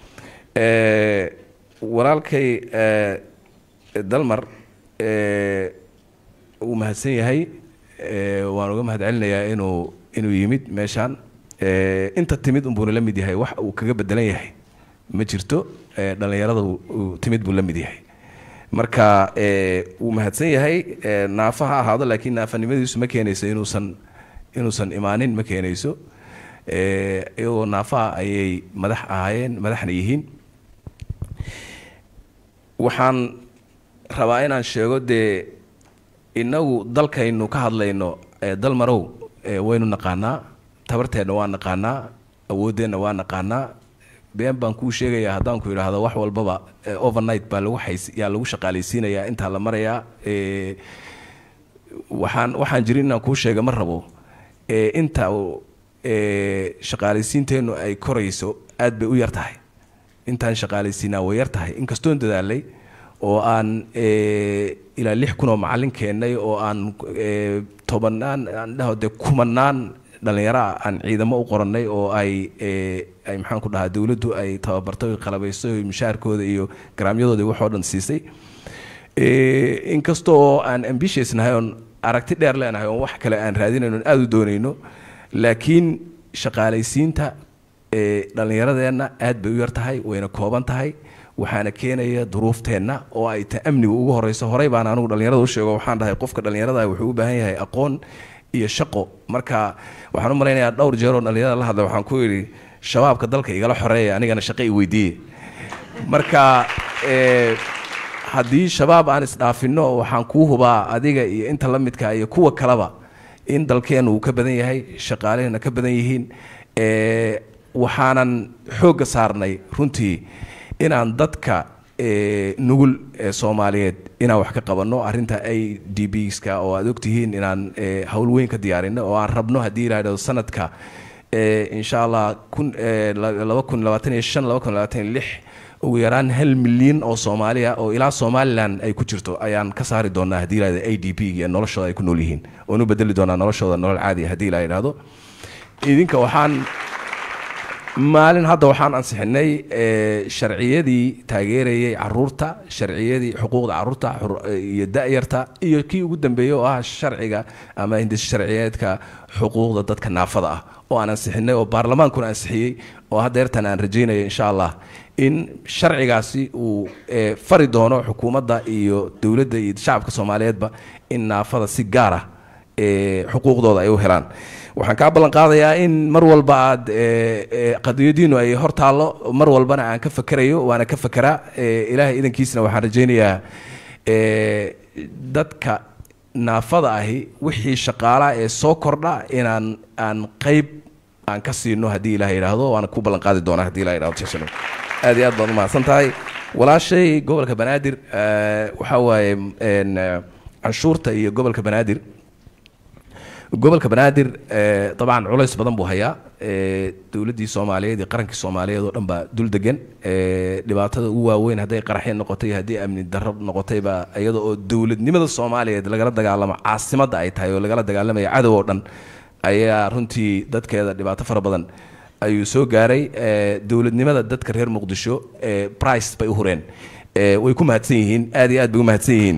Eh, walaalkay eh, dalmar eh, wuu mahadsan yahay eh, waan uga mahad celinayaa inuu inuu yimid meeshaan Eh, inta timid unbuuna la mid yahay wax uu kaga bedelan yahay ma jirto eh, dhallinyarada uu- uu timid buu la mid yahay marka eh, wuu mahadsan yahay eh, naafa ha ahaado laakiin naafanimadiisu ma keenayso inuusan inuusan imaanin ma keenayso Eh, iyagoo naafaha ayay madax ahaayeen madaxna yihiin waxaan rabaa inaan sheego dee innagu dalkaynu ka hadlayno ee dalmarow ee waynu naqaanaa tabarteenna waa naqaanaa awooddeenna waa naqaanaa been baan kuu sheegayaa haddaan ku idhaahdo wax walbaba eh, overnight baa lagu xays yaa lagu shaqaalaysiinayaa intaa la marayaa eh, waxaan waxaan jirin inaan kuu sheega ma rabo eh, inta uu, eh, shaqaalaysiinteennu ay korayso aad bay u yar tahay intaan shaqaalaysiinaa way yar tahay inkastoon dadaalay oo aan eh, ilaa lix kun oo macallin keennay oo aan eh, tobanaan aan dhaho dee kumanaan dhallinyaro ah aan ciidamo u qorannay oo ay eh, ay maxaan ku dhahaa dowladdu ay tababartay oy qalabaysay oy mushaharkooda iyo garaamyadooda iyo waxoo dhan siisay Eh, inkasta oo aan ambitious nahay oon aragti dheer leenahay oon wax kale aan raadinayno oon aada u doonayno laakiin shaqaalaysiinta eh, dhallinyaradeenna aad bay u yar tahay wayna kooban tahay waxaana keenaya duruufteenna oo ay ta amniga ugu horeyso horey baan anigu dhallinyarada u sheego waxaan dhahay qofka dhallinyarada wuxuu u baahan yahay aqoon iyo shaqo marka waxaan u malaynayaa dhowr jeer oo dhallinyarada la hadlay waxaan ku yidhi shabaabka dalka igala xoreeya anigana shaqo i weydiiye marka eh, haddii shabaab aan isdhaafinno waxaan kuu hubaa adiga iyo inta la midka iyo kuwa kaleba in dalkeennu uu ka badan yahay shaqaalehena ka badan yihiin eh, waxaanan xoogga saarnay runtii inaan dadka eh, nugul ee soomaaliyeed inaan wax ka qabanno arrinta a d bska oo aad ogtihiin inaan eh, howl weyn ka diyaarino oo aan rabno haddii yidhaahdo sanadka eh, insha allah kun eh, la- laba kun labaatan iyo shan laba kun labaatan iyo lix ugu yaraan hal milyan oo soomaaliya oo ilaa somalilan ay ku jirto ayaan ka saari doonaa haddii la yidhahdo a d p iyo noloshooda ay ku nool yihiin oon u bedeli doonaa noloshooda nolol caadi haddii la yidhahdo idinka waxaan maalin hadda waxaan ansixinay eh, sharciyadii taageerayay caruurta sharciyadii xuquuqda caruurta xur- iyo da'yarta iyo kii ugu dambeeyey oo ah sharciga ama hindis sharciyeedka xuquuqda dadka naafada ah oo aan ansixinay oo baarlamaankuna ansixiyey oo haddeertan aan rajaynayo insha allah in sharcigaasi uu eh, fari doono xukuumadda iyo dowladda iyo shacabka soomaaliyeedba in naafada si gaar ah eh, xuquuqdooda ay u helaan waxaan kaa ballan qaadayaa in mar walba aad eh, eh, qadiyadiinu ay hor taallo mar walbana aan ka fakerayo waana ka fekeraa eh, ilaahay idankiisna waxaan rajaynayaa eh, dadka naafada ahi wixii shaqaalaha ee soo kordha inaan aan qayb aan ka siino haddii ilaah yidhaahdo waana ku ballan qaadi doonaa haddii ilaah yidhahdo Jason. aad iyo aad baad umahadsan tahay walaashay gobolka banaadir eh, waxaa waaye en, eh, canshuurta iyo gobolka banaadir gobolka banaadir eh, dabcan culays badan buu hayaa eh, dowladdii soomaaliyeed iyo qarankii soomaaliyeed oo dhan baa dul degan eh, dhibaatada ugu waaweyn hadday qaraxyo noqotay iyo haddii amni darro noqotayba iyada oo dowladnimada soomaaliyeed lagala dagaalamo caasimadda ay tahay oo lagala dagaalamaya cadow oo dhan ayaa runtii dadkeeda dhibaato fara badan ayuu soo gaaray eh, dowladnimada dadka reer muqdisho eh, price bay u hureen Eh, way ku mahadsan yihiin aad iyo aad bay u mahadsan yihiin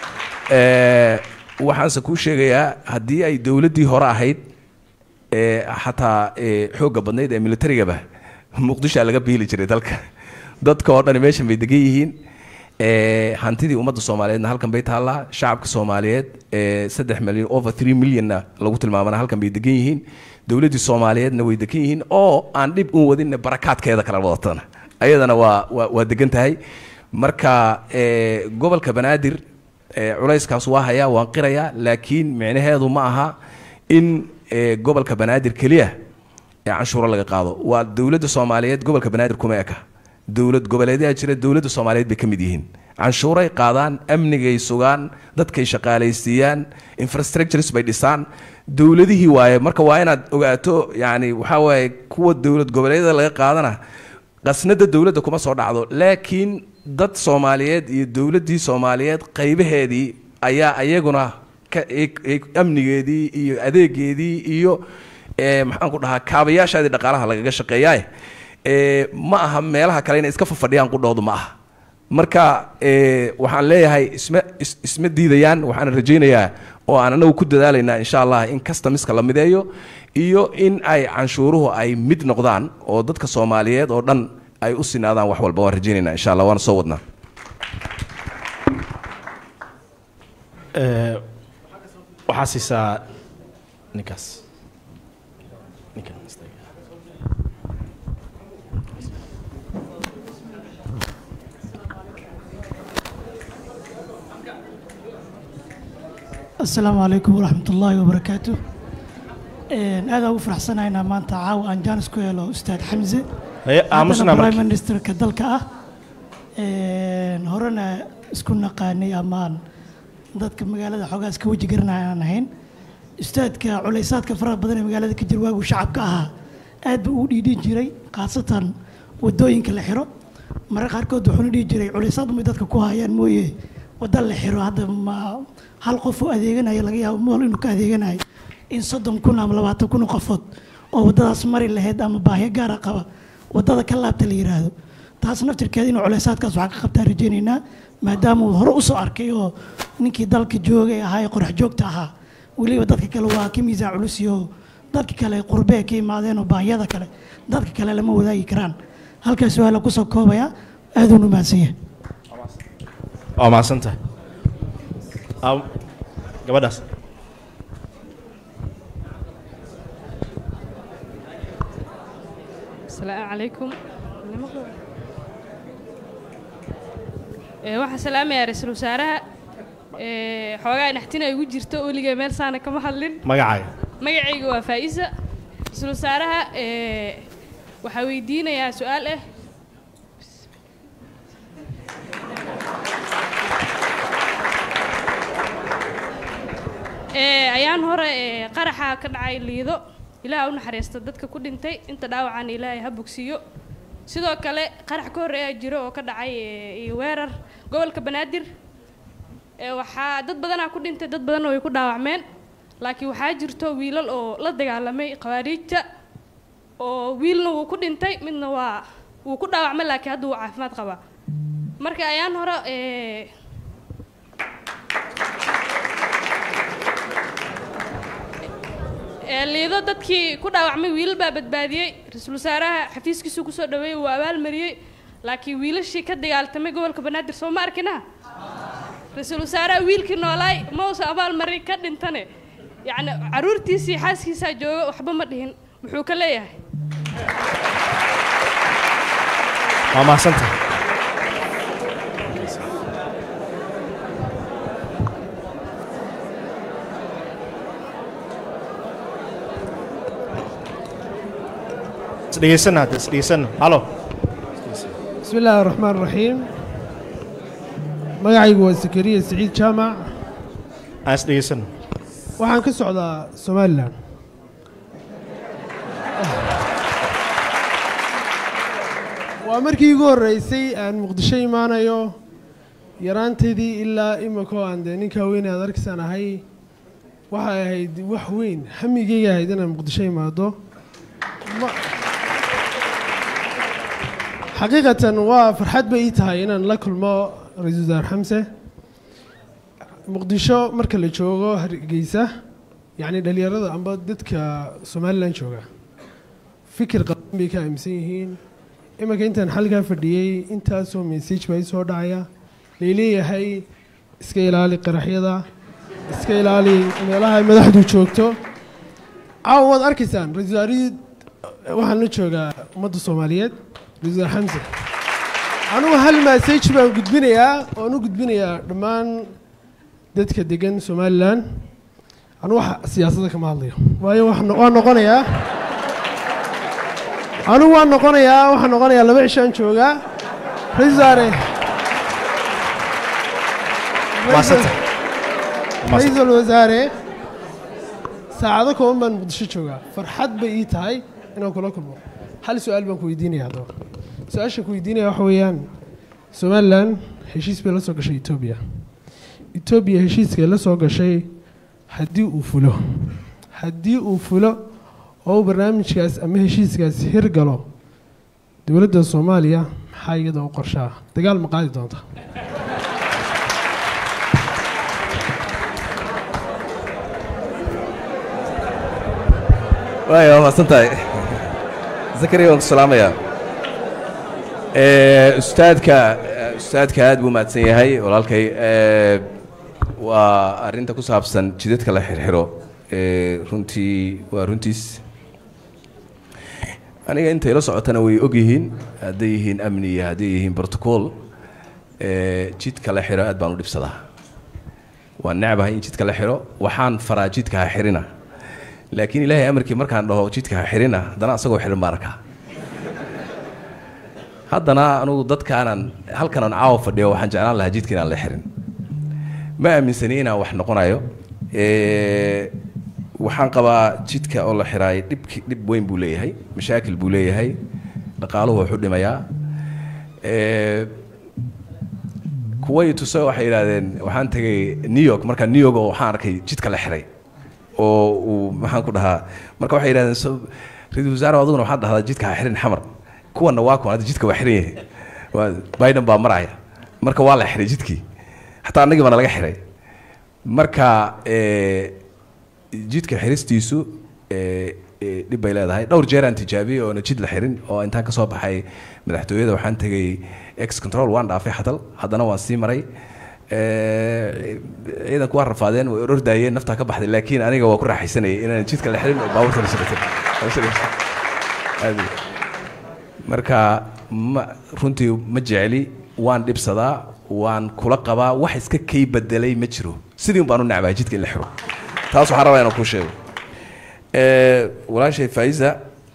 Eh, waxaanse kuu sheegayaa haddii ay dowladdii hore ahayd ee xataa ee xoogga badnayd ee militarigaba muqdishoa laga biili jiray dalka dadka oo dhani meeshan bay degan yihiin ee hantidii ummadda soomaaliyeedna halkan bay taallaa shacabka soomaaliyeed ee saddex milyan over three milyonna lagu tilmaamana halkan bay degan yihiin dowladdii soomaaliyeedna way degan yihiin oo aan dhib un wadinna barakaadkeeda kala wadatana ayadana waa waa waa degan tahay marka ee gobolka banaadir ee culayskaas waa hayaa waan qirayaa laakiin micnaheedu ma aha in ee, gobolka banaadir keliya ee canshuuro laga qaado waa dowladda soomaaliyeed gobolka banaadir kuma eka dowlad goboleedyaa jira dowladda soomaaliyeed bay ka mid yihiin canshuuray qaadaan amnigay sugaan dadkay shaqaalaysiiyaan infrastructures bay dhisaan dowladihii waaye marka waa inaad ogaato yani waxaa waaye kuwa dowlad goboleedyada laga qaadana qasnada dowladda kuma soo dhacdo laakiin dad soomaaliyeed iyo dowladdii soomaaliyeed qaybaheedii ayaa ayaguna ka- ay- ay- amnigeedii iyo adeegeedii iyo eh, maxaan ku dhahaa kaabayaashaadii dhaqaalaha lagaga shaqeeyaa eh, ma aha meelaha kale inay iska fafadhiyaan qudhoodu ma aha marka eh, waxaan leeyahay isma is- isma diidayaan waxaan rajaynayaa oo aan anagu ku dadaalaynaa insha allah in customiska la mideeyo iyo in ay canshuuruhu ay mid noqdaan oo dadka soomaaliyeed oo dhan ay u sinaadaan wax walba waan rajaynaynaa insha allah waana soo wadnaa Eh, waxaa siisaa ninkaas ninkan istaaga. asalaamu calaykum waraxmat ullaahi wabarakaatu aad ugu faraxsanaynaa maanta caawa aan jaanis ku helo ustaad xamse Haye, aamusna haddana marka. prime ministerka dalka ah Een, horena isku naqaanay amaan dadka magaalada xoogaa iska weji garanaya aan ahayn ustaadka culaysaadka faraha badan ee magaalada ka jira waaguu shacabka ahaa aad buu ugu dhiidhin jiray khaasatan wadooyinka la xiro mararka qaarkood wuxuuna dhihi jiray culaysaad umay dadka ku hayaan mooye wadda la xiro hadda ma hal qof u adeeganayo laga yaabo mool inuu ka adeeganayo in soddon kun ama labaatan kun oo qofood oo waddadaas mari lahayd ama baahyo gaara qaba waddada ka laabta la yidhaahdo taas naftirkeeda inuu culaysaadkaas waxaa ka qabtaan rajaynaynaa maadaama uu hore usoo arkay oo ninkii dalka joogay ahaa ee qorax joogta ahaa weliba dadka kale waa ka miisaan culus iyo dadka kale qurbee ka imaadeen oo baahiyada kale dadka kale lama wadaagi karaan halkaas waa la kusoo koobaya aad uuna mahadsan yahay waa mahadsantahay Aa- gabadhaas asalaamu calaykum Ee, waxaan salaamayaa ra-iisul wasaaraha Ee, xoogaa naxtina igu jirto weligay meel saana kama hadlin magacaaga magacayga waa faa'iisa ra-iisul wasaaraha ee, waxaa weydiinayaa su-aal ah Ee, ayaan hore ee, qaraxa ka dhacay liido ilaah u naxariista dadka ku dhintay inta dhaawacana ilaahay ha bogsiiyo sidoo kale qarax ka horreeyaa jiro oo ka dhacay ee, iyo weerar gobolka banaadir ee, waxaa dad badanaa ku dhintay dad badanna way ku dhaawacmeen laakiin waxaa jirto wiilal oo la dagaalamay khawaariijta oo wiilna wuu ku dhintay midna waa wuu ku dhaawacmay laakiin hadda wuu caafimaad qabaa marka ayaan hore ee, ee, liido dadkii ku dhaawacmay wiilal baa badbaadiyey ra-iisul wasaaraha xafiiskiisuu kusoo dhaweeyey wuu abaalmariyey laakiin wiilashii ka dagaaltamay gobolka banaadir soo ma arkina ra-iisul wasaaraha wiilkii noolaay ma uusan abaalmarin ka dhintane yacni caruurtiisii xaaskiisaa jooga waxba ma dhihin muxuu ka leeyahay waa mahadsantahay isdhegeysana hadda isdhegeysana halo بسم الله الرحمن الرحيم magacaygu waa sakariya siciid jaamac aan isdhegeysana waxaan ka socdaa somalilan waa markii igu horreysay aan muqdisho imaanayo yaraanteedii ilaa imikoo aan dee ninkaa weyne aad arkaysaan ahay waxay ahayd wax weyn hamigeyga ahayd inaan muqdisho imaado Ma- xaqiiqatan waa farxad bay ii tahay inaan la kulmo ra-iisul wasaar xamse muqdisho marka la joogo hargeysa yacni dhalinyarada amba dadka somalilan jooga fikir qaban bay ka aaminsan yihiin iminka intaan xalkaa fadhiyey intaasoo message baa ii soo dhacaya layleeyahay iska ilaali qaraxyada iska ilaali meelaha ay madaxdu joogto caawa waad arkaysaan ra-iisul wasaarihii waxaan la joogaa ummadda soomaaliyeed ra-iisul wasaar xamse anugu hal message baan gudbinayaa oan u gudbinayaa dhammaan dadka degan somalilan anu wax siyaasadda kama hadlayo waayo wax no- waan noqonayaa anigu waan noqonayaa waxaan noqonayaa laba cishaan joogaa ra-iisul wasaare mahadsantahay ra-iisul wasaare saacado kooban baan muqdisho joogaa farxad bay ii tahay inaan kula kulmo hal su-aal baan ku weydiinaya haddaba su-aasha ku weydiinaya waxa weeyaan somalilan heshiis bay la soo gashay etoobiya etoobiya heshiiskay la soo gashay haddii uu fulo haddii uu fulo oo uu barnaamijkaas ama heshiiskaas hirgalo dowladda soomaaliya maxaa iyada u qorshaa dagaal ma qaadi doonta waay waa mahadsan tahay zakariya waan ku salaamayaa Eh, ustaadka eh, ustaadka aad buu mahadsan yahay walaalkay Eh, waa arrinta ku saabsan jidadka la xirxiro Eh, runtii waa runtiis aniga inta ila socotana way og yihiin hadday yihiin amni iyo hadday yihiin protocol Eh, jidka la xiro aad baan u dhibsadaa waan necbahay in jidka la xiro waxaan faraa jidka ha xirina laakiin ilaahay amarkii markaan dhaho jidka ha xirina haddana asagoo xirin baan arkaa haddana anugu dadkaanan halkan aan caawa fadhiyo waxaan jeclaan lahaa jidka inaan la xirin ma aaminsani inaan wax noqonayo Eh, waxaan qabaa jidka oo la xiraay dhibki dhib weyn buu leeyahay mashaakil buu leeyahay dhaqaaluhu wuxuu dhimayaa Eh, kuway tuse waxay yidhaahdeen waxaan tegay new york marka new york oo waxaan arkay jidka la xiray oo uu maxaan ku dhahaa marka waxay yidhahdeen so ra-iisul wasaare aduguna waxaad dhahdaa jidka ha xirin xamar kuwanna waa kuwan hadda jidka waa xiran yahay waa biden baa maraya marka waa la xiray jidkii xataa annagii baana laga xiray marka eh, jidka xiristiisu eh, eh, dhib bay leedahay dhowr jeer aan tijaabiyey oona jid la xirin oo intaan kasoo baxay madaxtooyada waxaan tegay ex control waan dhaafay xadal haddana waan sii maray Eh, ciidanku waa rafaadeen way orordaayeen naftaa ka baxday laakiin aniga waa ku raaxaysanayay inaan jidka la xirin oo baabuurta la shaqaysan Aad iyo- marka ma runtii ma jecli waan dhibsadaa waan kula qabaa wax iska kay bedelay ma jiro sidii un baan u necbahay jidka in la xiro taas waxaan rabaa inaan kuu sheego Eh, walaashay faiza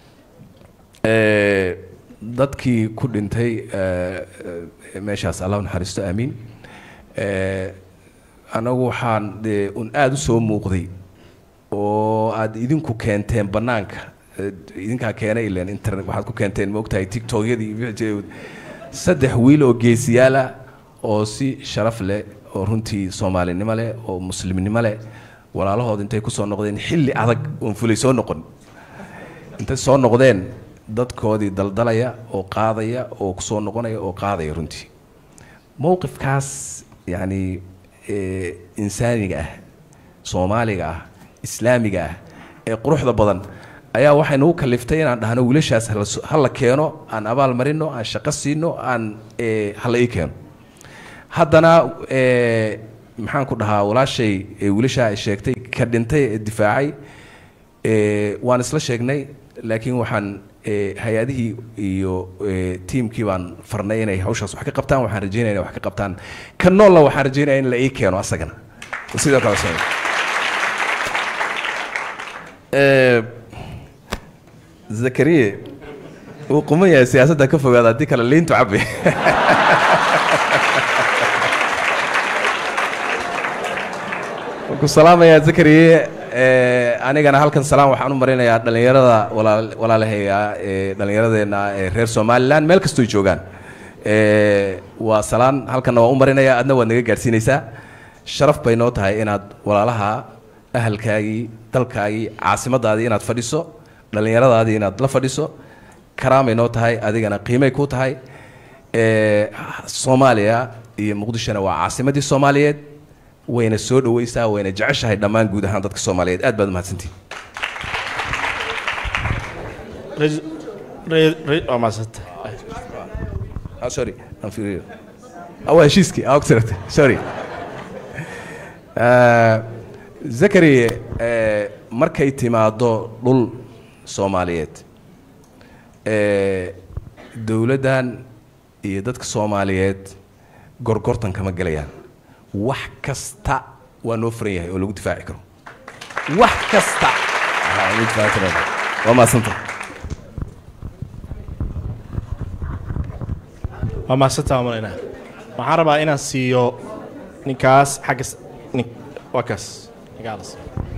eh, dadkii ku dhintay eh, eh, meeshaas allah u naxariisto aamiin Eh, anagu waxaan dee un aada u soo muuqday oo aad idinku keenteen bannaanka Eh, idinkaa keenay ileen internet waxaad ku keenteen ma ogtahay tiktokyadii iyo wixii jiray. saddex wiil oo geesiyaala oo si sharaf leh oo runtii soomaalinimo leh oo muslimnimo leh walaalahood intay kusoo noqdeen xilli adag oon fulay soo noqon intay soo noqdeen dadkoodii daldalaya oo qaadaya oo kusoo noqonaya oo qaadaya runtii mowqifkaas yacni eh, insaaniga ah soomaaliga ah islaamiga ah ee quruxda badan ayaa waxay nagu kaliftay inaan dhahno wiilashaas hala so- hala keeno aan abaal marino aan shaqo siino aan eh, hala ii keeno haddana eh, maxaan ku dhahaa walaashay eh, wiilashaa ay sheegtay ka dhintay ee difaacay eh, waan isla sheegnay laakiin waxaan eh, hay-adihii iyo eh, tiimkii baan farnay inay hawshaas wax ka qabtaan waxaan rajeynaya inay wax ka qabtaan ka noolla waxaan rajeynaya in la ii keeno asagana sidoo kale soo Eh, zakariye wuu quman yahay siyaasadda ka fogaada haddii kale liintu cabi waan ku salaamayaa zakariye Eh, anigana halkan salaam waxaan u marinayaa dhallinyarada walaal- walaalahayga ee dhallinyaradeenna ee reer somalilan meel kastoo joogaan Eh, waa salaan halkanna waan u marinayaa adna waad naga gaadhsiinaysaa sharaf bay noo tahay inaad walaalaha ahalkaagii dalkaagii caasimadaadii inaad fadhiso dhallinyaradaadii inaad la fadhiso karaamay noo tahay adigana qiimay ku tahay Eh, soomaaliya iyo muqdishona waa caasimadii soomaaliyeed wayna soo dhawaysaa wayna jeceshahay dhammaan guud ahaan dadka soomaaliyeed aad baad umahadsantihin Rais- rais- rais- waa mahadsanta Ah, sorry aan fiiriyo Ah, waa heshiiskii ah ogtirata sorry Eh, zakari eh, markay timaado dhul soomaaliyeed eh, dowladdan iyo dadka soomaaliyeed gorgortan kama gelayaan wax kasta waa noo furan yahay oo lagu difaaci karo wax kasta Ah, lagu difaaci karo. waa mahadsanta waa mahadsantaa malayna waxaan rabaa inaan siiyo ninkaas xagga s- nin waa kaas ninkaas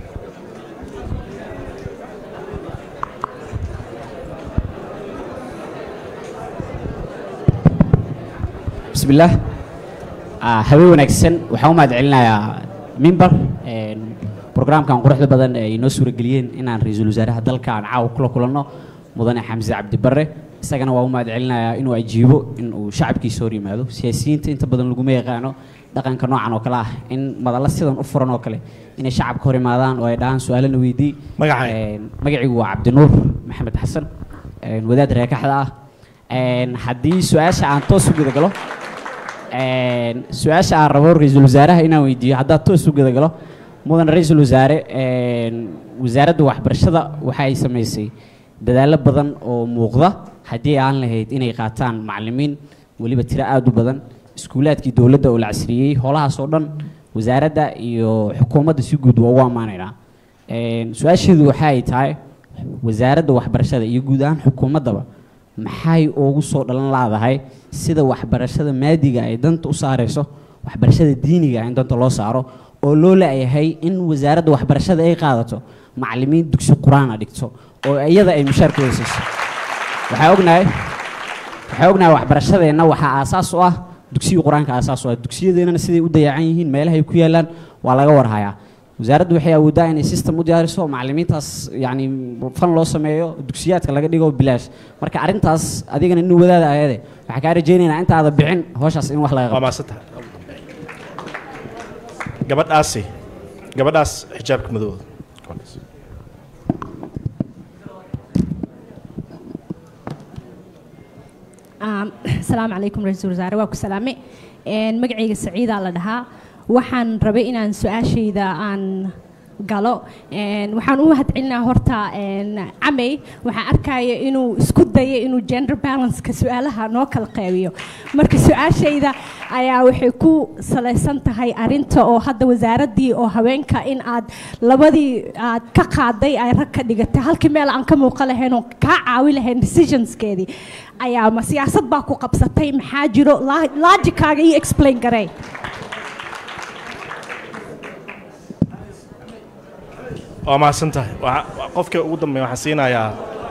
بسم الله آه habeen wanaagsan waxaan u mahad celinayaa mimbar programkan quruxda badan ee inoo suurageliyeen inaan ra-iisul wasaaraha dalka aan caawa kula kulanno mudane xamse cabdi barre isagana waa u mahad celinayaa inuu ajiibo in uu shacabkiisa hor yimaado siyaasiyiinta inta badan laguma yaqaano dhaqanka noocan oo kale ah in madalla sidan u furan oo kale inay shacabka hor imaadaan oo ay dhahaan su-aalana weydii magaciigu waa cabdinuur maxamed xasan een, wadaad reekaxda ah Een, haddii su-aasha aan toos u guda galo een, su-aasha aan rabo ra-iisul wasaaraha inaan weydiiyo haddaad toos u guda galo mudan ra-iisul wasaare een, wasaaradda waxbarashada waxa ay samaysay dadaallo badan oo muuqda haddii aan lahayd inay qaataan macallimiin weliba tiro aada u badan iskuulaadkii dowladda oo la casriyeeyey howlahaas oo dhan wasaaradda iyo xukuumadda si guud waa ugu ammaanaynaa Een, su-aasheedu waxa ay tahay wasaaradda waxbarashada iyo guud ahaan xukuumaddaba maxay ugu soo dhalan laadahay sida waxbarashada maadiga ay danta u saarayso waxbarashada diiniga in danta loo saaro oo loo leeyahay in wasaaradda waxbarashada ay qaadato macallimiin dugsi qur-aana dhigto oo iyada ay mushaarkooda siiso waxaa ognahay waxaa ognahay waxbarashadeenna waxaa aasaas u ah dugsiga qur-aanka aasaas u ah dugsiyadeenana siday u dayacan yihiin meelahay ku yaalaan waa laga warhayaa wasaaraddu waxay awooddaa inay system u diyaariso macallimiintaas yacni fan loo sameeyo dugsiyaadka laga dhigo bilaash marka arrintaas adigana nin wadaada ayade waxaa kaa rajaynaynaa intaada bixin hawshaas in wax laga waa mahadsanta gabadhaasi gabadhaas xijaabka madowda Um, asalaamu calaykum ra-iisul wasaare waa ku salaame Een, magacayga saciidaa la dhahaa waxaan rabay inaan su-aashayda aan galo Een, waxaan u mahadcelinaa horta een, camey waxaan arkaya inuu isku dayo inuu gender balanceka su-aalaha noo kala qeybiyo marka su-aashayda ayaa waxay ku salaysan tahay arinta oo hadda wasaaraddii oo haweenka in aad labadii aad ka qaaday ay rag ka dhigatay halkii meel aan ka muuqan lahayn oo kaa caawi lahayn decisionskeedii ayaa ma siyaasad baa ku qabsatay maxaa jiro La- logicaaga ii explain garey waa mahadsan tahay Waxa- wa- qofka ugu dambeeya waxaan siinayaa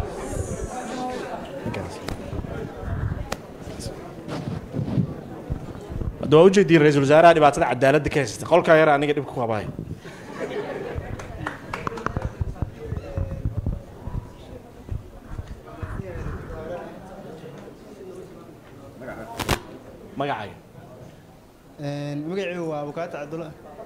hadda waa ujeediin ra-iisul wasaaraha dhibaatada cadaaladda ka haysata qolkaa yar aniga dhibka ku habahay magacaaga magacaygu waa abukaata cabdulla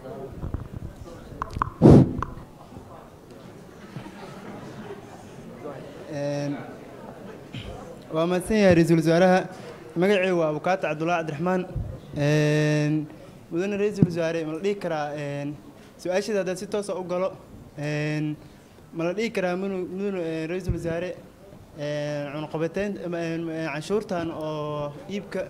Een, waa mahadsan yahay ra-iisul wasaaraha magacaygu waa abukaata cabdulla cabdiraxmaan Een, mudane ra-iisul wasaare ma la dhihi karaa een, su-aashaada haddaad si toosa u galo een, ma la dhihi karaa munu- mudane een, ra-iisul wasaare een, cunaqabateyn ama, een, een, canshuurtan oo iibka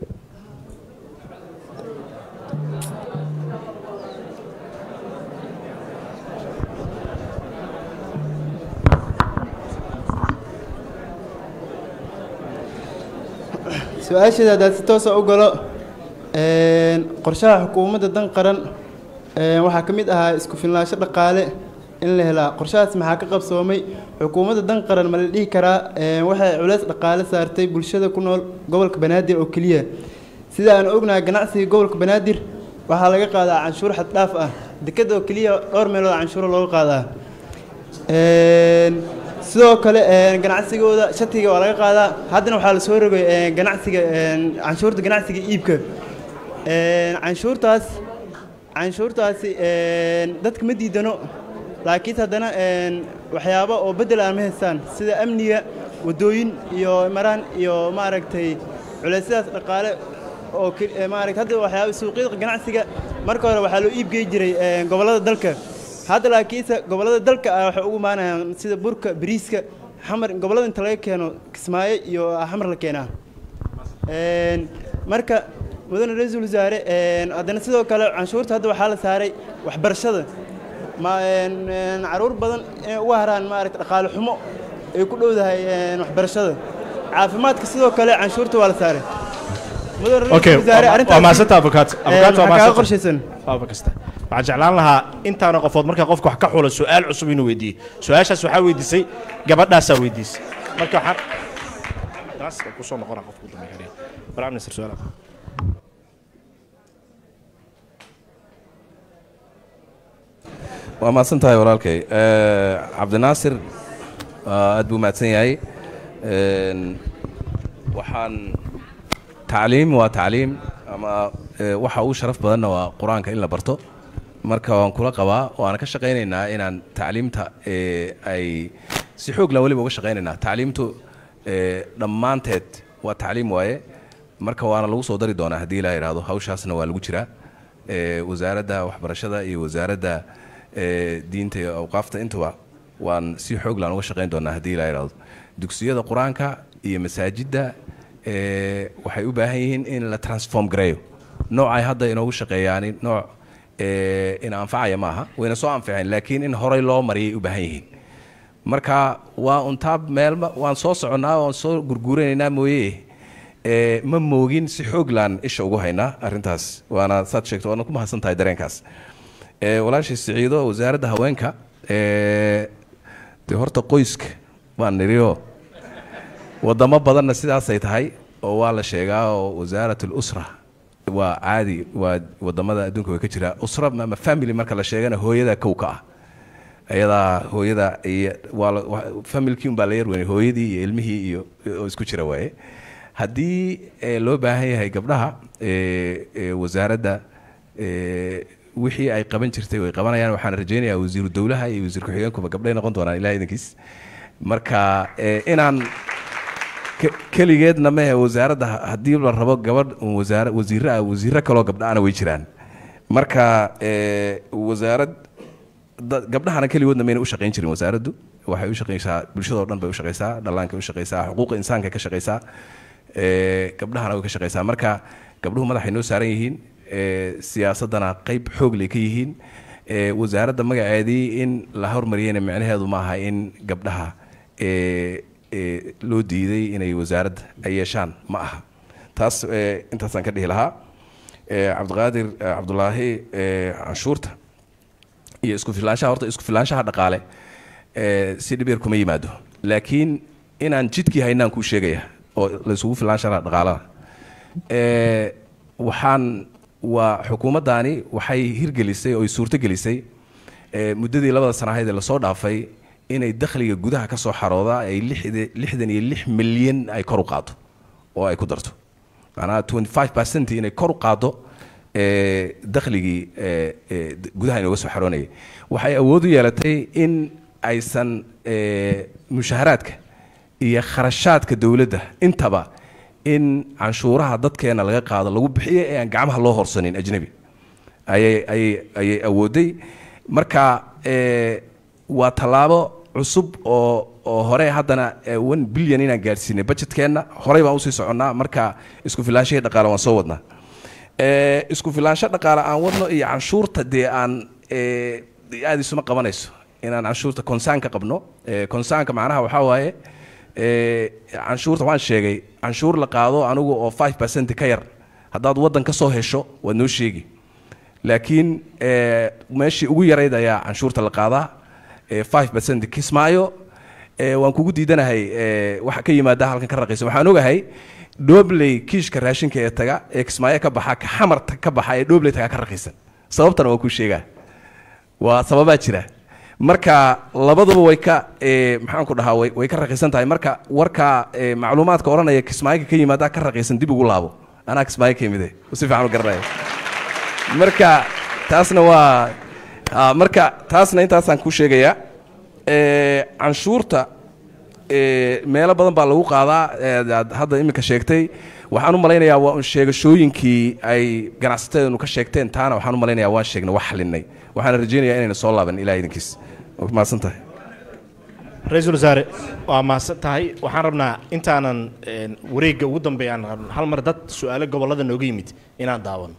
su-aasheeda haddaad si toosa u galo een, qorshaha xukuumadda dan qaran een, waxaa ka mid ahaa isku filnaansho dhaqaale in la helaa qorshahaas maxaa ka qabsoomay xukuumadda dan qaran ma la dhihi karaa een, waxay culeys dhaqaale saartay bulshada ku nool gobolka banaadir oo keliya sida aan ognahay ganacsiga gobolka banaadir waxaa laga qaadaa canshuur xad dhaaf ah dekada oo keliya dhowr meelood canshuuro looga qaadaa Een, sidoo kale een, ganacsigooda shatiga waa laga qaadaa haddana waxaa lasoo rogay een, ganacsiga een, canshuurta ganacsiga iibka Een, canshuurtaas canshuurtaasi een, dadka ma diidano laakiin haddana een, waxyaabo oo bedel aan ma haystaan sida amniga wadooyin iyo maraan iyo maaragtay culeysyadaas dhaqaale oo ke- ee, maaragtay hadda waxyaabo suuqyada ganacsiga marka hore waxaa loo iibgey jiray een, gobollada dalka hadda laakiinse gobollada dalka ah waxay ugu imaanayaan sida burka bariiska xamar gobollada inta laga keeno kismaayo iyo xamar la keenaa Een, marka mudane ra-iisul wasaare een, haddana sidoo kale canshuurta hadda waxaa la saaray waxbarashada ma een, een, caruur badan inay uga haraan maaragta dhaqaale xumo ay ku dhowdahay een, waxbarashada caafimaadka sidoo kale canshuurta waa la saaray mudane ra-iisul okay wasaare, waa- waa arrintaas- mahadsantaha abukaat Een, abukaat waa maxaa kaaga mahadsantaha qorshaysan waaba kasta waxaan jeclaan lahaa intaana qofood markaa qofka wax ka xulo su-aal cusub inuu weydiiyo su-aashaas waxaa weydiisay gabadhaasaa weydiisay marka waxaan taas waa kusoo noqonaa qofka ugu dambeeya prime minister su-aal waa mahadsan tahay walaalkay Eh, cabdinaasir waa aad buu mahadsan yahay Een, waxaan tacliim waa tacliim ama eh, waxa ugu sharaf badanna waa qur-aanka in la barto marka waan kula qabaa waana ka shaqaynaynaa inaan tacliimta eh, ay si xoog la weliba uga shaqaynaynaa tacliimtu eh, dhammaanteed waa tacliim waaye marka waana lagu soo dari doonaa haddii ilaa yidhaahdo hawshaasna waa lagu jiraa Eh, wasaaradda waxbarashada iyo wasaaradda eh, diinta iyo awqaafta intuba waan si xoog laan uga shaqayn doonaa haddii ilaa yidhaahdo dugsiyada qur-aanka iyo masaajidda eh, waxay u baahan yihiin in la transform gareeyo noocay hadda inoogu shaqeeyaani nooc eh, in anfacaya maaha wayna soo anficeen laakiin in horey loo mariyay u baahan yihiin marka waa untaab meelma waan soo soconnaa waan soo gurguuranaynaa mooye eh, ma moogin si xoog laan isha ugu haynaa arrintaas waana saad sheegto waana ku mahadsan tahay dareenkaas Eh, walaashii siciido wasaaradda haweenka eh, dee horta qoyska baan niriyo wadamo badanna sidaasay tahay oo waa la sheegaa oo wasaarat lusra waa caadi waa wadamada adduunka way ka jiraa usra ama family marka la sheegana hooyada kow ka ah ayadaa hooyada iyo waa la- wa- familkii un baa la yar weynay hooyadii iyo ilmihii iyo oo isku jira waaye haddii eh, loo baahan yahay gabdhaha eh, eh, wasaaradda eh, wixii ay qaban jirtay way qabanayaan waxaan rajaynayaa wasiiru dowlaha iyo wasiir ku-xigeenkuba gabdhay noqon doonaan ilaah idankiis marka eh, inaan ke- keligeedna mehe wasaaradda ha- haddii la rabo gabadh wasaara wasiirro ah wasiirro kaloo gabdhaana way jiraan marka eh, wasaarad da- gabdhahana keligoodna mayna u shaqayn jirin wasaaraddu waxay u shaqaysaa bulshadoo dhan bay u shaqaysaa dhallaankay u shaqaysaa xuquuqa insaanka ka shaqaysaa eh, gabdhahana way ka shaqaysaa marka gabdhuhu madaxay noo saaran yihiin eh, siyaasaddana qayb xoog lay ka yihiin eh, wasaaradda magaceedii in la hormariyeyna micnaheedu ma aha in gabdhaha eh, eh, loo diiday inay wasaaradda ay yeeshaan ma aha taas eh, intaasaan ka dhihi lahaa Eh, cabdiqaadir eh, cabdulaahi eh, canshuurta iyo isku filaanshaha horta isku filaanshaha dhaqaale eh, si dhib yar kuma yimaado laakiin inaan jidkii haynaan kuu sheegaya oo la isugu filaanshaha dhaqaalaha Eh, waxaan waa xukuumaddaani waxay hirgelisay oo ay suurtogelisay eh, muddadii labada sana ahayd ee lasoo dhaafay inay dakhliga gudaha ka soo xarooda ay lixde- lixdan iyo lix milyan ay kor u qaado oo ay ku darto macnaha 25 percent inay kor u qaado eh, dakhligii eh, eh, d- gudaha inooga soo xaroonayay waxay awood u yeelatay in aysan eh, mushaharaadka iyo kharashaadka dowladda intaba in canshuuraha dadkeena laga qaado lagu bixiyo ee aan gacmaha loo horsanin ajnabi ayay ayay ayay awooday marka eh, waa tallaabo cusub oo oo hore haddana eh, one billion inaan gaadhsiinay budgetkeenna horey baan usii soconnaa marka isku filaanshahii dhaqaale waan soo wadnaa Eh, isku filaansho dhaqaale aan wadno iyo canshuurta dee aan eh, aad isuma qabanayso inaan canshuurta konsaanka qabno Eh, konsaanka macnaha waxaa waaye eh, canshuurta waan sheegay canshuur la qaado anigu oo 5 percent ka yar haddaad waddan ka soo hesho waad noo sheegi laakiin eh, meeshii ugu yarayd ayaa canshuurta la qaadaa eh, 5 percent kismaayo eh, waan kugu diidanahay eh, waxa ka yimaada halkan ka raqiisa waxaan ogahay dhobley kiishka raashinka ee taga ee kismaayo ka baxa ka xamarta ka baxa ee dhobley taga ka raqiisan sababtana waan kuu sheegaa waa sababaa jira marka labaduba way ka eh, maxaan ku dhahaa way way ka raqiisan tahay marka warka eh, macluumaadka odhanaya kismaayo ka yimaada ka raqiisan dib ugu laabo anaa kismaayo ka yimide si fiican u garanaya marka taasna waa ah, marka taasna intaasaan kuu sheegayaa Eh, canshuurta eh, meelo badan baa lagu qaadaa eh, aad hadda iminka sheegtay waxaan u malaynayaa waa un sheegashooyinkii ay ganacsateedanu ka sheegteen taana waxaan u malaynayaa waan sheegnay wax xalinay waxaana rajaynayaa inayna soo laaban ilaah idinkiis waa mahadsan tahay ra-iisul wasaare waa mahadsan tahay waxaan rabnaa intaanan een, wareegga ugu dambeeya aan rabno hal mar dad su-aalo gobollada nooga yimid inaan daawano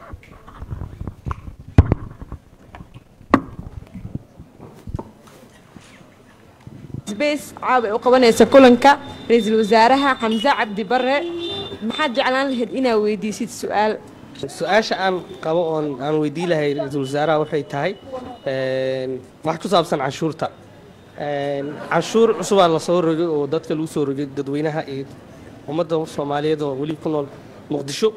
sbace caaway u qabanaysa kulanka ra-iisul wasaaraha xamse cabdi bare maxaad jeclaan lahayd inaad weydiisid su-aal su-aasha aan qabo oon aan weydii lahay ra-iisul wasaaraha waxay tahay een, wax ku saabsan canshuurta Een, canshuur cusubaa lasoo rogay oo dadka lagu soo rogay dadweynaha iyo ummadda soomaaliyeed oo weli ku nool muqdisho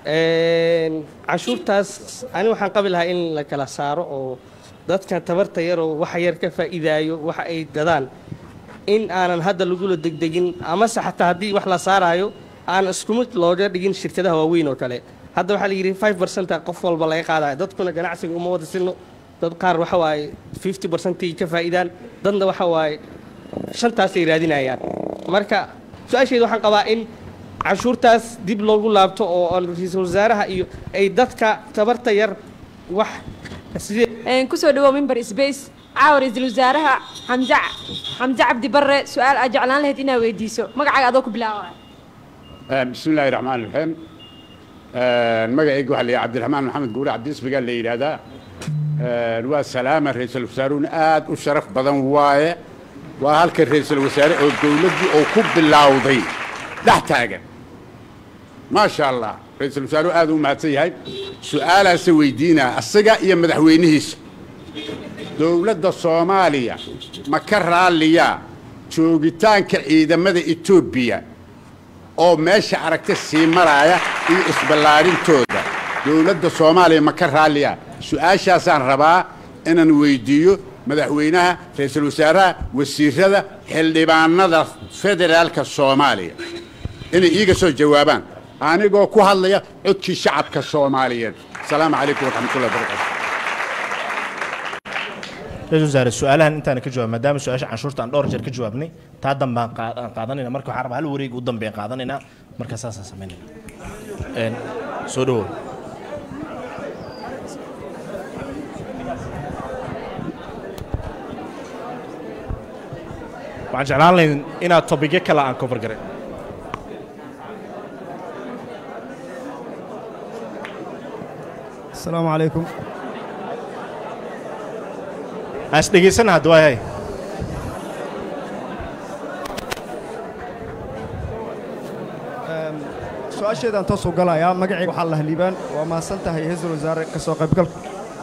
Een, canshuurtaas ani waxaan qabi lahaa in la kala saaro oo dadka tabarta yar oo waxa yar ka faa'iidaayo waxa ay gadaan in aanan hadda lagula degdegin amase xataa haddii wax la saaraayo aan isku mid looga dhigin shirkadaha waaweyn oo kale hadda waxaa la yidhi 5 percent qof walba laga qaadaya dadkuna ganacsiga uma wada silno dad qaar waxa waaye 50 percentage ka faa'iidaan dadna waxa waaye shantaasay raadinayaan marka su-aasheeda waxaan qabaa in canshuurtaas dib loogu laabto oo aan ra-iisul wasaaraha iyo ay dadka tabarta yar wax sidee Een, kusoo dhawow mimbar sbace caawa ra-iisul wasaaraha xamse xamse cabdi bare su-aal aad jeclaan lahayd inaad weydiiso magacaaga adoo ku bilaabaya بسم الله الرحمن الرحيم magacayga waxaa la yidhaha cabdiraxmaan maxamed guure cabdiisbigaa la yidhaahdaa waa salaama ra-iisul wasaaruhuna aad u sharaf badan waaye waa halka ra-iisul wasaare oo dowladdii oo ku bilowday dhex taagan maasha allah ra-iisul wasaaruhu aad u mahadsan yahay su-aalaase weydiinaa asaga iyo madaxweynihiisa dowladda soomaaliya ma ka raalliyaa joogitaanka ciidamada etoobiya oo meesha aragta sii maraaya iyo isballaarintooda dowladda soomaaliya ma ka raalliya su-aashaasaan rabaa inaan weydiiyo madaxweynaha ra-iisul wasaaraha wasiirada xildhibaanada federaalka soomaaliya inay iiga soo jawaabaan anigoo ku hadlaya codkii shacabka soomaaliyeed asalaamu calaykum waraxmatullahi wabarakatu ra-iisul wasaare su-aalahan intaan ka jawaab maadaama su-aasha canshuurta aan dhowr jeer ka jawaabnay taa dambe aan qaa- aan qaadanayna marka waxaan rabaa hal wareeg u dambe aan qaadanaynaa marka saasaan samaynayna Een, soo dhawow waxaan jeclaan lahayn inaad tobigyo kale aan cover garay asalaamu calaykum aan is dhegaysana hadda waayay Em, su-aasheedaan toos u galayaa magacayga waxaa la liibaan waa mahadsan tahay ra-iisul wasaare ka soo qaybgalka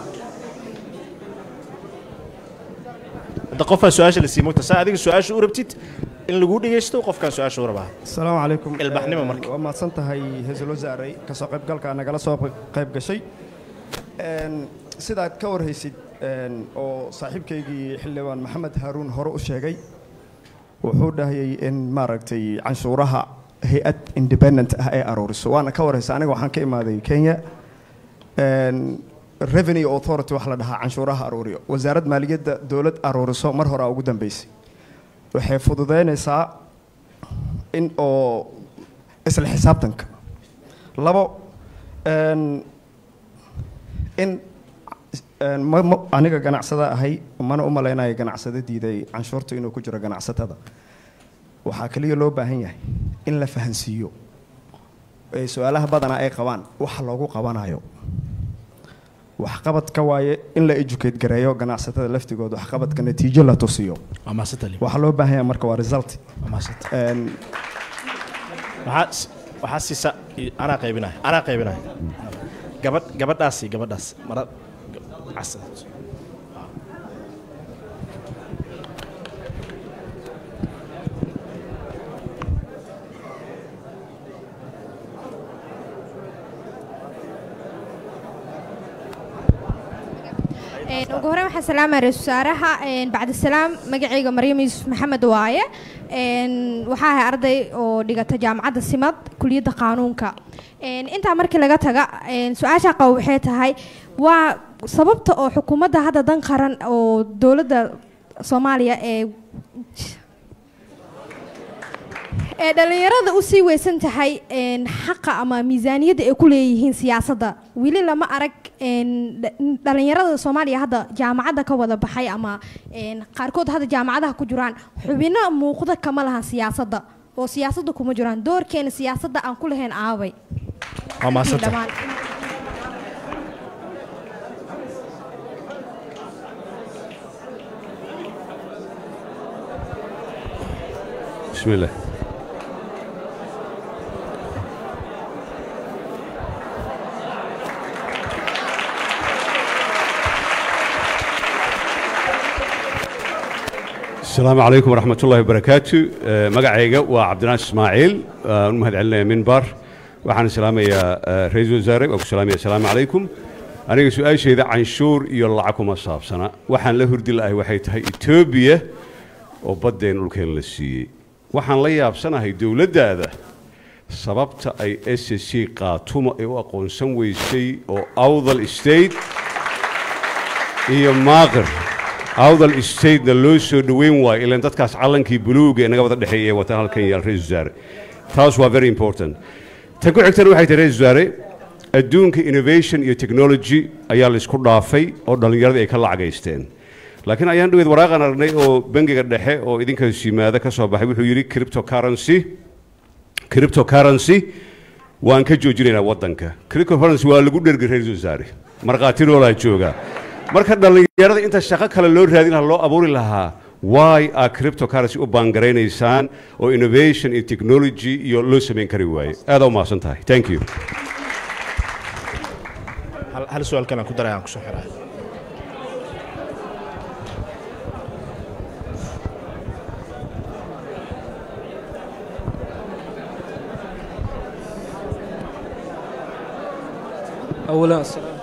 hadda qofaa su-aasha la sii mogta saa adiga su-aasha u rabtid in lagu dhegaysto qofkaan su-aasha u rabaa asalaamu calaykum ilbaxnimo marka waa mahadsan tahay ra-iisul wasaare ka soo qaybgalka nagala soo qayb gashay Em, sidaad ka warhaysid em, oo saaxiibkaygii xildhibaan maxamed haaruun hore u sheegay wuxuu dhahayay in maaragtay canshuuraha hay-ad independent ah ay aruuriso waana ka warhaysa aniga waxaan ka imaaday kenya Em, revenue authority wax la dhahaa canshuuraha aruuriyo wasaarad maaliyadda dowlad aruuriso mar hore ugu dambeysay waxay fududeynaysaa in oo isla xisaabtanka labo em, in een, ma- ma- aniga ganacsada ahay mana u malaynayo ganacsada diiday canshuurta inuu ku jiro ganacsatada waxaa kaliya loo baahan yahay in la fahansiiyo ee su-aalaha badanaa ay qabaan waxa loogu qabanayo waxqabadka waaye in la educate gareeyo ganacsatada laftigooda waxqabadka natiijo la tusiyo waa maasanta waxaa loo baahan yahay marka waa result waa maasanta Een, waxaa s- waxaa siisa i- anaa qaybinaya anaa qaybinaya gabadh gabadhaasi gabadhaas mara casad Een, ugu horreyn waxaan salaamaya ra-iisul wasaaraha een, bacdi salaam magacayga maryam yuusuf maxamed waaye Een, waxaa ahay arday oo dhigata jaamacadda simad kuliyadda qaanuunka Een, intaa markii laga taga een, su-aasha qabo waxay tahay waa sababta oo xukuumadda hadda dan qaran oo dowladda soomaaliya ee ee dhallinyarada u sii weysan tahay een, xaqa ama miisaaniyadda ay ku leeyihiin siyaasadda weli lama arag een, dha- dhallinyarada soomaaliya hadda jaamacadda ka wada baxay ama een, qaarkood hadda jaamacadaha ku jiraan xubino muuqda kama lahan siyaasadda oo siyaasadda kuma jiraan doorkeena siyaasadda aan ku lahayn aaway waa maasanta Dhammaan. بسم الله السلام عليكم ورحمة الله وبركاته آه، مقعيقة وعبد الناس إسماعيل آه، المهد علينا منبر وحنا سلام يا آه، رئيس وزراء وسلام يا السلام عليكم أنا سؤال شيء ذا عن شور يلعكم أصاب سنة وحنا له هردي الله وحيت هاي إثيوبيا وبدين الكين للسي وحنا لا يابسنا هاي دولة هذا sababta ay s c qaatumo ay u aqoonsan weysay oo awdal state iyo maaqir awdal statena loo soo dhoweyn waayo ilaan dadkaas callankii buluuga ee naga wada dhexeeya ee wataan halkan yaal ra-isul wasaare taas waa very important tan ku xigtana waxay tahay ra-isul wasaare adduunka innovation iyo technology ayaa la isku dhaafay oo dhallinyarada ay ka lacagaysteen laakiin ayaan dhaweyd waraaqan aragnay oo bangiga dhexe oo idinkaas yimaada ka soo baxay wuxuu yidhi cryptocurrency cryptocurrency waan ka joojinaynaa waddanka cryptocurrency waa lagu dhergay ra-iisul wasaare markhaati loolaa jooga marka dhallinyarada inta shaqo kale loo raadin lahaa loo abuuri lahaa why a cryptocurrency u baangaraynaysaan oo innovation iyo technology iyo loo samayn kari waaye aada u mahadsan tahay thank you hal hal su-aal kale aan ku daray aan kusoo xirayo أولا السلام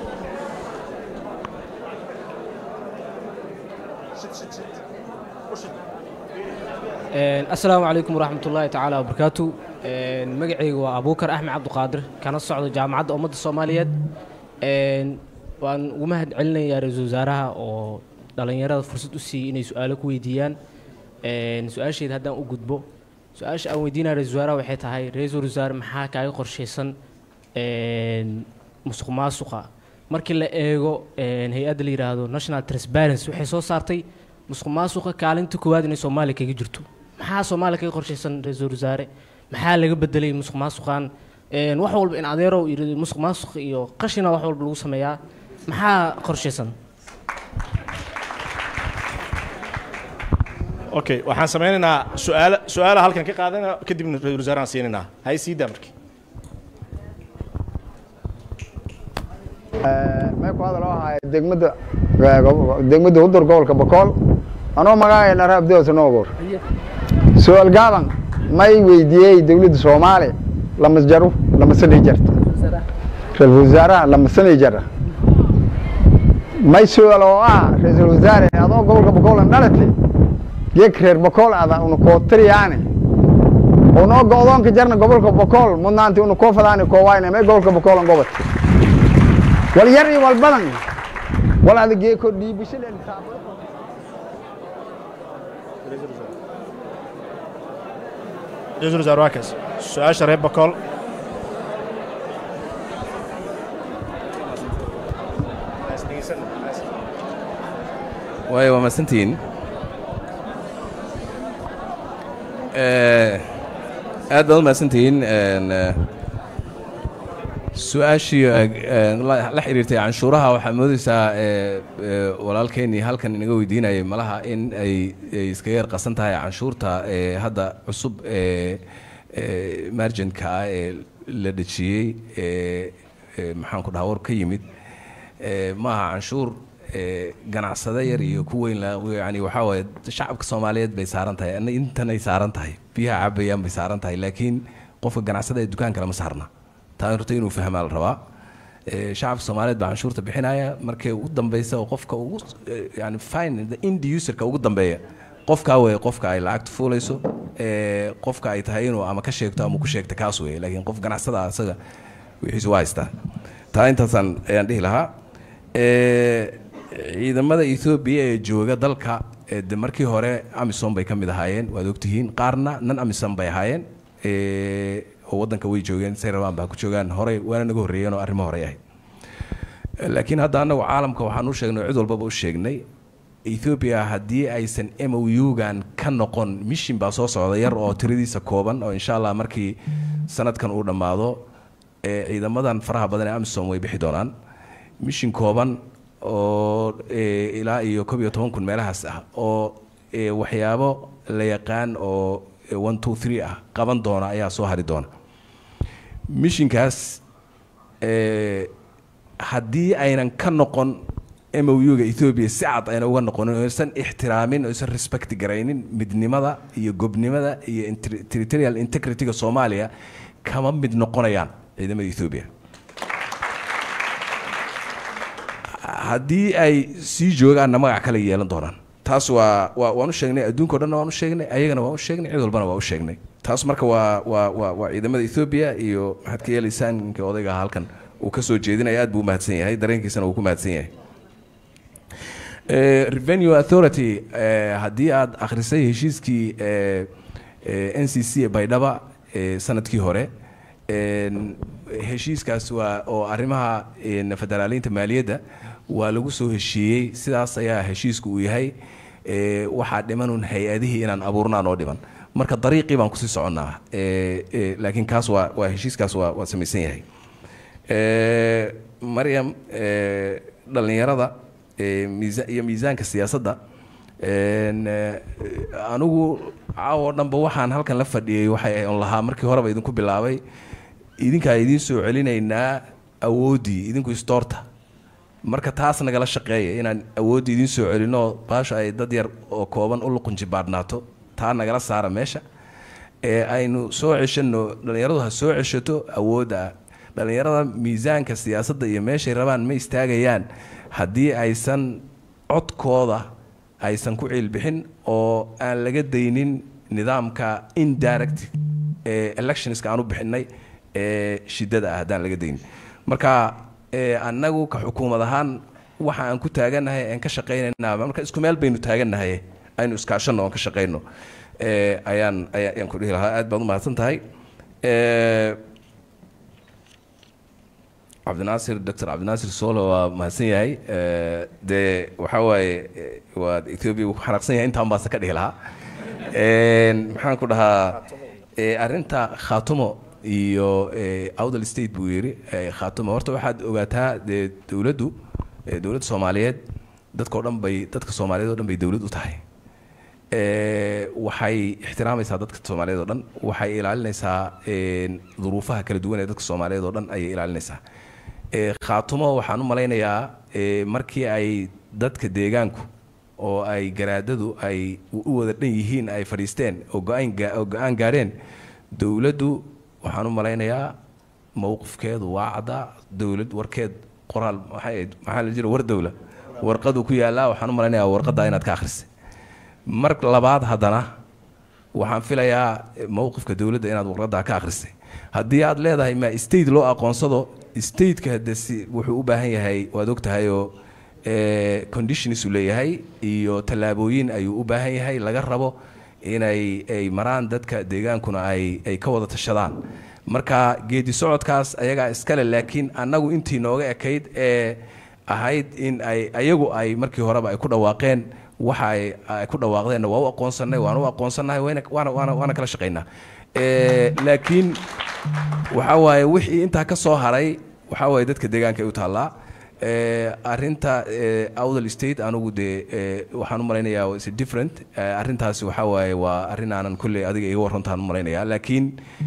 Een, asalaamu calaykum waraxmat ullaahi tacaala wabarakaatu Een, magacaygu waa abuukar axmed cabdiqaadir kana socdo jaamacadda ummadda soomaaliyeed Een, waan ugu mahad celinayaa ra-iisul wasaaraha oo dhalinyarada fursad u siiyey inay su-aalo ku weydiiyaan Een, su-aasheeda haddaan u gudbo su-aasha aan weydiinaya ra-iisul wasaaraha waxay tahay ra-iisul wasaare maxaa kaaga qorshaysan een, musuq maasuqa markii la eego een, hay-adda la yidhaahdo national transparency waxay soo saartay musuq maasuqa kaalinta koowaad inay soomaaliya kaga jirto maxaa soomaaliya kaga qorshaysan ra-iisul wasaare maxaa laga bedelay musuq maasuqan Een, wax walba in adeerow yidhi musuq maasuq iyo qashina wax walba lagu sameeyaa maxaa qorshaysan okay waxaan sameynaynaa su-aala su-aala halkan ka qaadana kadibna ra-isul wasaarahan siinaynaa hay sii daa markii mee ku hadal oo ahay degmada degmada hudur gobolka bokool anoo magacayna raabdeosa noogoor su-aal gaaban may weydiiyey dowladda soomaaliya lama jaru lama sanay jarta ra-iisul wasaaraha lama sanay jara may su-aal oo ah ra-iisul wasaare adoo gobolka bokool an dhalate geek reer bokool ada una kootariyaane unoo go-doonka jarna gobolka bokool mudnaanti una koo fadaani koowayne may gobolka bokool an gobate wal yar iyo wal badan wal ada geeko dhiibashadeen ra-isul wasaare waa kaas su-aasha reer bakool waayo waa mahadsantihiin Eh, aad baad u mahadsantihiin En, eh, su-aashii eh, la la xiriirtay canshuuraha waxaa moodeysaa eh, eh, walaalkeennii halkan inaga weydiinayay malaha in ay ay iskaga yar qasan tahay canshuurta eh, hadda cusub ee eh, marginka ah ee la dhejiyey ee ee maxaan ku dhaha war ka yimid Eh, maaha canshuur eh, ganacsade yar iyo ku weyn la yani waxaa waaye shacabka soomaaliyeed bay saaran tahay ana intanay saaran tahay biyaha cabayaan bay saaran tahay laakiin qofka ganacsada ee dukaanka lama saarna taa horta inuu fahmaa la rabaa Eh, shacabka soomaaliyeed baa canshuurta bixinaya markay ugu dambeysa oo qofka ugu eh, yani fine the end userka ugu dambeeya qofkaa wey qofka ay lacagta fuulayso eh, qofka ay tahay inuu ama ka sheegto ama ku sheegta kaas wey laakiin qof ganacsada ah isaga wixiisu waa haystaa taa intaasaan ayaan dhihi lahaa Eh, ciidamada ethoobiya ee jooga dalka eh, de markii hore amisom bay ka mid ahaayeen waad ogtihiin qaarna nan amisom bay ahaayeen eh, oo waddanka way joogeen say rabaan baa ku joogaan horey waana naga horreeyeen oo arrimo horey ahayd Eh, laakiin hadda annagu caalamka waxaan u sheegnay oo cid walbaba u sheegnay ethiopia haddii aysan m o u-gan ka noqon mishin baa soo socda yar oo tiradiisa kooban oo insha allah markii sanadkan uu dhammaado eh, ciidamadan faraha badan ee amisom way bixi doonaan mishin kooban oo eh, ilaa iyo koob iyo toban kun meelahaas ah oo eh, waxyaabo la yaqaan oo eh, one two three ah qaban doona ayaa soo hari doona mishinkaas eh, haddii aynan ka noqon m o u-ga ethoobia si cad ayna uga noqonin oo aysan ixtiraamin oo aysan respect garaynin midnimada iyo gobnimada iyo inter- territorial integrity-ga soomaaliya kama mid noqonayaan ciidamada ethoobia haddii ay sii joogaanna magac kale yeelan doonaan taas waa waa waan u sheegnay adduunka o dhanna waan u sheegnay ayagana waan u sheegnay cid walbana waa u sheegnay taas marka waa waa waa waa ciidamada ethoobia iyo maxaad ka yeelaysaan ninkii odayga ahaa halkan uu ka soo jeedinaya aad buu u mahadsan yahay dareenkiisana uu ku mahadsan yahay Eh, revenue authority eh, haddii aad akhrisay heshiiskii eh, eh, n c c ee baydhaba eh, sanadkii hore en, heshiiskaas waa oo arrimaha en, federaaliinta maaliyadda waa lagu soo heshiiyey sidaas ayaa heshiisku uu yahay eh, waxaa dhimanun hay-adihii inaan abuurnaa noo dhiman marka dariiqii baan kusii soconnaa eh, eh, laakiin kaas waa waa heshiiskaas waa waa samaysan yahay Eh, maryam eh, dhallinyarada eh, miisa iyo miisaanka siyaasadda en, eh, anigu caawo dhanba waxaan halkan la fadhiyey waxay on lahaa markii horeba idinku bilaabay idinkaa idiin soo celinaynaa awooddii idinku istoorta marka taas nagala shaqeeya inaan awooddii idiin soo celinoo baasha ay dad yar oo kooban u luqunjibaadhnaato taa nagala saara meesha ee aynu soo ceshanno dhallinyaradu ha soo ceshato awoodda dhallinyarada miisaanka siyaasadda iyo meeshay rabaan ma istaagayaan haddii aysan codkooda aysan ku ciilbixin oo aan laga daynin nidaamka indirect ee electionska aan u bixinay ee shiddada ah haddaan laga daynin marka ee annagu ka xukuumad ahaan waxa aan ku taagannahay aan ka shaqaynaynaa marka isku meel baynu taagannahay aynu iskaashanno oon ka shaqayno Eh, ayaan ayaan ayaan ku dhihi lahaa aad baad u mahadsan tahay Eh, cabdinaasir doctor cabdinaasir solo waa mahadsan yahay Eh, dee waxaa waaye eh, waa ethiopia wuu ku xanaaqsan yahay intaan baase ka dhihi lahaa Een, maxaan ku dhahaa eh, arrinta khaatumo iyo eh, awdal state buu yidhi eh, khaatumo horta waxaad ogaataa dee dowladdu eh, dowladda soomaaliyeed dadkao dhan bay dadka soomaaliyeed oo dhan bay dowlad u tahay Eh, waxay ixtiraamaysaa dadka soomaaliyeed oo dhan waxay ilaalinaysaa een, duruufaha kala duwan ee dadka soomaaliyeed oo dhan ayay ilaalinaysaa Eh, khaatumo waxaan u malaynayaa eh, markii ay dadka deegaanku oo ay garaadadu ay u u wada dhan yihiin ay fadhiisteen oo go-aan gaa- oo go-aan gaadheen dowladdu waxaan u malaynayaa mowqifkeedu waa caddaa dowlad warkeed qoraal maxay ahayd maxaa la jira war dowla warqadu ku yaallaa waxaan u malaynayaa warqaddaa inaad ka akhrisay mar labaad haddana waxaan filayaa eh, mowqifka dowladda inaad warqaddaa ka akhrisay haddii aad leedahay ma state loo aqoonsado stateka hade si wuxuu u baahan yahay waad og tahayoo eh, conditions uu leeyahay iyo tallaabooyin ayuu u baahan yahay laga rabo inay ay maraan dadka deegaankuna ay ay ka wada tashadaan marka geedi socodkaas ayagaa iskale laakiin annagu intii nooga ekayd ee ahayd in ay ayagu ay markii horeba ay ku dhawaaqeen waxa ay ay ku dhawaaqdeenna waa u aqoonsanay waan u aqoonsannahay wayna waana waana waana kala shaqaynaa Eh, laakiin waxa waaye wixii intaa ka soo haray waxa waaye dadka deegaanka ay u taallaa Eh, arrinta eh, awdal state anugu dee eh, waxaan u malaynayaa is different Eh, arrintaasi waxa waaye waa arrin aanan kolley adiga iga warrantaan u malaynayaa laakiin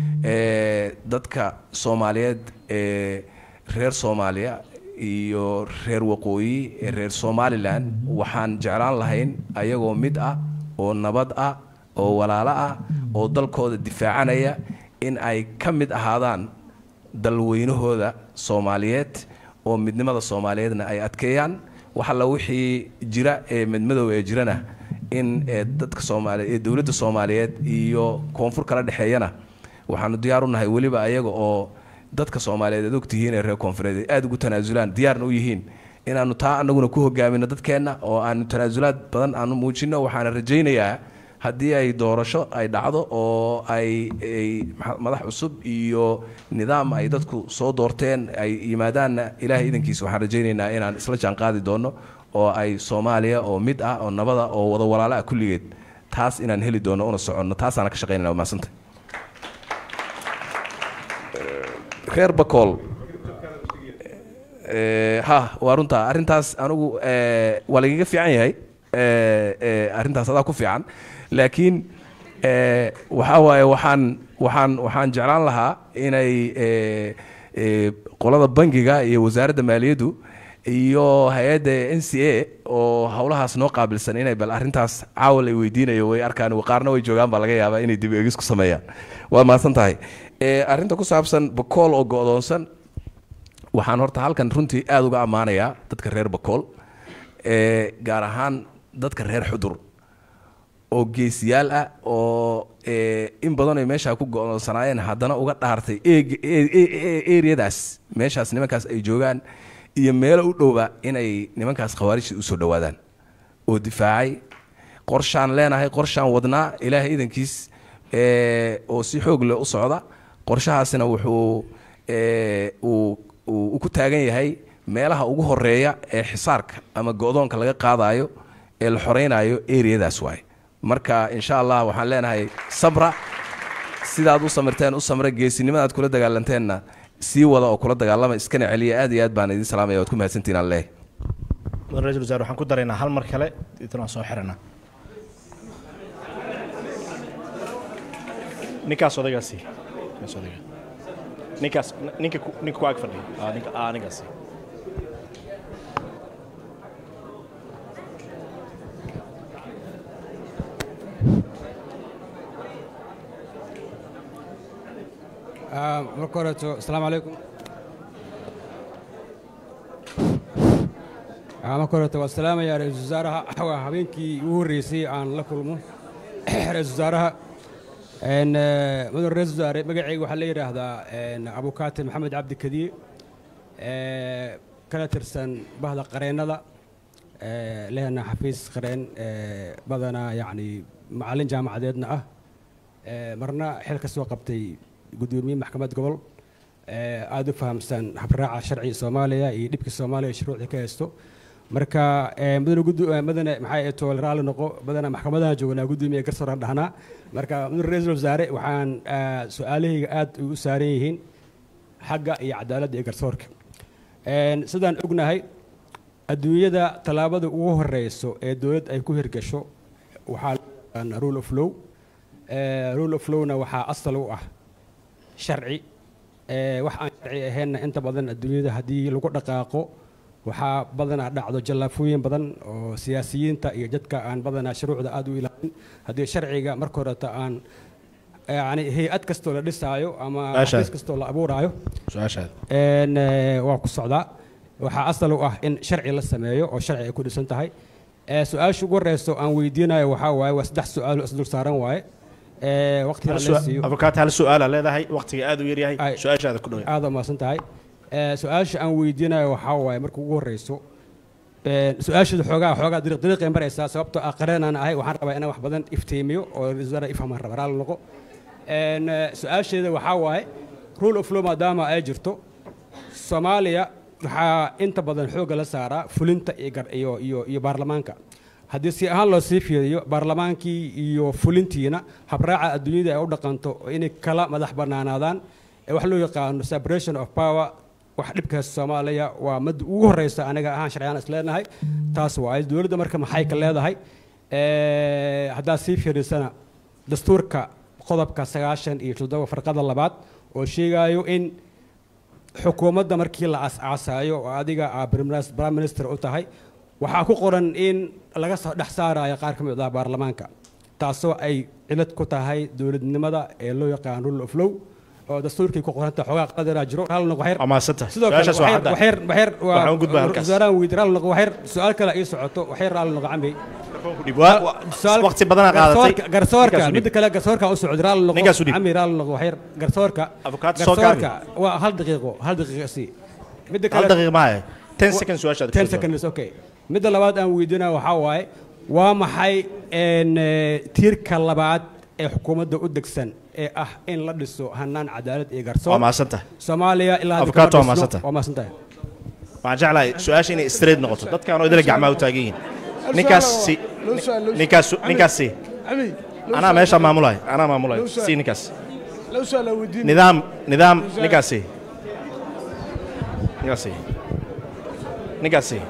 eh, dadka soomaaliyeed ee reer soomaaliya iyo reer waqooyi ee reer somalilan waxaan jeclaan lahayn ayagoo mid ah oo nabad ah oo walaalo ah oo dalkooda difaacanaya in ay ka mid ahaadaan dalweynahooda soomaaliyeed oo midnimada soomaaliyeedna ay adkeeyaan wax alla wixii jira ee midmadow ee jirana in ee dadka soomaaliye ee dowladda soomaaliyeed iyo koonfur kala dhexeeyana waxaanu diyaar u nahay weliba ayaga oo dadka soomaaliyeed aad ogtihiin ee reer koonfureed ay aada ugu tanaasulaan diyaarna u yihiin inaanu taa anaguna ku hogaamino dadkeenna oo aanu tanaasulaad badan aanu muujino waxaana rajaynayaa haddii ay doorasho ay dhacdo oo ay ay maxa- madax cusub iyo nidaam ay dadku soo doorteen ay yimaadaanna ilaahay idankiisa waxaan rajaynaynaa inaan isla jaanqaadi doono oo ay soomaaliya oo mid ah oo nabada oo wada walaalo ah kulligeed taas inaan heli doono una soconno taasaana ka shaqaynayna waa mahadsantay reer bakool Eh, ha waa runta arrintaas anigu eh, waa lagaga fiican yahay Eh, eh, arrintaas adaa ku fiican laakiin eh, waxaa waaye waxaan waxaan waxaan jeclaan lahaa inay eh, eh, qolada bangiga iyo wasaaradda maaliyaddu iyo hay-adda n c a oo howlahaas noo qaabilsan inay bal arrintaas caawal ay weydiinayo way arkaan qaarna way joogaan baa laga yaabaa inay dib eegis ku sameeyaan waa mahadsan tahay Eh, arrinta ku saabsan bakool oo go'doonsan waxaan horta halkan runtii aada uga ammaanayaa dadka reer bakool ee gaar ahaan dadka reer xudur oo geesiyaal ah oo ee, in badan ay meeshaa ku go'doonsanaayeen haddana uga dhaartay eeg- e- e- e- eriyadaas meeshaas nimankaas ay joogaan iyo meelo u dhowba inay nimankaas khawaarijta usoo dhowaadaan oo difaacay qorshaan leenahay qorshaan wadnaa ilaahay idankiis ee, oo si xoog leh u socda qorshahaasina wuxuu ee, uu uu uu ku taagan yahay meelaha ugu horeeya ee xisaarka ama go'doonka laga qaadayo ee la xoreynayo eriyadaas waaye marka insha allah waxaan leenahay sabra sidaad u samirteen u samra geesinimadaad kula dagaalanteenna sii wada oo kula dagaalama iskana celiya aad iyo aad baan idin salaamaya waad ku mahadsantihin aan leeyahay mudan ra-iisul wasaare waxaan ku daraynaa hal mar kale intan waan soo xiranaa ninkaas odaygaasi ninkaas odayga ninkaas ninka ku- ninka ku ag fadhiya aa ninka aa ninkaasi Ah, marka horeeto asalaamu calaykum Ah, marka horeeto waa salaamayaa ra-iisul wasaaraha waa habeenkii ugu horreysay aan la kulmo ra-iisul wasaaraha En, eh, mudan ra-iisul wasaare magacayga waxaa la yidhaahdaa en, abukaate maxamed cabdi kadiye Eh, kana tirsan bahda qareennada ee, lehna xafiis qareen ee, badanaa yacni macallin jaamacadeedna ah ee, marna xil ka soo qabtay guddoomiye maxkamad gobol ee, aada u fahamsan habraaca sharciga soomaaliya iyo dhibka soomaaliya iyo shuruucda ka haysto marka ee, mudane guddo ee, mudane maxay ahayd toole raalli noqo mudane maxkamadaha joognaa guddoomiye garsooraan dhahnaa marka mudane ra-iisul wasaare waxaan ah, su-aalahayga aada ugu saaran yihiin xagga iyo cadaaladda iyo garsoorka Een, sidaan ognahay adduunyada tallaabada ugu horeyso ee dowlad ay ku hirgasho waxaa la yaqaanaa rule of law Ee, rule of lawna waxaa asal u ah sharci Ee, wax aan sharci ahaynna inta badan adduunyada haddii lagu dhaqaaqo waxaa badanaa dhacdo jallaafooyin badan oo siyaasiyiinta iyo dadka aan badanaa shuruucda aada u ilaalin haddii sharciga marka horeta aan yani hay-ad kastoo la dhisaayo ama Su-aashaad. xafiis kastoo la abuuraayo su-aashaad Een, ee, waa ku socdaa waxaa asal u ah in sharci la sameeyo oo sharci ay ku dhisan tahay Ee, su-aasha ugu horeyso aan weydiinayo waxaa waaye waa saddex su-aal oo isdul saaran waaye Ee, waqtiga Hal la su- siiyo abukaat hal su-aala leedahay waqtiga aada u yaryahay su-aashaada ku dhow aada umaasan tahay Ee, su-aasha aan weydiinayo waxaa waaye marka ugu horeyso Ee, su-aasheeda xoogaa xoogaa dariiq dariiqay maraysaa sababtoo ah qareenaan ahay waxaan rabaa inaan wax badan iftiimiyo oo wasaara ifhamaan raba raalli noqo Een, ee, su-aasheeda waxaa waaye rule of law maadaama ay jirto soomaaliya waxaa inta badan xoogga la saaraa fulinta iyo gar- iyo iyo iyo baarlamaanka haddii si ahaan loo sii fiiriyo baarlamaankii iyo fulintiina habraaca adduunyada ay u dhaqanto inay kala madax bannaanaadaan ee wax loo yaqaano separation of power wax dhibkaas soomaaliya waa madda ugu horeysa aniga ahaan sharciyaan is leenahay taas waaye dowladda marka maxay ka leedahay Ee, haddaad sii fiirisana dastuurka qodobka sagaashan iyo toddoba farqada labaad oo sheegayo in xukuumadda markii la as-aasaayo oo adiga aa primis- prime minister u tahay waxaa ku qoran in laga soo dhex saarayo qaar ka mid ah baarlamaanka taasoo ay cilad ku tahay dowladnimada ee loo yaqaan rule of law oo dastuurkii ku qoranta xoogaa qadaraa jiro hal noq waxyar Waa mahadsantahay. sidoo kale Su-aashaas waa waxyar cadda. waxyar waxyar waa Waxaan u gudbaa halkaas. wasaarahan weydiin hal noq waxyar su-aal kale ii socoto waxyar hal noq cambi Waa- waa- Su'aal- waqti badanaa qaadatay. garsoorka- garsoorka Ninkaas u dhib. midda kale garsoorka u socda raali noqo Ninkaas u dhib. cami raali noqo waxyar garsoorka Abukaat soo gaabi. garsoorka waa hal daqiiqo hal daqiiqo si midda Hal daqiiqo maahe. 10 seconds su-aashaada ku 10 soo jawaab. seconds okay midda labaad aan weydiinaya waxaa waaye waa maxay een, ee, tiirka labaad ee xukuumadda u degsan ee ah in la dhiso hanaan cadaalad iyo garsoor Waa mahadsantahay. soomaaliya ilaa hadda Abukaat kama waa dhisno. mahadsantahay. waa mahadsantahay waxaan jeclahay su-aasha inay straight noqoto dadkaan oo idila gacmaha u taagan yihiin ninkaas si ninkaas ninkaas si anaa meesha maamulayo anaa maamulayo si ninkaas لو سؤال ودين nidaam nidaam ninkaas si ninkaas si ninkaas si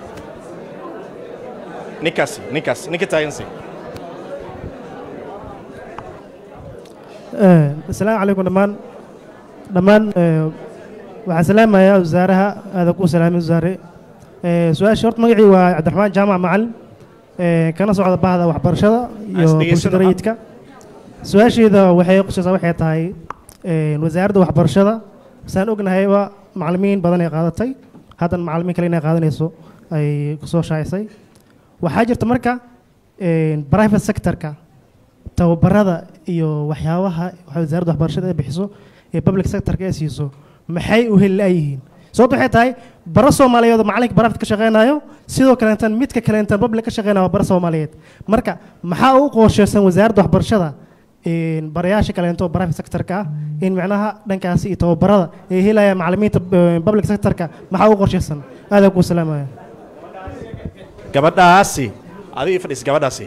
ninkaas si ninkaas ninka taagan si asalaamu calaykum dhammaan dhammaan eh, waxaan salaamayaa wasaaraha aadan ku salaamay wasaare Eh, su-aasha horta magacii waa cabdiraxmaan jaamac macalin eh, kana socda bahda waxbarashada iyo As dhegeysan bulshada rayidka su-aasheeda waxay qusaysaa waxay tahay eh, wasaaradda waxbarashada saan ognahayba macalimiin badan ay qaadatay haddana macalimiin kale inay qaadanayso ay kusoo shaacisay waxaa jirta marka eh, private sectorka tababarada iyo waxyaabaha waxa wasaaradda waxbarashada ay bixiso ee public sectorka ay siiso maxay u heli la'yihiin sababta waxay tahay bara soomaaliyeed oo macalinka barafid ka shaqeynayo sidoo kaleentan midka kaleentan public ka shaqeynayo waa bara soomaaliyeed marka maxaa u qorsheysan wasaaradda waxbarashada een, barayaasha kaleento private sectorka ah in macnaha dhankaasi iyo tababarada ay helayaan macalimiinta eh, public sectorka maxaa u qorsheysan aad ku salaamaya gabadhaasi adiga fadhiis gabadhaasi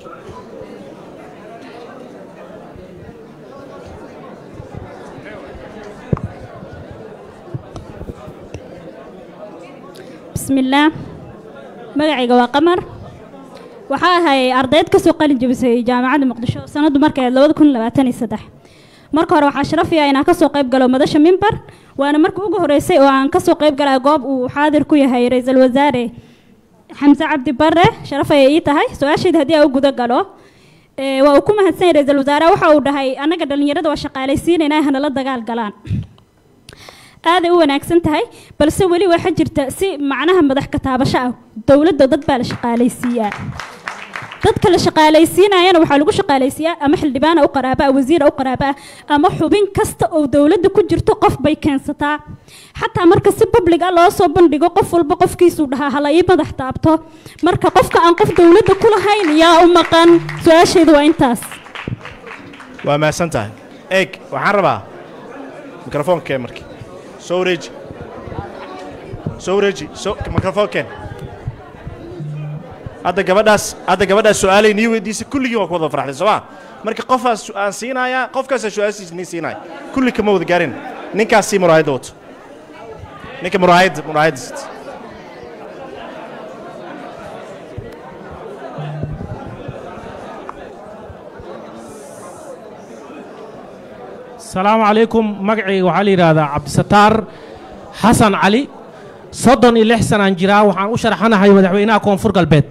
bismillaah magacayga waa qamar waxaa ahay ardayd kasoo qalin jebisay jaamacadda muqdisho sanaddu markeed labada kun labaatan iyo saddex marka hore waxaa sharafiya inaan kasoo qayb galo madasha mimbar waana markii ugu horeysay oo aan kasoo qayb galay goob uu xaadir ku yahay ra-iisul wasaare xamse cabdi bare sharaf ayay ii tahay su-aashayda haddii aan u guda galo ee, waa uu ku mahadsan yahay ra-iisul wasaare waxa uu dhahay annaga dhallinyarada waa shaqaalaysiinaynaa hanala dagaal galaan aaday u wanaagsan tahay balse weli waxaa jirta si macnaha madax ka taabasho ah dowladda dad baa la shaqaalaysiiyaa dadka la shaqaalaysiinayana waxaa lagu shaqaalaysiiyaa ama xildhibaana u qaraaba ah wasiira u qaraaba ah ama xubin kasta oo dowladda ku jirto qof bay keensataa xataa marka si public ah loo soo bandhigo qof walba qofkiisuu dhahaa hala ii madax taabto marka qofka aan qof dowladda ku lahayn yaa u maqan su-aasheedu waa intaas waa mahadsan tahay eeg waxaan rabaa mikrofoonkeen markii soo wareeji soo wareeji soo mikrofoonkeen hadda gabadhaas hadda gabadhaas su-aalay nii weydiisay kulligii waa ku wada farxday soo ma marka qofaas su- aan siinayaa qofkaasaa su-aashiisa nii siinaya kulli kama wada gaarin ninkaas sii muraayadda wato ninka muraayadda muraayadda sita asalaamu calaykum magacayga waxaa la yidhaahdaa cabdisataar xasan cali soddon iyo lix sanaan jiraa waxaan u sharaxanahay madaxweynaha koonfur galbeed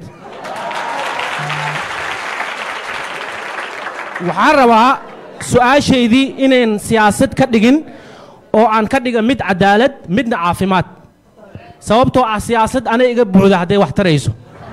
waxaan rabaa su-aashaydii inayn siyaasad ka dhigin oo aan ka dhiga mid cadaalad midna caafimaad sababtoo ah siyaasad anay iga buuxda hadday wax tarayso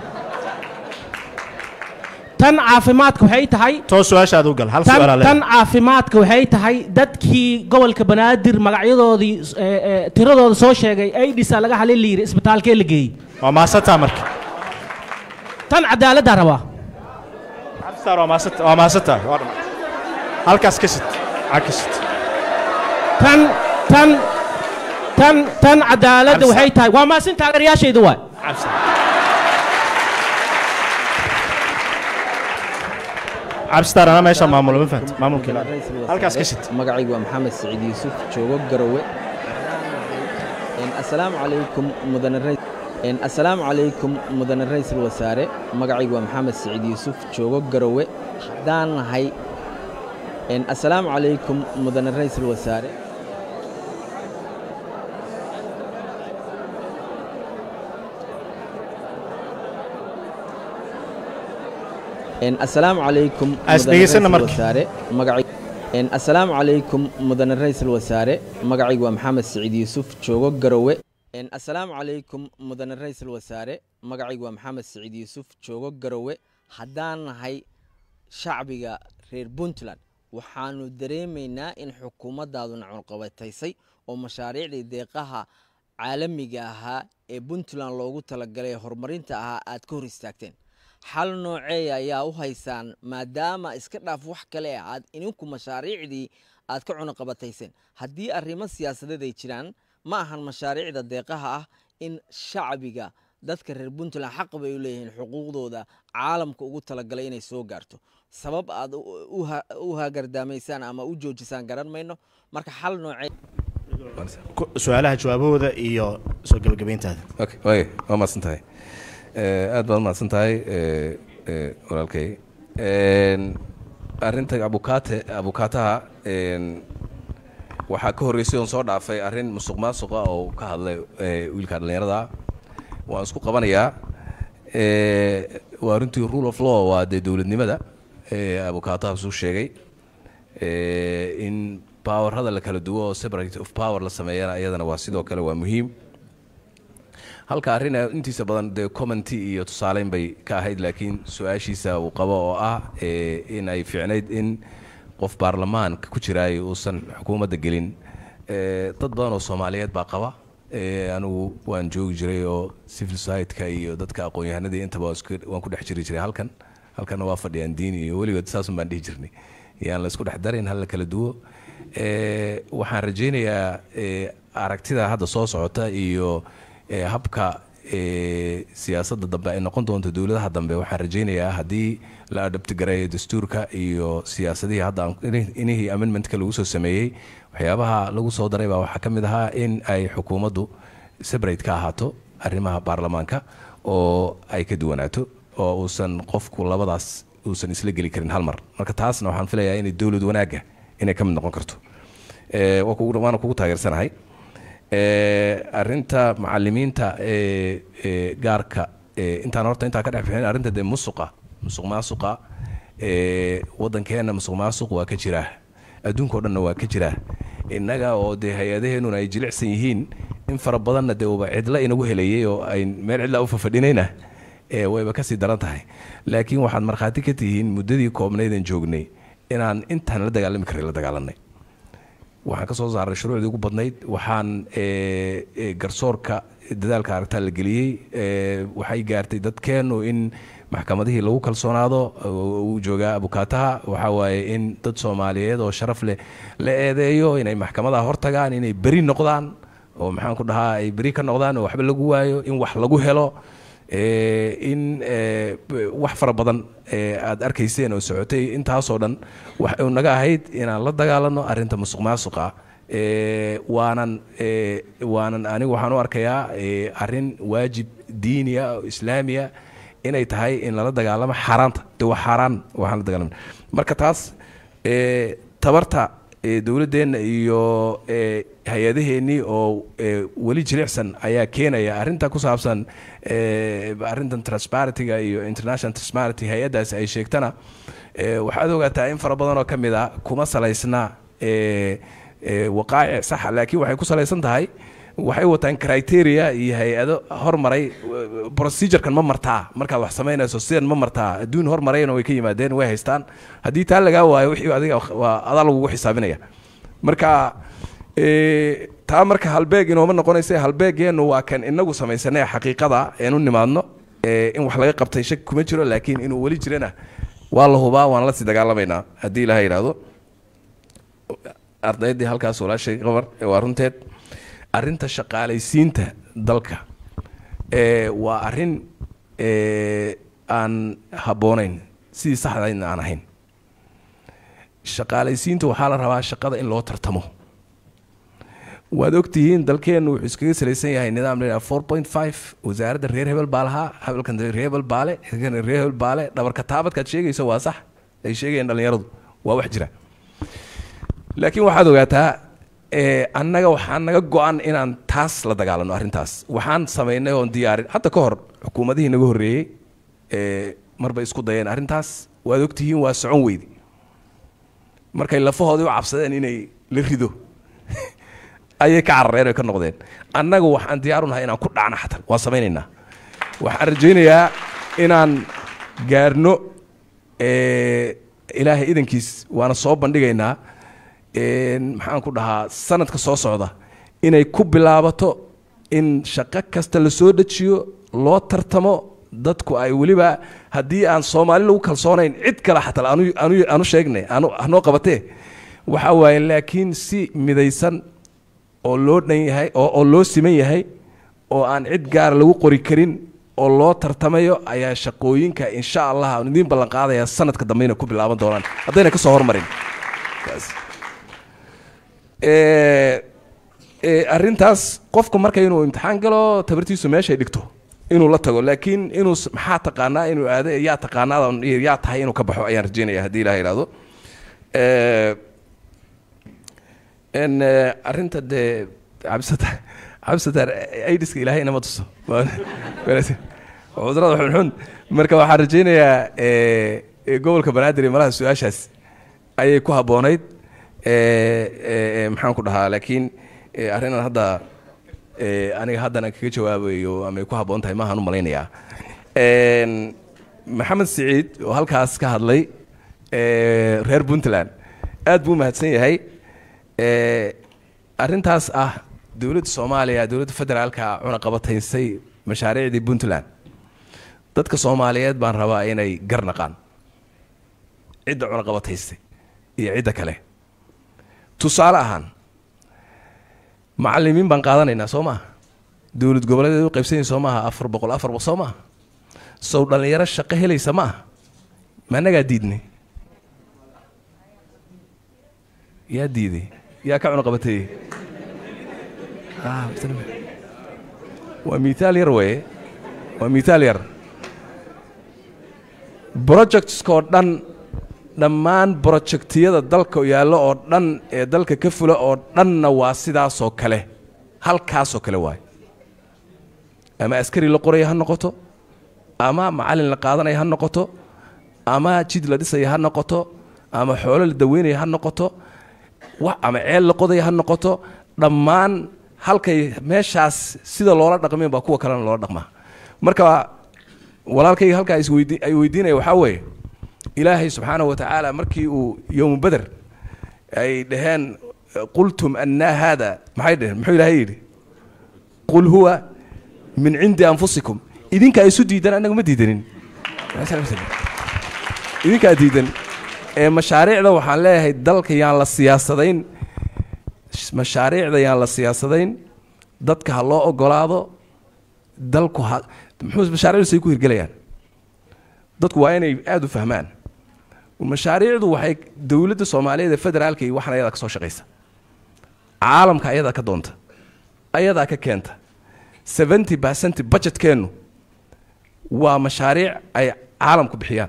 tan caafimaadka waxay tahay toos su-aashaada u gal hal tan su-aalaa tan leedahay caafimaadka waxay tahay dadkii gobolka banaadir magacyadoodii eh, eh, tiradooda soo sheegay aidhisa laga halin la yidhi isbitaalkee la geeyey waa maasantaa marka tan cadaaladdaa rabaa cabdisataar waa maasanta waa maasantaa waa dhammaatay halkaas ka sit cag ka sit tan tan tan tan cadaaladda waxay tahay waa maasin taageerayaashayda waay cabdisataar anaa meesha maamulo ma fahanta maamulkeeda halkaas ka sit magacaygu waa maxamed saciid yuusuf joogo garowe asalaamu calaykum mudane rais asalaamu calaykum mudane ra'iisul wasaare magacaygu waa maxamed saciid yuusuf joogo garowe haddaan nahay asalaamu calaykum mudane ra'iisul wasaare asalaamu calaykum As mudane dhegeysana ra'iisul marka. wasaare magacay Een, asalaamu calaykum mudane ra'iisul wasaare magacaygu waa maxamed saciid yuusuf joogo garowe Een, asalaamu calaykum mudane ra'iisul wasaare magacaygu waa maxamed saciid yuusuf joogo garowe haddaan nahay shacbiga reer puntland waxaanu dareemaynaa in xukuumaddaadu nacunqabataysay oo mashaariicdii deeqaha caalamiga ahaa ee puntland loogu talagalay ee horumarinta ahaa aad ka hor istaagteen xal nooceeya ayaa u haysaan maadaama iska dhaaf wax kale ah aad idinku mashaariicdii aad ka cunaqabatayseen haddii arrimo siyaasadeed ay jiraan ma ahan mashaariicda deeqaha ah in shacbiga dadka reer puntland xaq bay u leeyihiin xuquuqdooda caalamka ugu talagalay inay soo gaarto sabab aad u- u ha- u hagardaamaysaan ama u joojisaan garan mayno marka xal noocee Ku- su-aalaha jawaabahooda iyo soo gebagabayntaada okay waay waa mahadsan tahay Eh, aad baad mahadsan tahay eh, eh, walaalkay En, arrinta abukaate abukaataha en, waxaa ka horreysay oon soo dhaafay arrin musuq maasuqa oo ka hadlay eh, wiilka dhallinyarada waan isku qabanayaa Eh, waa runtii rule of law waa dee dowladnimada eh, abukaataha suu sheegay Eh, in powerada la kala duwo oo separate of power la sameeyana iyadana waa sidoo kale waa muhiim halka arrin ay intiisa badan dee commenty iyo tusaaleyn bay ka ahayd laakiin su-aashiisa uu qabo oo ah eh, in ay fiicnayd in qof baarlamaanka ku jiraay uusan xukuumadda gelin Eh, dad badan oo soomaaliyeed baa qaba Eh, anigu waan joogi jiray oo civil society-ka iyo dadka aqoon-yahanadii intaba waan isku- waan ku dhex jiri jiray halkan halkanna waa fadhiyaan diin iyo weligood saasun baan dhihi jirnay yaan la isku dhex darin hal la kala duwo Eh, waxaan rajaynayaa eh, aragtida hadda soo socota iyo eh, habka eh, siyaasadda dambe ay noqon doonto dowladaha dambe waxaan rajaynayaa haddii la adabtigareeyo dastuurka iyo siyaasadihii hadda aan- ini- inihii amendmentka lagu soo sameeyey waxyaabaha lagu soo daray baa waxaa ka mid ahaa in ay xukuumaddu separate ka ahaato arrimaha baarlamaanka oo ay ka duwanaato oo uusan qofku labadaas uusan isla geli karin hal mar marka taasna waxaan filayaa inay dowlad wanaagga inay ka mid noqon karto Eh, waa kugu- waana kugu taageersanahay Eh, arrinta macalimiinta ee ee gaarka ee intaan horta intaan ka dhex bixin arrinta dee musuqa musuq maasuqa ee waddankeena musuq maasuq waa ka jiraa adduunka oo dhanna waa ka jiraa innaga oo dee hay-adaheennuna ay jilicsan yihiin in fara badanna dee uba cidla inagu helayay oo ay meel cidla u fafadhinayna ee wayba kasii daran tahay laakiin waxaad markhaati ka tihiin muddadii koobnaydan joognay inaan intaan la dagaalami karay la dagaalanay waxaan ka soo saaray shuruucdii ugu badnayd waxaan ee, ee, garsoorka dadaalka aragtaa la geliyey ee, waxay gaartay dadkeennu in maxkamadihii lagu kalsoonaado oo uu joogaa abukaataha waxaa waaye in dad soomaaliyeed oo sharaf leh la eedeeyo inay maxkamadaha hortagaan inay beri noqdaan oo maxaan ku dhahaa ay beri ka noqdaan oo waxba lagu waayo in wax lagu helo ee, in ee, b- wax fara badan ee, aad arkayseen oo socotay intaasoo dhan waxay naga ahayd inaan la dagaalano arrinta musuq maasuqa ee, waanan ee, waanan anigu waxaan u arkayaa ee, arrin waajib diiniya oo islaamiya inay tahay in lala dagaalamo xaaraanta de waa xaaraan waxaan la dagaalama marka taas ee, tabarta ee, dowladdeenna iyo ee, hay-adaheennii oo ee, weli jilicsan ayaa keenaya arrinta ku saabsan ee, arrintan transparentyga iyo international transparenty hay-addaasi ay sheegtana ee, waxaad ogaataa in fara badan oo ka mid a kuma salaysna ee, ee, waqaa'ic saxa laakiin waxay ku salaysan tahay waxay wataan criteria iyo hay-ado hormaray procedurekan ma martaa markaad wax samaynayso sidan ma martaa adduun hormarayna way ka yimaadeen way haystaan haddii taa lagaa waayo wixii adiga waa adaa lagugu xisaabinaya marka ee, taa marka halbeeg inooma noqonaysa halbeegeennu waa kan inagu samaysanay xaqiiqada een u nimaadno ee, in wax laga qabtay shaki kuma jiro laakiin inuu weli jirana waa la hubaa waan la sii dagaalamaynaa haddii ilaha yidhaahdo ardaydii halkaas walaashay qabar ee waa runteed arrinta shaqaalaysiinta dalka ee waa arrin ee, aan habboonayn sidii saxdaydna aan ahayn shaqaalaysiinta waxaa la rabaa shaqada in loo tartamo waad ogtihiin dalkeennu wuxuu iskaga salaysan yahay nidaam la yidhaha four point five wasaaradda reer hebel baa lahaa hebelkan reer hebel baale kan reer hebel baale dhabarka taabadkaad sheegayso waa sax ay sheegayaan dhallinyaradu waa wax jira laakiin waxaad ogaataa ee, annaga waxaa naga go-an inaan taas la dagaalano arrintaas waxaan samaynay oon diyaarin hadda ka hor xukuumadihii naga horreeyey ee, marbay isku dayeen arrintaas waad ogtihiin waa socon weydi markay lafahoodii u cabsadeen inay la rido ayay ka carareen oy ka noqdeen annaga waxaan diyaar u nahay inaan ku dhacno xataa waan samaynaynaa waxaan rajaynayaa inaan gaarno ee, ilaahay idankiis waana soo bandhigaynaa een, maxaan ku dhahaa sanadka soo socda inay ku bilaabato in shaqo kasta la soo dejiyo loo tartamo dadku ay weliba haddii aan soomaali lagu kalsoonayn cid kale xataa anu anu anu sheegnay anu hanoo qabatee waxaa waaye laakiin si midaysan oo loo dhan yahay oo oo loo siman yahay oo aan cid gaara lagu qori karin oo loo tartamayo ayaa shaqooyinka insha allah aan idiin ballan qaadaya sanadka dambe inay ku bilaaban doonaan haddayna ka soo hormarin Taas. Ee, ee, arrintaas qofku marka inuu imtixaan galo tabartiisu meeshay dhigto inuu la tago laakiin inuu s- maxaa taqaanaa inuu aado yaa taqaanaada yaa tahay inuu ka baxo ayaan rajeynaya haddii ilaha yidhaahdo Ee, en eh, arrinta dee cabsata cabsatar aidiska ilaahay inama tuso cudurada xunxun marka waxaan rajaynayaa eh, eh, gobolka banaadir iyo malaha su-aashaas ayay ku habboonayd Eh, eh, eh, maxaan ku dhahaa laakiin eh, arrinaan hadda eh, aniga haddana kaga jawaabayo ama ay ku habboon tahay maahaan u malaynayaa En, maxamed siciid oo halkaas ka hadlay eh, reer puntland aad buu mahadsan yahay Eh, arrintaas ah dowladda soomaaliya dowladda federaalka cunaqabataysay mashaariicdii puntland dadka soomaaliyeed baan rabaa inay gar naqaan cidda cunaqabataysay iyo cidda kale tusaale ahaan macalimiin baan qaadanaynaa soo maaha dowlad goboleedeed u qaybsanaysa soo maaha afar boqol afar boqol soo maaha sow dhallinyaro shaqo helaysa ma aha ma annagaa diidnay yaa diiday yaa ka cunaqabateeyey Ah, waa mithaal yar weye waa mithaal yar projectskoo dhan dhammaan projectiyada dalka yaallo oo dhan ee dalka ka fula oo dhanna waa sidaasoo kale halkaasoo kale waay ama askari la qoraya ha noqoto ama macalin la qaadanaya ha noqoto ama jid la dhisaya ha noqoto ama xoolo la daweynaya ha noqoto wa ama ceel la qodaya ha noqoto dhammaan halkay meeshaas sida loola dhaqmeen baa kuwa kalena loola dhaqmaa marka walaalkayga halkaa isweydi ay weydiinaya waxaa weeye ilaahay subxaanahu wa tacaala markii uu yowmu beder ay dhaheen qultum annaa haada maxay dhaheen muxuu ilaahay yidhi qul huwa min cindi anfusikum idinkaa isu diidan annaga ma diidanin idinkaa diidan ee mashaariicda waxaan leeyahay dalka yaan la siyaasadayn mashaariicda yaan la siyaasadayn dadka ha loo ogolaado dalku ha muxuu mashaariicdu say ku hirgelayaan dadku waa inay aada u fahmaan mashaariicdu waxay dowladda soomaaliyeed ee federaalka iyo waxan ayadaa ka soo shaqaysa caalamka ayadaa ka doonta ayadaa ka keenta seventy percent budgetkeennu waa mashaariic ay caalamku bixiyaan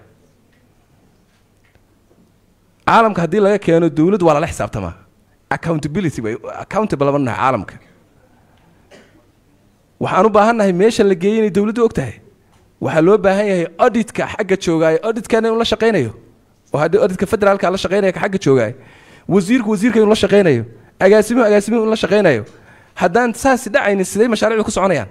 caalamka haddii laga keeno dowladdu waa lala xisaabtamaa accountability bay accountable lama nahay caalamka waxaan u baahannahay meesha la geeyey inay dowladdu og tahay waxaa loo baahan yahay auditka xagga joogaayo auditkana inuu la shaqaynayo oo haddii auditka federaalka la shaqaynaya ka xagga joogaayo wasiirku wasiirka inuu la shaqaynayo agaasimuhu agaasimuhu inuu la shaqaynayo haddaan saasi dhacaynin sidee mashaariicdu ku soconayaan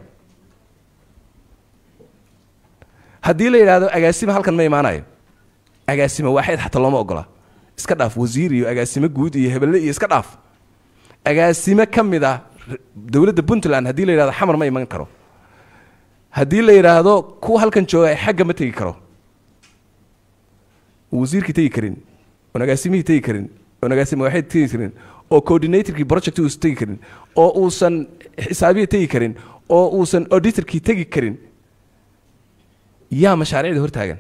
haddii la yidhaahdo agaasima halkan ma imaanayo agaasima waaxid xataa looma ogola iska dhaaf wasiir iyo agaasimo guud iyo hebelle iyo iska dhaaf agaasimo ka mid ah dowladda puntland haddii la yidhahdo xamar ma iman karo haddii la yidhaahdo kuwa halkan jooga xagga ma tegi karo wasiirkii tegi karin oon agaasimihii tegi karin oon agaasimo waaxid tegi karin oo coordinatorkii project uusan tegi karin oo uusan xisaabihii tegi karin oo uusan auditorkii tegi karin yaa mashaariicda hortaagan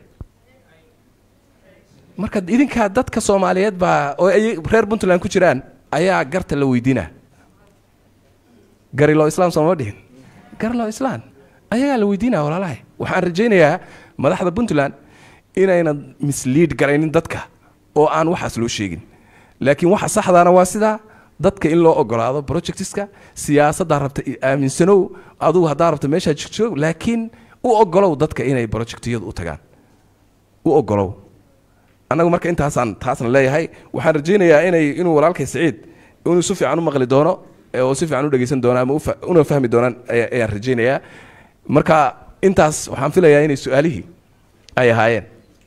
marka idinkaa dadka soomaaliyeed baa oo ay reer puntland ku jiraan ayaa garta la weydiinaa gariloo islaam sooma dhihin gariloo islaan ayagaa la weydiinaya walaalahay waxaan rajaynayaa madaxda puntland inaynan misliid garaynin dadka oo aan waxaas loo sheegin laakiin waxa saxdaana waa sidaa dadka in loo ogolaado projectiska siyaasaddaa rabta aaminsanow adugu haddaa rabta meeshaa joog laakiin u ogolow dadka inay projectiyadu u tagaan u ogolow annagu marka intaasaan taasna leeyahay waxaan rajaynayaa inay inuu walaalkay siciid inuu si fiican u maqli doono oo si fiican u dhegeysan doono ama una fahmi doonaan ayaan rajaynayaa marka intaas waxaan filayaa inay su-aalihii ay ahaayeen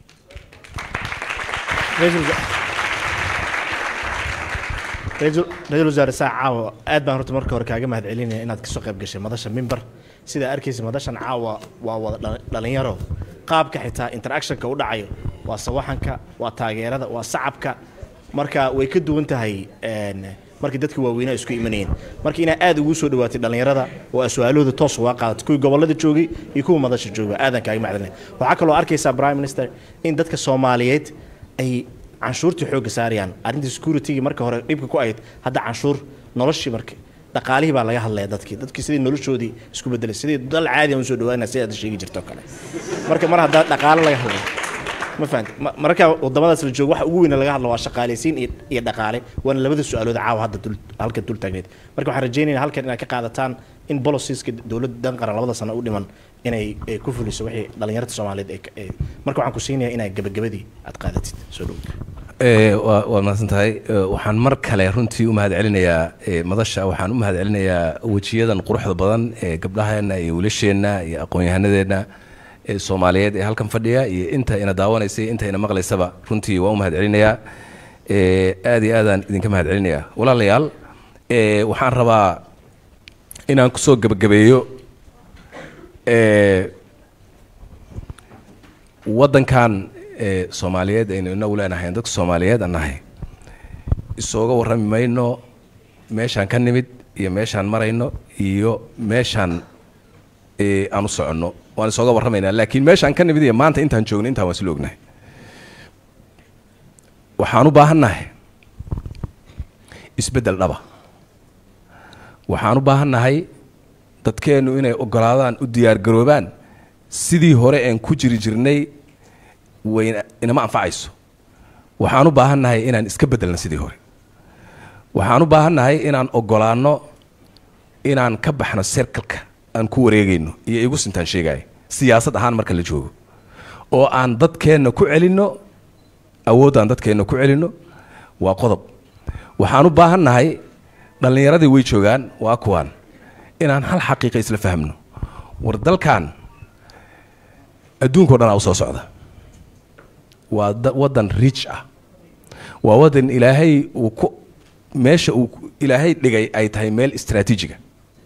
ra-iisul wasaare saa caawa aad baan horta marka hore kaaga mahad celinaya inaad kasoo qayb gashay madasha mimbar sidaa arkaysa madashan caawa waa wada dhalinyaro qaabka xitaa interactionka u dhacayo waa sawaxanka waa taageerada waa sacabka marka way ka duwan tahay markii dadka waaweynaa isku imanayeen marka inaa aad ugu soo dhawaatay dhallinyarada oo aa su-aalahooda toos uga qaadatay kuwii gobollada joogay iyo kuwa madasha jooga aadan kaaga mahadcelinaya waxaa kaloo arkaysaa prime minister in dadka soomaaliyeed ay canshuurtii xoogga saarayaan arrintii securitygi marka hore dhibka ku ahayd hadda canshuur noloshii marka dhaqaalihii baa laga hadlaya dadkii dadkii sidii noloshoodii isku bedelay sidii dal caadi aan usoo dhawaanaa si aad sheegi jirto kale marka mar haddaa dhaqaalo laga hadlayo ma fahanti marka wadamadaas la joogo waxa ugu weyn laga hadlo waa shaqaalaysiin iyo iyo dhaqaale waana labada su-aalood caawa hadda dul halkan dul taagneed marka waxaan rajaynayaa halkan inaad ka qaadataan in bolosiska dowladda dan qaran labada sano u dhiman inay ku fuliso wixii dhallinyarta soomaaliyeed ay marka waxaan ku siinayaa inaad gabagabadii aad qaadatid soo dhow waad mahadsan tahay waxaan mar kale runtii u mahad celinayaa madasha waxaan u mahad celinayaa wejiyadan quruxda badan ee gabdhaheenna iyo wiilasheenna iyo aqoon-yahanadeenna ee soomaaliyeed ee halkan fadhiya iyo inta ina daawanaysay inta ina maqlaysaba runtii waan u mahad celinayaa aad iyo aadaan idinka mahad celinayaa walaalayaal waxaan rabaa inaan kusoo gebagabeeyo waddankan soomaaliyeed aynu inagu leenahay dadka soomaaliyeed aan nahay isooga warrami mayno meeshaan ka nimid iyo meeshaan marayno iyo meeshaan aan u soconno waan isooga warramaynaa laakiin meeshaan ka nimid iyo maanta intaan joogno intaan waan isla ognahay waxaan u baahannahay isbeddel dhaba waxaan u baahannahay dadkeennu inay ogolaadaan u diyaargaroobaan sidii hore een ku jiri jirnay wayna inama anfacayso waxaan u baahannahay inaan iska beddelno sidii hore waxaan u baahannahay inaan ogolaanno inaan ka baxno serkalka aan ku wareegayno iyo igu sintaan sheegaya siyaasad ahaan marka la joogo oo aan dadkeenna ku celinno awooddaan dadkeenna ku celinno waa qodob waxaan u baahannahay dhallinyaradii way joogaan waa kuwaan inaan hal xaqiiqa isla fahmno war dalkan adduunkao dhan aa usoo socda waa da- waddan rich ah waa waddan ilaahay uu ku meesha uu ku- ilaahay dhigay ay tahay meel istraatiijiga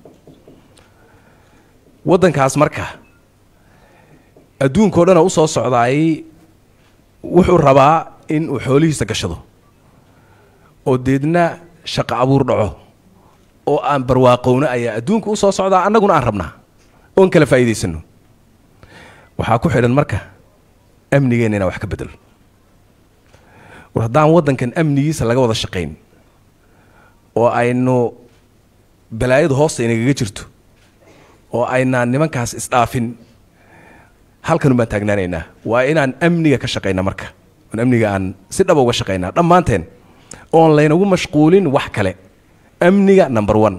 waddankaas marka adduunkao dhan usoo socdaay wuxuu rabaa in uu xoolihiisa gashado oo deedna shaqo abuur dhaco oo aan barwaaqowno ayaa adduunka usoo socdaa annaguna aan rabnaa oon kala faa'iidaysano waxaa ku xidhan marka amnigeenna inaan wax ka bedelo war haddaan waddankan amnigiisa laga wada shaqayn oo aynu balaayadu hoosta inagaga jirto oo aynaan nimankaas isdhaafin halkan baan taagnaanaynaa waa inaan amniga ka shaqayna marka oon amniga aan si dhaba uga shaqaynaa dhammaanteen oon laynagu mashquulin wax kale amniga number one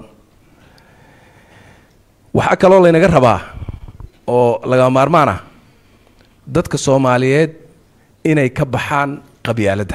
waxaa kaloo laynaga rabaa oo lagama maarmaan ah dadka soomaaliyeed inay ka baxaan qabyaaladda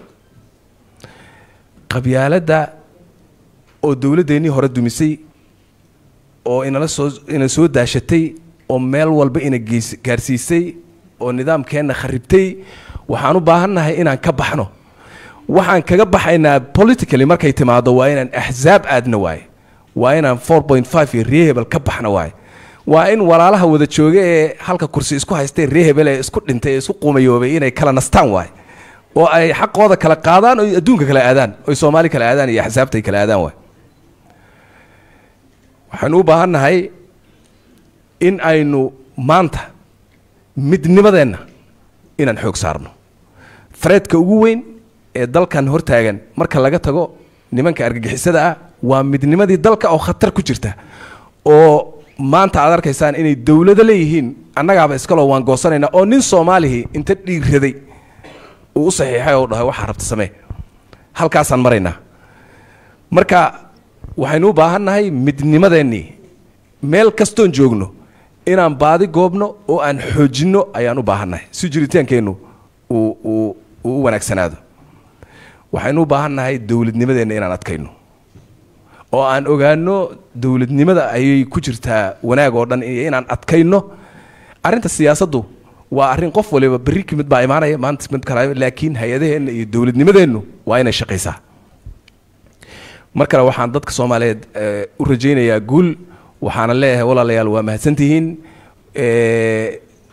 qabyaaladda oo dowladdeennii hore dumisay oo inala soo ina soo daashatay oo meel walba ina geys gaarsiisay oo nidaamkeenna kharibtay waxaan u baahannahay inaan ka baxno waxaan kaga baxaynaa politically markay timaado waa inaan axsaab aadna waaye waa inaan four point five iyo rehebel ka baxna waaye waa in walaalaha wada jooga ee halka kursi isku haystay rehebel ee isku dhintay ee isku quumayoobay inay kala nastaan waaye oo ay xaqooda kala qaadaan oo adduunka kala aadaan oy soomaali kala aadaan iyo axsaabta ay kala aadaan waaye waxaynu u baahannahay in aynu maanta midnimadeenna inaan xoog saarno threadka ugu weyn ee dalkan hortaagan marka laga tago nimanka argagixisada ah waa midnimadii dalka oo khatar ku jirta oo maanta aad arkaysaan inay dowlado leeyihiin annagaaba iskaloo waan goosanaynaa oo nin soomaalihii inta dhiiraday uu u saxiixay oo dhahay waxaa rabta samee halkaasaan maraynaa marka waxaynu u baahannahay midnimadeennii meel kastoon joogno inaan baadi goobno oo aan xoojinno ayaan u baahannahay si jiritaankeennu uu uu uu u wanaagsanaado waxaynu u baahannahay dowladnimadeenna inaan adkayno oo aan ogaano dowladnimada ayay ku jirtaa wanaag oo dhan iyo inaan adkayno arrinta siyaasaddu waa arrin qof waliba berri ka mid baa imaanaya maanta mid kale laakiin hay-adaheenna iyo dowladnimadeennu waa inay shaqaysaa mar kale waxaan dadka soomaaliyeed eh, u rajaynayaa guul waxaana leeyahay walaalayaal waa mahadsantihiin Eh,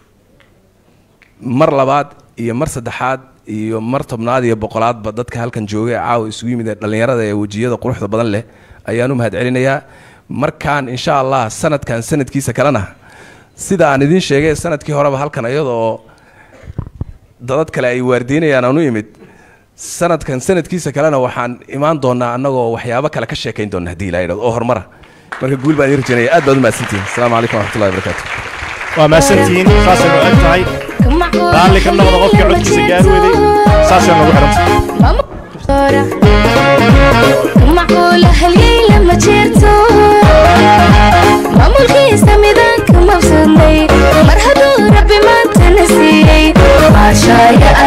mar labaad iyo mar saddexaad iyo mar tobnaad iyo boqolaadba dadka halkan jooga ee caawa isugu yimid ee dhallinyarada ee wejiyada quruxda badan leh ayaan u mahad celinayaa markaan insha allah sanadkan sanadkiisa kalena sida aan idiin sheegay sanadkii horeba halkan iyadoo dadad kale ay waardiinayaan aan u imid sanadkan sanadkiisa kalena waxaan imaan doonaa annagoo waxyaabo kale ka sheekayn doona haddii ilaa yidhahdo oo horumara marka guul baan idin rajaynaya aad baad u mahadsantihin asalaamu calaykum waraxmatullahi wabarakaatu waa mahadsantihiin saasay u eg tahay raalli ka noqda qofkii codkiisa gaar weday saasay nagu xidhanta macquul halyay lama jeerto maamulkiisa midaanka mabsanday mar hadduu rabbi maantana siiyey maashaaya